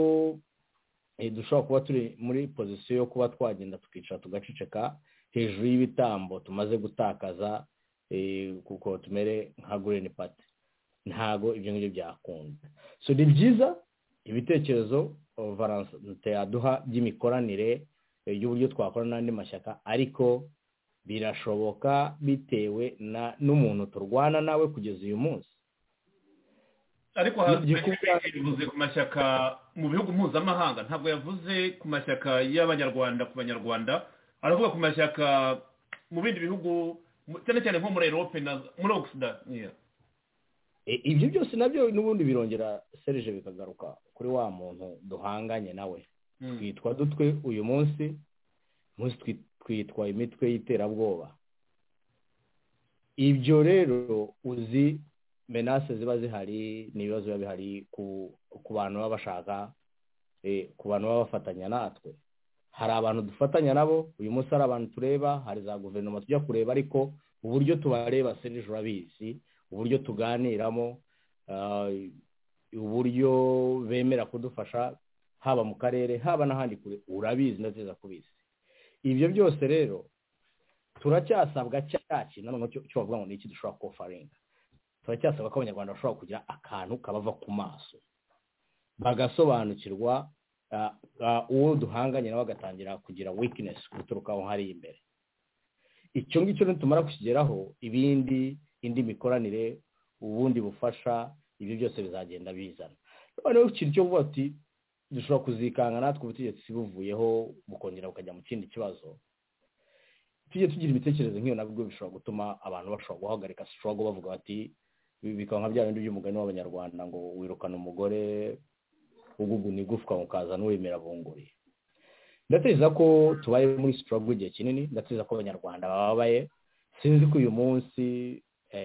dushobora kuba turi muri pozisiyo yo kuba twagenda tukicara tugaceceka hejuru y'ibitambo tumaze gutakaza kuko tumere nka gurini pati ntabwo ibyo ngibyo byakunda so ni byiza ibitekerezo valanse yaduha by'imikoranire y'uburyo twakora n'andi mashyaka ariko birashoboka bitewe n'umuntu turwana nawe kugeza uyu munsi ariko hazwi yavuze ku mashyaka mu bihugu mpuzamahanga ntabwo yavuze ku mashyaka y'abanyarwanda ku banyarwanda aravuga ku mashyaka mu bindi bihugu cyane cyane nko muri erope na muri ogisida ibyo byose nabyo n'ubundi birongera serije bikagaruka kuri wa muntu duhanganye nawe twitwa dutwe uyu munsi twitwa imitwe y'iterabwoba ibyo rero uzi menase ziba zihari n'ibibazo biba bihari ku bantu baba bashaka ku bantu baba bafatanya natwe hari abantu dufatanya nabo uyu munsi hari abantu tureba hari za guverinoma tujya kureba ariko uburyo tubareba serije urabizi uburyo tuganiramo uburyo bemera kudufasha haba mu karere haba n'ahandi kure urabizi ndateza kubizi ibyo byose rero turacyasabwa cyacu nanone cyo bavuga ngo ni iki dushobora kofaringa turacyasaba ko abanyarwanda bashobora kugira akantu kabava ku maso bagasobanukirwa uwo duhanganye nawe agatangira kugira wikinesi guturuka aho hari imbere icyo ngicyo nitumara kukigeraho ibindi indi mikoranire ubundi bufasha ibyo byose bizagenda bizana noneho ikintu cyo kuvuga ati dushobora kuzikanga natwe ubutegetsi buvuyeho bukongera bukajya mu kindi kibazo tujye tugira imitekerereze nk'iyo nabwo bishobora gutuma abantu bashobora guhagarika sitorogo bavuga bati bikaba nka bya bindi by'umugani w'abanyarwanda ngo wirukana umugore uguguna igufwa ukazana uwemera bunguri ndateza ko tubaye muri sitorogo igihe kinini ndateza ko abanyarwanda bababaye sinzi ko uyu munsi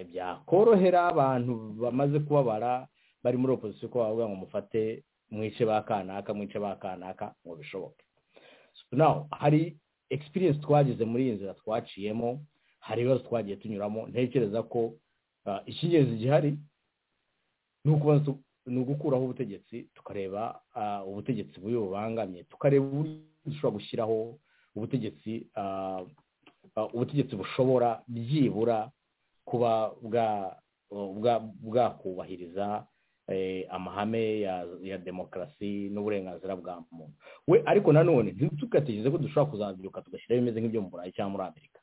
byakorohera abantu bamaze kubabara bari muri opozisiyo ko bavuga ngo mufate mwice ba kanaka mwice ba kanaka ngo bishoboke hari experience twagize muri iyi nzira twaciyemo hari ibibazo twagiye tunyuramo ntekereza ko icy'ingenzi gihari ni ugukuraho ubutegetsi tukareba ubutegetsi bubi bubangamye tukareba uburyo dushobora gushyiraho ubutegetsi ubutegetsi bushobora byibura kuba bwakubahiriza amahame ya demokarasi n'uburenganzira bwa muntu we ariko nanone ntitugategereze ko dushobora kuzabyuka tugashyiraho ibimeze nk'ibyo mu burayi cyangwa muri amerika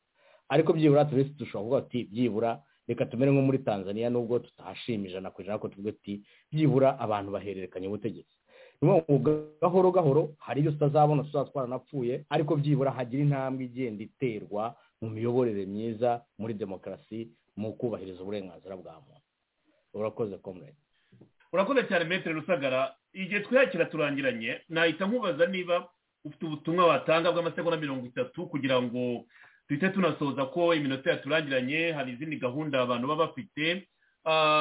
ariko byibura turese dushobora kuvuga ati byibura reka tumere nko muri tanzania nubwo tutahashima ijana ku ijana ko tuvuga ati byibura abantu bahererekanya ubutegetsi gahoro gahoro hari ibyo tutazabona tuzaba twaranapfuye ariko byibura hagira intambwe igenda iterwa mu miyoborere myiza muri demokarasi mu kubahiriza uburenganzira bwa muntu urakoze komurete urakoze cyane metero rusagara igihe twiyakira turangiranye nahita nkubaza niba ufite ubutumwa watanga bw'amasegonda mirongo itatu kugira ngo duhite tunasoza ko iminota yaturangiranye hari izindi gahunda abantu baba bafite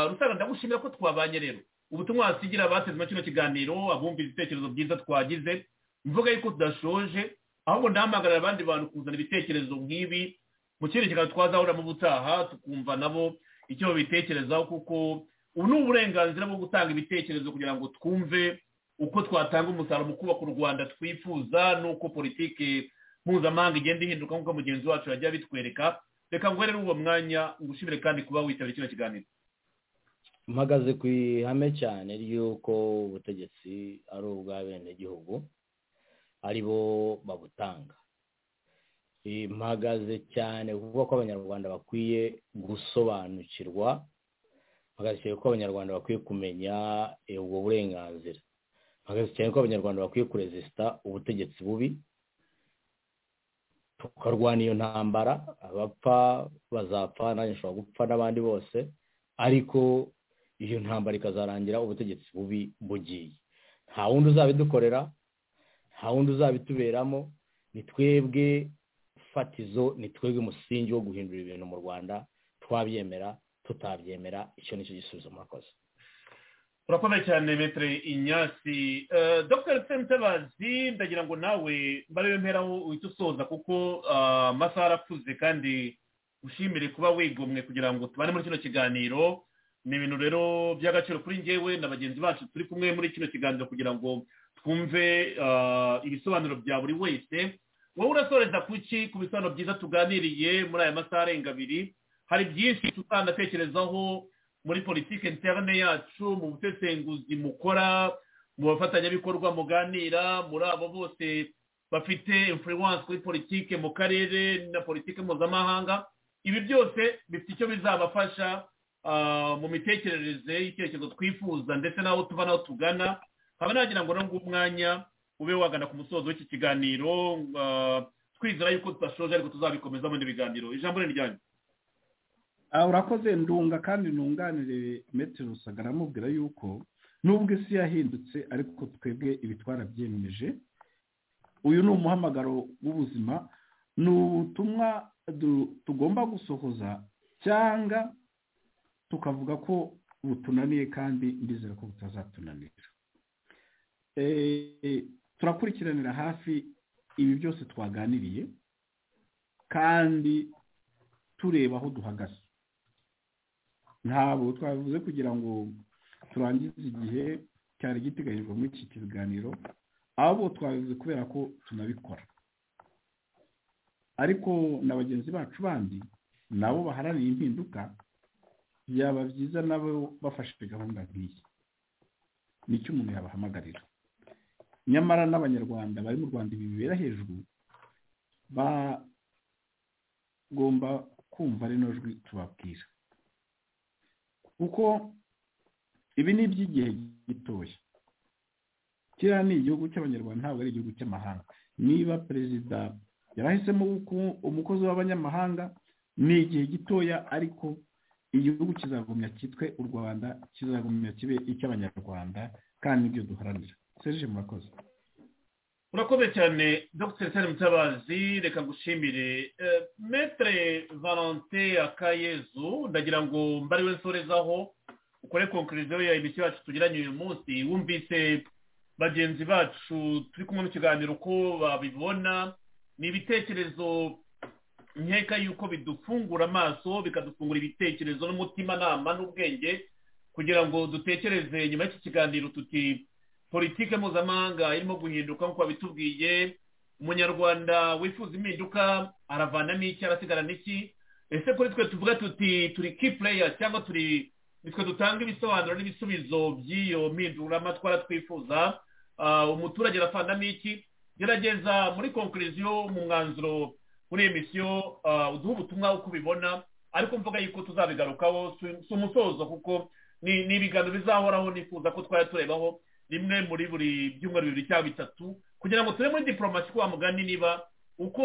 rusaga ndagushimira ko twabanye rero ubutumwa wasigira abateze muri kino kiganiro abumvira ibitekerezo byiza twagize mvuga yuko tudashoje ahubwo ndahamagarira abandi bantu kuzana ibitekerezo nk'ibi mu kindi kiganiro twazahura mu butaha tukumva nabo icyo babitekerezaho kuko ubu ni uburenganzira bwo gutanga ibitekerezo kugira ngo twumve uko twatanga umusaruro mu kubaka u rwanda twifuza n'uko politiki mpuzamahanga igenda ihinduka nk'uko mugenzi wacu yajya abitwereka reka ngo rero uwo mwanya ngushimire kandi kuba witabira kino kiganiro mpagaze ku ihame cyane ry'uko ubutegetsi ari ubw'abenegihugu ari bo babutanga mpagaze cyane kuvuga ko abanyarwanda bakwiye gusobanukirwa mpagaze ko abanyarwanda bakwiye kumenya ubwo burenganzira mpagaze cyane ko abanyarwanda bakwiye kurezisita ubutegetsi bubi tukarwana iyo ntambara abapfa bazapfa nanjye nshobora gupfa n'abandi bose ariko iyo ntambara ikazarangira ubutegetsi bubi bugiye nta wundi uzabidukorera nta wundi uzabituberamo ni twebwe fatizo ni twebwe umusingi wo guhindura ibintu mu rwanda twabyemera tutabyemera icyo nicyo gisubizo murakoze urakomeye cyane metere inyasi dr mutabazi ndagira ngo nawe mbarebe mperaho uhita usoza kuko amasaha arakuze kandi ushimire kuba wigomwe kugira ngo tubane muri kino kiganiro ni ibintu rero by'agaciro kuri ngewe na bagenzi bacu turi kumwe muri kino kiganiro kugira ngo twumve ibisobanuro bya buri wese wowe urasoreza kuki ku bisobanuro byiza tuganiriye muri aya masaha arenga abiri hari byinshi tutanatekerezaho muri politiki interne yacu mu busesenguzi mukora mu bafatanyabikorwa muganira muri abo bose bafite influence kuri politiki mu karere na politiki mpuzamahanga ibi byose bifite icyo bizabafasha mu mitekerereze y'icyerekezo twifuza ndetse n'aho tuva n'aho tugana nkaba nagira ngo nubwo umwanya ube wagana ku musozo w'iki kiganiro twizera yuko tudashoje ariko tuzabikomeza mu biganiro ijambo ni ryanyu urakoze ndunga kandi ntunganire metero rusaga aramubwira yuko nubwo isi yahindutse ariko twebwe ibi twarabyemeje uyu ni umuhamagaro w'ubuzima ni ubutumwa tugomba gusohoza cyangwa tukavuga ko butunaniye kandi ndizera ko butazatunanira turakurikiranira hafi ibi byose twaganiriye kandi tureba aho duhagaze ntabwo twavuze kugira ngo turangize igihe cyari giteganyijwe muri iki kiganiro ahubwo twabivuze kubera ko tunabikora ariko na bagenzi bacu bandi nabo baharaniye impinduka byaba byiza nabo bafashe gahunda nk'iyi nicyo umuntu yabahamagarira nyamara n'abanyarwanda bari mu rwanda ibi bibera hejuru bagomba kumva rino jwi tubabwira kuko ibi ni iby'igihe gitoya kiriya ni igihugu cy'abanyarwanda ntabwo ari igihugu cy'amahanga niba perezida yarahisemo umukozi w'abanyamahanga ni igihe gitoya ariko igihugu kizagumya cyitwe u rwanda kizagumya kibe icy'abanyarwanda kandi nibyo duharanira serge murakoze urakoze cyane dr sani mutabazi reka ngushimire metre valente akayezu ndagira ngo mbari we nsorezaho ukore konkuriziyo ya emisiyo yacu tugiranye uyu munsi wumvise bagenzi bacu turi kumwe mu kiganiro uko babibona ni ibitekerezo nkeka yuko bidufungura amaso bikadufungura ibitekerezo n'umutimanama n'ubwenge kugira ngo dutekereze nyuma y'iki kiganiro tuti politiki mpuzamahanga irimo guhinduka nk'uko babitubwiye umunyarwanda wifuza impinduka aravanamo iki arasigara n'iki ese kuri twe tuvuga tuti turi ki pureya cyangwa turi nitwe dutanga ibisobanuro n'ibisubizo by'iyo mpinduramatwara twifuza umuturage aravanamo iki gerageza muri konkuriziyo mu mwanzuro muri emisiyo uduha ubutumwa uko ubibona ariko mvuga yuko tuzabigarukaho si umusozo kuko ni ibiganiro bizahoraho nifuza ko twajya turebaho rimwe muri buri byumweru bibiri cyangwa bitatu kugira ngo tube muri diporomasi kwa mugani niba uko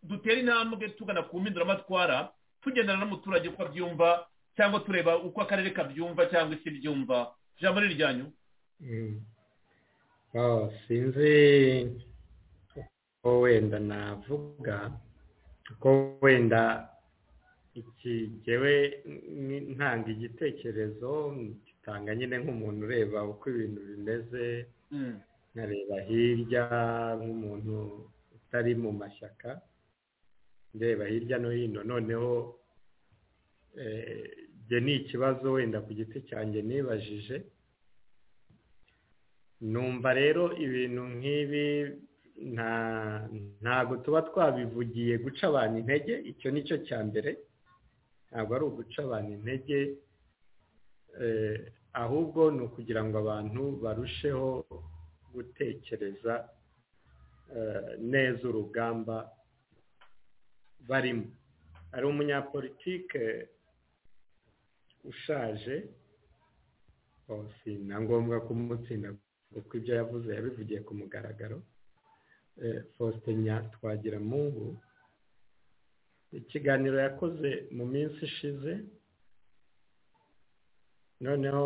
dutera intambwe tugana ku mpinduramatwara tugendana n'umuturage uko abyumva cyangwa tureba uko akarere kabyumva cyangwa isi byumva ijambo ni iryanyu sinzi ko wenda navuga ko wenda iki ngewe ntanga igitekerezo usanga nyine nk'umuntu ureba uko ibintu bimeze nkareba hirya nk'umuntu utari mu mashyaka ndeba hirya no hino noneho njye ni ikibazo wenda ku giti cyanjye nibajije numva rero ibintu nk'ibi ntabwo tuba twabivugiye guca abantu intege icyo ni cyo cya mbere ntabwo ari uguca abantu intege ahubwo ni ukugira ngo abantu barusheho gutekereza neza urugamba barimo hari umunyapolitike ushaje si na ngombwa kumutsinda kuko ibyo yavuze yabivugiye ku mugaragaro faustin twagiramungu ikiganiro yakoze mu minsi ishize noneho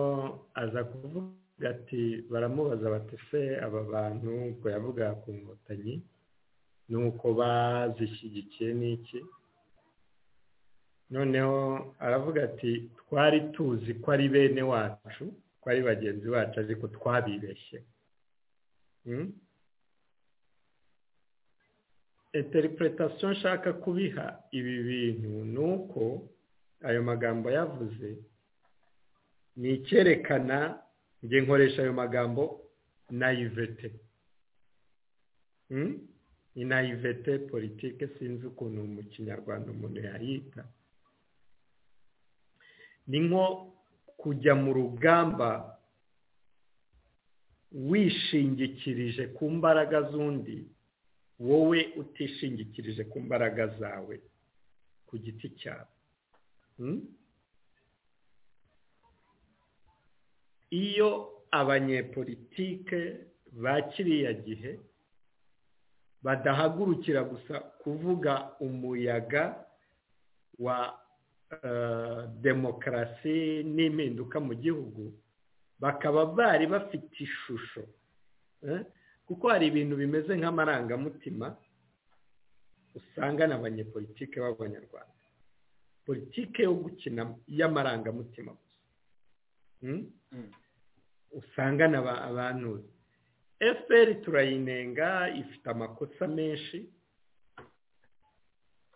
aza kuvuga ati baramubaza bati se aba bantu ngo yavuga ku nkotanyi ni uko bazishyigikiye n'iki noneho aravuga ati twari tuzi ko ari bene wacu ko ari bagenzi bacu ariko twabibeshye interpretation nshaka kubiha ibi bintu ni uko ayo magambo yavuze ni icyerekana njye nkoresha ayo magambo nayivete ni nayivete politike sinzi ukuntu mu kinyarwanda umuntu yayita ni nko kujya mu rugamba wishingikirije ku mbaraga z'undi wowe utishingikirije ku mbaraga zawe ku giti cyawe iyo abanyepolitike ba kiriya gihe badahagurukira gusa kuvuga umuyaga wa demokarasi n'impinduka mu gihugu bakaba bari bafite ishusho kuko hari ibintu bimeze nk'amarangamutima usanga na banyepolitike b'abanyarwanda politike yo gukina y'amarangamutima gusa usanga na abantu fpr turayinenga ifite amakosa menshi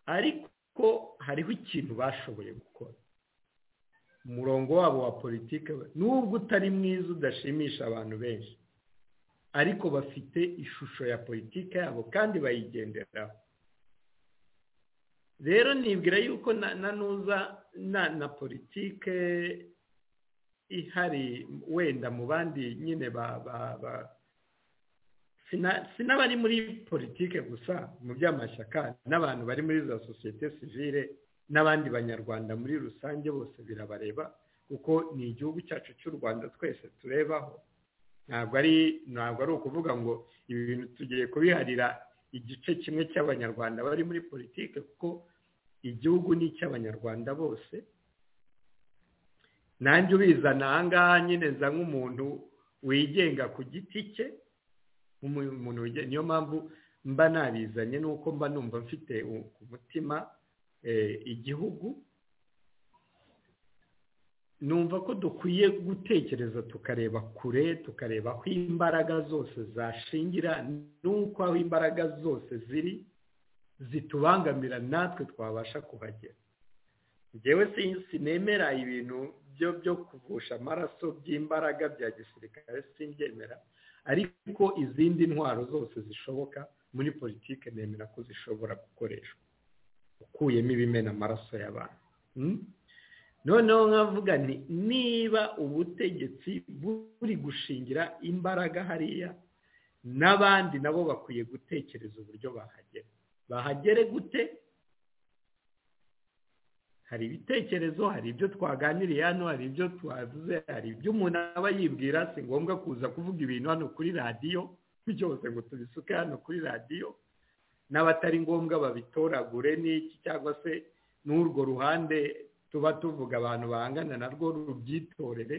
ariko hariho ikintu bashoboye gukora umurongo wabo wa politiki nubwo utari mwiza udashimisha abantu benshi ariko bafite ishusho ya politiki yabo kandi bayigenderaho rero nibwira yuko na nuza na politiki ihari wenda mu bandi nyine ba si n'abari muri politiki gusa mu by'amashyaka n'abantu bari muri za sosiyete sivire n'abandi banyarwanda muri rusange bose birabareba kuko ni igihugu cyacu cy'u rwanda twese turebaho ntabwo ari ntabwo ari ukuvuga ngo ibi bintu tugiye kubiharira igice kimwe cy'abanyarwanda bari muri politiki kuko igihugu ni icy'abanyarwanda bose nanjye ubizana aha ngaha nyine nza nk'umuntu wigenga ku giti cye nk'umuntu niyo mpamvu mba nabizanye nuko mba numva mfite ku mutima igihugu numva ko dukwiye gutekereza tukareba kure tukareba aho imbaraga zose zashingira n'uko aho imbaraga zose ziri zitubangamira natwe twabasha kuhagera ngewe sinzi nemera ibintu byo byo kuvusha amaraso by'imbaraga bya gisirikare simbyemera ariko izindi ntwaro zose zishoboka muri politiki nemera ko zishobora gukoreshwa ukuyemo ibimena amaraso y'abantu noneho nkavuga nti niba ubutegetsi buri gushingira imbaraga hariya n'abandi nabo bakwiye gutekereza uburyo bahagera bahagere gute hari ibitekerezo hari ibyo twaganiriye hano hari ibyo twavuze hari ibyo umuntu aba yibwira si ngombwa kuza kuvuga ibintu hano kuri radiyo byose ngo tubisuke hano kuri radiyo n'abatari ngombwa babitoragure n'iki cyangwa se n'urwo ruhande tuba tuvuga abantu bahangana narwo rubyitorere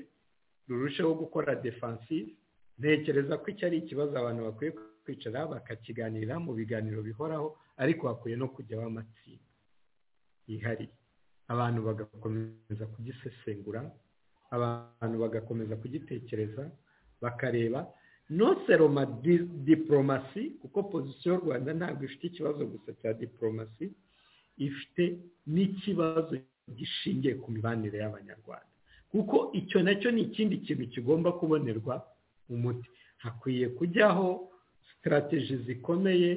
rurusheho gukora defansive ntekereza ko iki ari ikibazo abantu bakwiye kwicara bakakiganira mu biganiro bihoraho ariko hakwiye no kujyaho amatsinda yihariye abantu bagakomeza kugisesengura abantu bagakomeza kugitekereza bakareba noseroma diporomasi kuko pozisiyo y'u rwanda ntabwo ifite ikibazo gusa cya diporomasi ifite n'ikibazo gishingiye ku mibanire y'abanyarwanda kuko icyo nacyo ni ikindi kintu kigomba kubonerwa umuti hakwiye kujyaho sitarateji zikomeye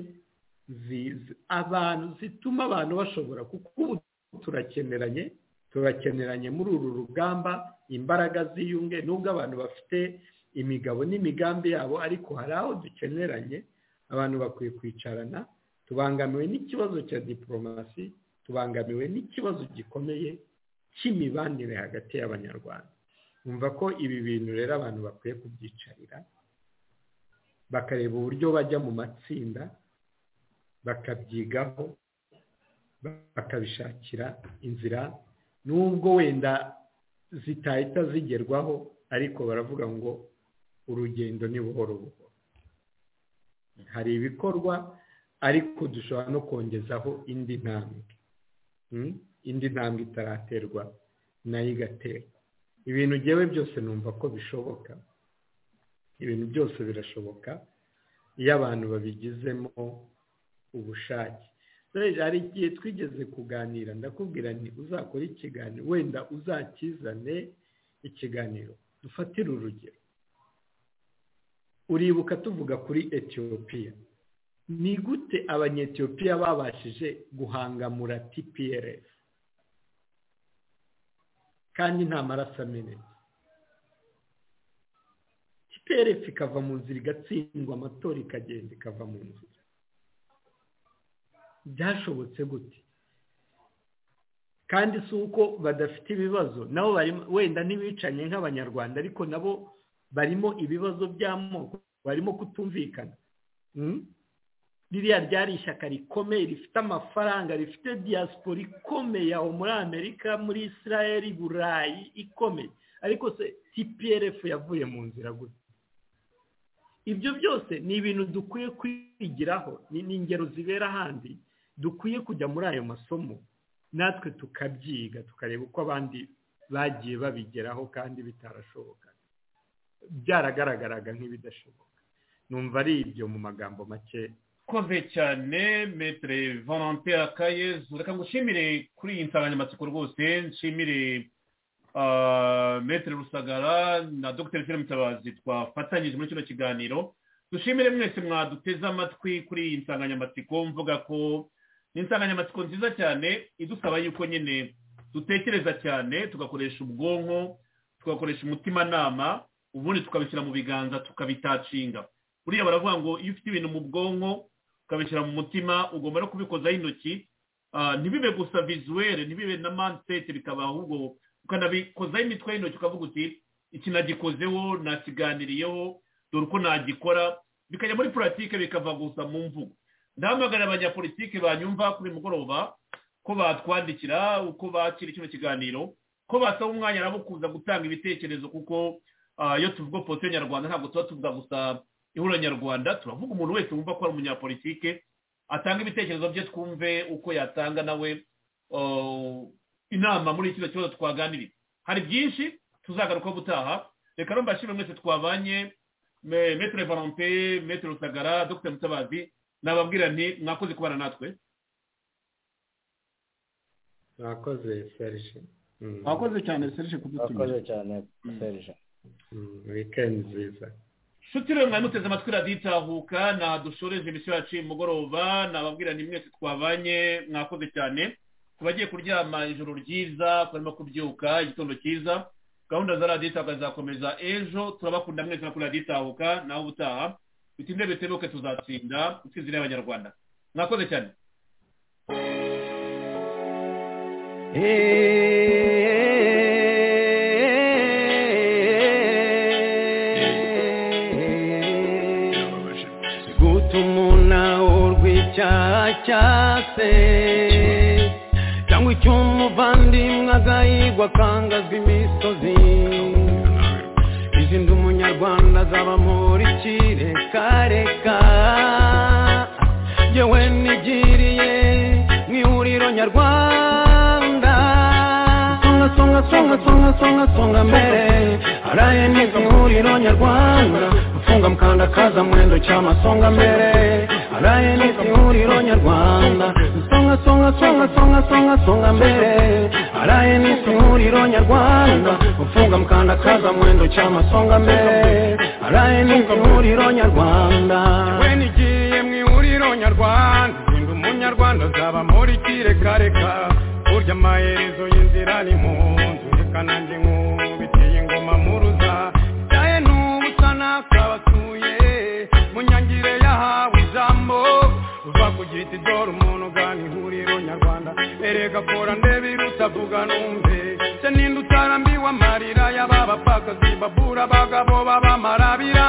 abantu zituma abantu bashobora kuko turakeneranye turakeneranye muri uru rugamba imbaraga ziyunge nubwo abantu bafite imigabo n'imigambi yabo ariko hari aho dukeneranye abantu bakwiye kwicarana tubangamiwe n'ikibazo cya diporomasi tubangamiwe n'ikibazo gikomeye cy'imibanire hagati y'abanyarwanda numva ko ibi bintu rero abantu bakwiye kubyicarira bakareba uburyo bajya mu matsinda bakabyigaho bakabishakira inzira nubwo wenda zitahita zigerwaho ariko baravuga ngo urugendo ni buhoro buhoro hari ibikorwa ariko dushobora no kongezaho indi ntambwe indi ntambwe itaraterwa nayo igaterwa ibintu ngewe byose numva ko bishoboka ibintu byose birashoboka iyo abantu babigizemo ubushake hari igihe twigeze kuganira ndakubwira ni uzakora ikiganiro wenda uzakizane ikiganiro dufatire urugero uribuka tuvuga kuri etiyopiya ni gute abanyetiyopiya babashije guhangamura tprs kandi nta maraso amenetse tprs ikava mu nzira igatsindwa amatora ikagenda ikava mu nzira byashobotse gute kandi si uko badafite ibibazo nabo wenda ntibicanye nk'abanyarwanda ariko nabo barimo ibibazo by'amoko barimo kutumvikana ririya ryari ishyaka rikomeye rifite amafaranga rifite diaspora ikomeye aho muri amerika muri israel burayi ikomeye ariko se tprf yavuye mu nzira gusa ibyo byose ni ibintu dukwiye kwigiraho ni ingero zibera ahandi dukwiye kujya muri ayo masomo natwe tukabyiga tukareba uko abandi bagiye babigeraho kandi bitarashoboka byaragaragaraga nk'ibidashoboka numva ari ibyo mu magambo make koze cyane metere valante akayezu reka ngushimire kuri iyi nsanganyamatsiko rwose nshimire metere rusagara na dogiteri fire mutabazi twafatanyije muri kino kiganiro dushimire mwese mwaduteze amatwi kuri iyi nsanganyamatsiko mvuga ko ni insanganyamatsiko nziza cyane idusaba yuko nyine dutekereza cyane tugakoresha ubwonko tugakoresha umutimanama ubundi tukabishyira mu biganza tukabitacinga buriya baravuga ngo iyo ufite ibintu mu bwonko ukabishyira mu mutima ugomba no kubikozaho intoki ntibibe gusa vizuwere ntibibe na maniseti bikaba ahubwo ukanabikozaho imitwe y'intoki ukavuga uti iki nagikozeho nakiganiriyeho dore uko nagikora bikajya muri puratike bikava gusa mu mvugo ndahamagarira abanyapolitike banyumva kuri mugoroba ko batwandikira uko bakira kino kiganiro ko basaba umwanya nabo kuza gutanga ibitekerezo kuko iyo tuvuga politiki nyarwanda ntabwo tuba tuvuga gusa ihuriro nyarwanda turavuga umuntu wese wumva ko ari umunyapolitike atanga ibitekerezo bye twumve uko yatanga nawe inama muri kino kibazo twaganiriye hari byinshi tuzagaruka gutaha reka rero mbashime mwese twabanye metero valante metero rusagara dogiteri mutabazi nababwira nti mwakoze kubana natwe mwakoze serije mwakoze cyane serije kudutumira mwakoze cyane serije wikendi nziza inshuti rero mwari muteze amatwi raditahuka ntaha dushoreje imisiyo yacu y'umugoroba nababwira ni mwese twabanye mwakoze cyane ku bagiye kuryama ijoro ryiza barimo kubyuka igitondo cyiza gahunda za raditahuka zizakomeza ejo turabakunda mwese no kuri raditahuka naho ubutaha bitinde bitebuke tuzatsinda intsinzi y'abanyarwanda mwakoze cyane cyase cyangwa icyo umuvandimwe agahigwa akangazwa imisozi izindi umunyarwanda azaba muri kirekareka yewe nigiriye mu ihuriro nyarwanda songa songa songa songa songa songa mbere araye neza mu ihuriro nyarwanda gufunga mukanda kaza mwendo cy'amasonga mbere araye neza ihuriro nyarwanda songa songa songa songa songa songa mbere araye neza ihuriro nyarwanda gufunga mukanda kaza mwendo cy'amasonga mbere araye neza ihuriro nyarwanda we nigiye mu ihuriro nyarwanda ndi umunyarwanda zaba muri kirekareka burya amaherezo y'inzira ni mu nzu reka nanjye nkubitiye ingoma mu ruza byaye n'ubusa n'akabasuye mu nyangire yahawe ijambo uva kugira iti dore umuntu ugana ihuriro nyarwanda erega kora ndebe iruta avuga numve se ninde utarambiwe amarira y'ababapfakazi babura abagabo babamarabira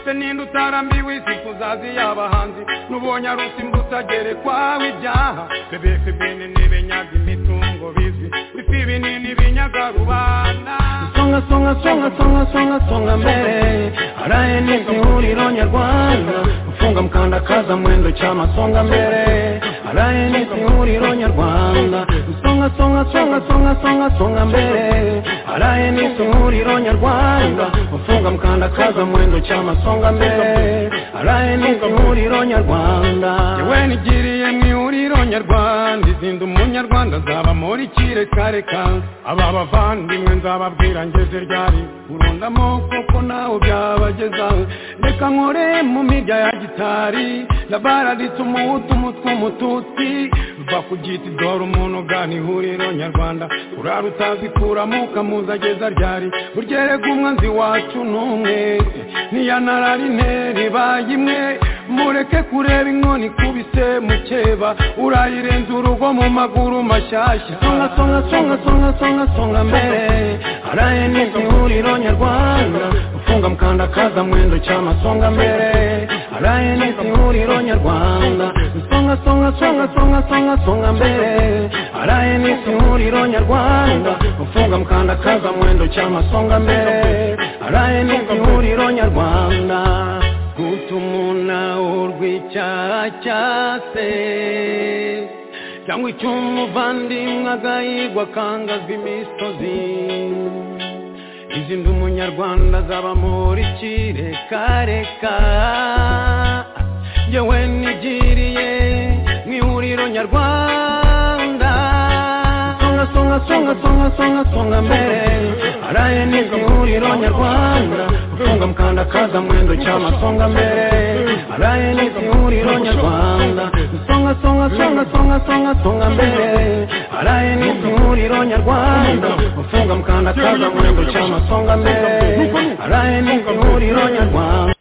se ninde utarambiwe izifu zazi y'abahanzi n'ubonye ari usimbutsa gere kwawe ibyaha bebeke bene n'ibenyaga imitungo bizwi bifi binini binyaga rubanda songa songa songa songa songa songa mbere araye n'izi huriro nyarwanda ufunga mkandakaza mwendo chama songa mbere araye n'izi huriro nyarwanda songa songa songa songa songa songa mbere araye n'izi huriro nyarwanda ufunga mkandakaza mwendo chama songa mbere araye n'izi huriro nyarwanda yewe nigiriye mu ihuriro nyarwanda izinda umunyarwanda nzaba muri kire kare kare aba bavandimwe nzababwira ngeze ryari urunda amoko ko nawe byabagezaho reka nkore mu mirya ya gitari ndabaraditse umuhutu umutwe umututsi ruva ku giti dore umuntu ugana ihuriro nyarwanda urara utazikuramo ukamuza ageza ryari buryeregue umwanzi wacu n'umwe niya nararineri baye imwe mureke kureba inkoni ikubise mukeba urayirenza urugo mu maguru mashyashya songa songa songa songa songa songa mbere araye n'izi huriro nyarwanda ufunga mkandakaza mwendo chama songa mbere araye n'izi huriro nyarwanda songa songa songa songa songa songa mbere araye n'izi huriro nyarwanda ufunga mkandakaza mwendo chama songa mbere araye n'izi huriro nyarwanda gutumuna urw'icyaha cyase cyangwa icy'umuvandimwe agahigwa akangazwa imisozi izindi umunyarwanda zaba muri kirekareka yewe nigiriye mu ihuriro nyarwanda songa songa songa songa songa songa mbere araye n'izi huriro nyarwanda ufunga mkandakaza mwendo cyama songa mbere araye n'izi huriro nyarwanda songa songa songa songa songa songa mbere araye n'izi huriro nyarwanda ufunga mkandakaza mwendo cyama songa mbere araye n'izi huriro nyarwanda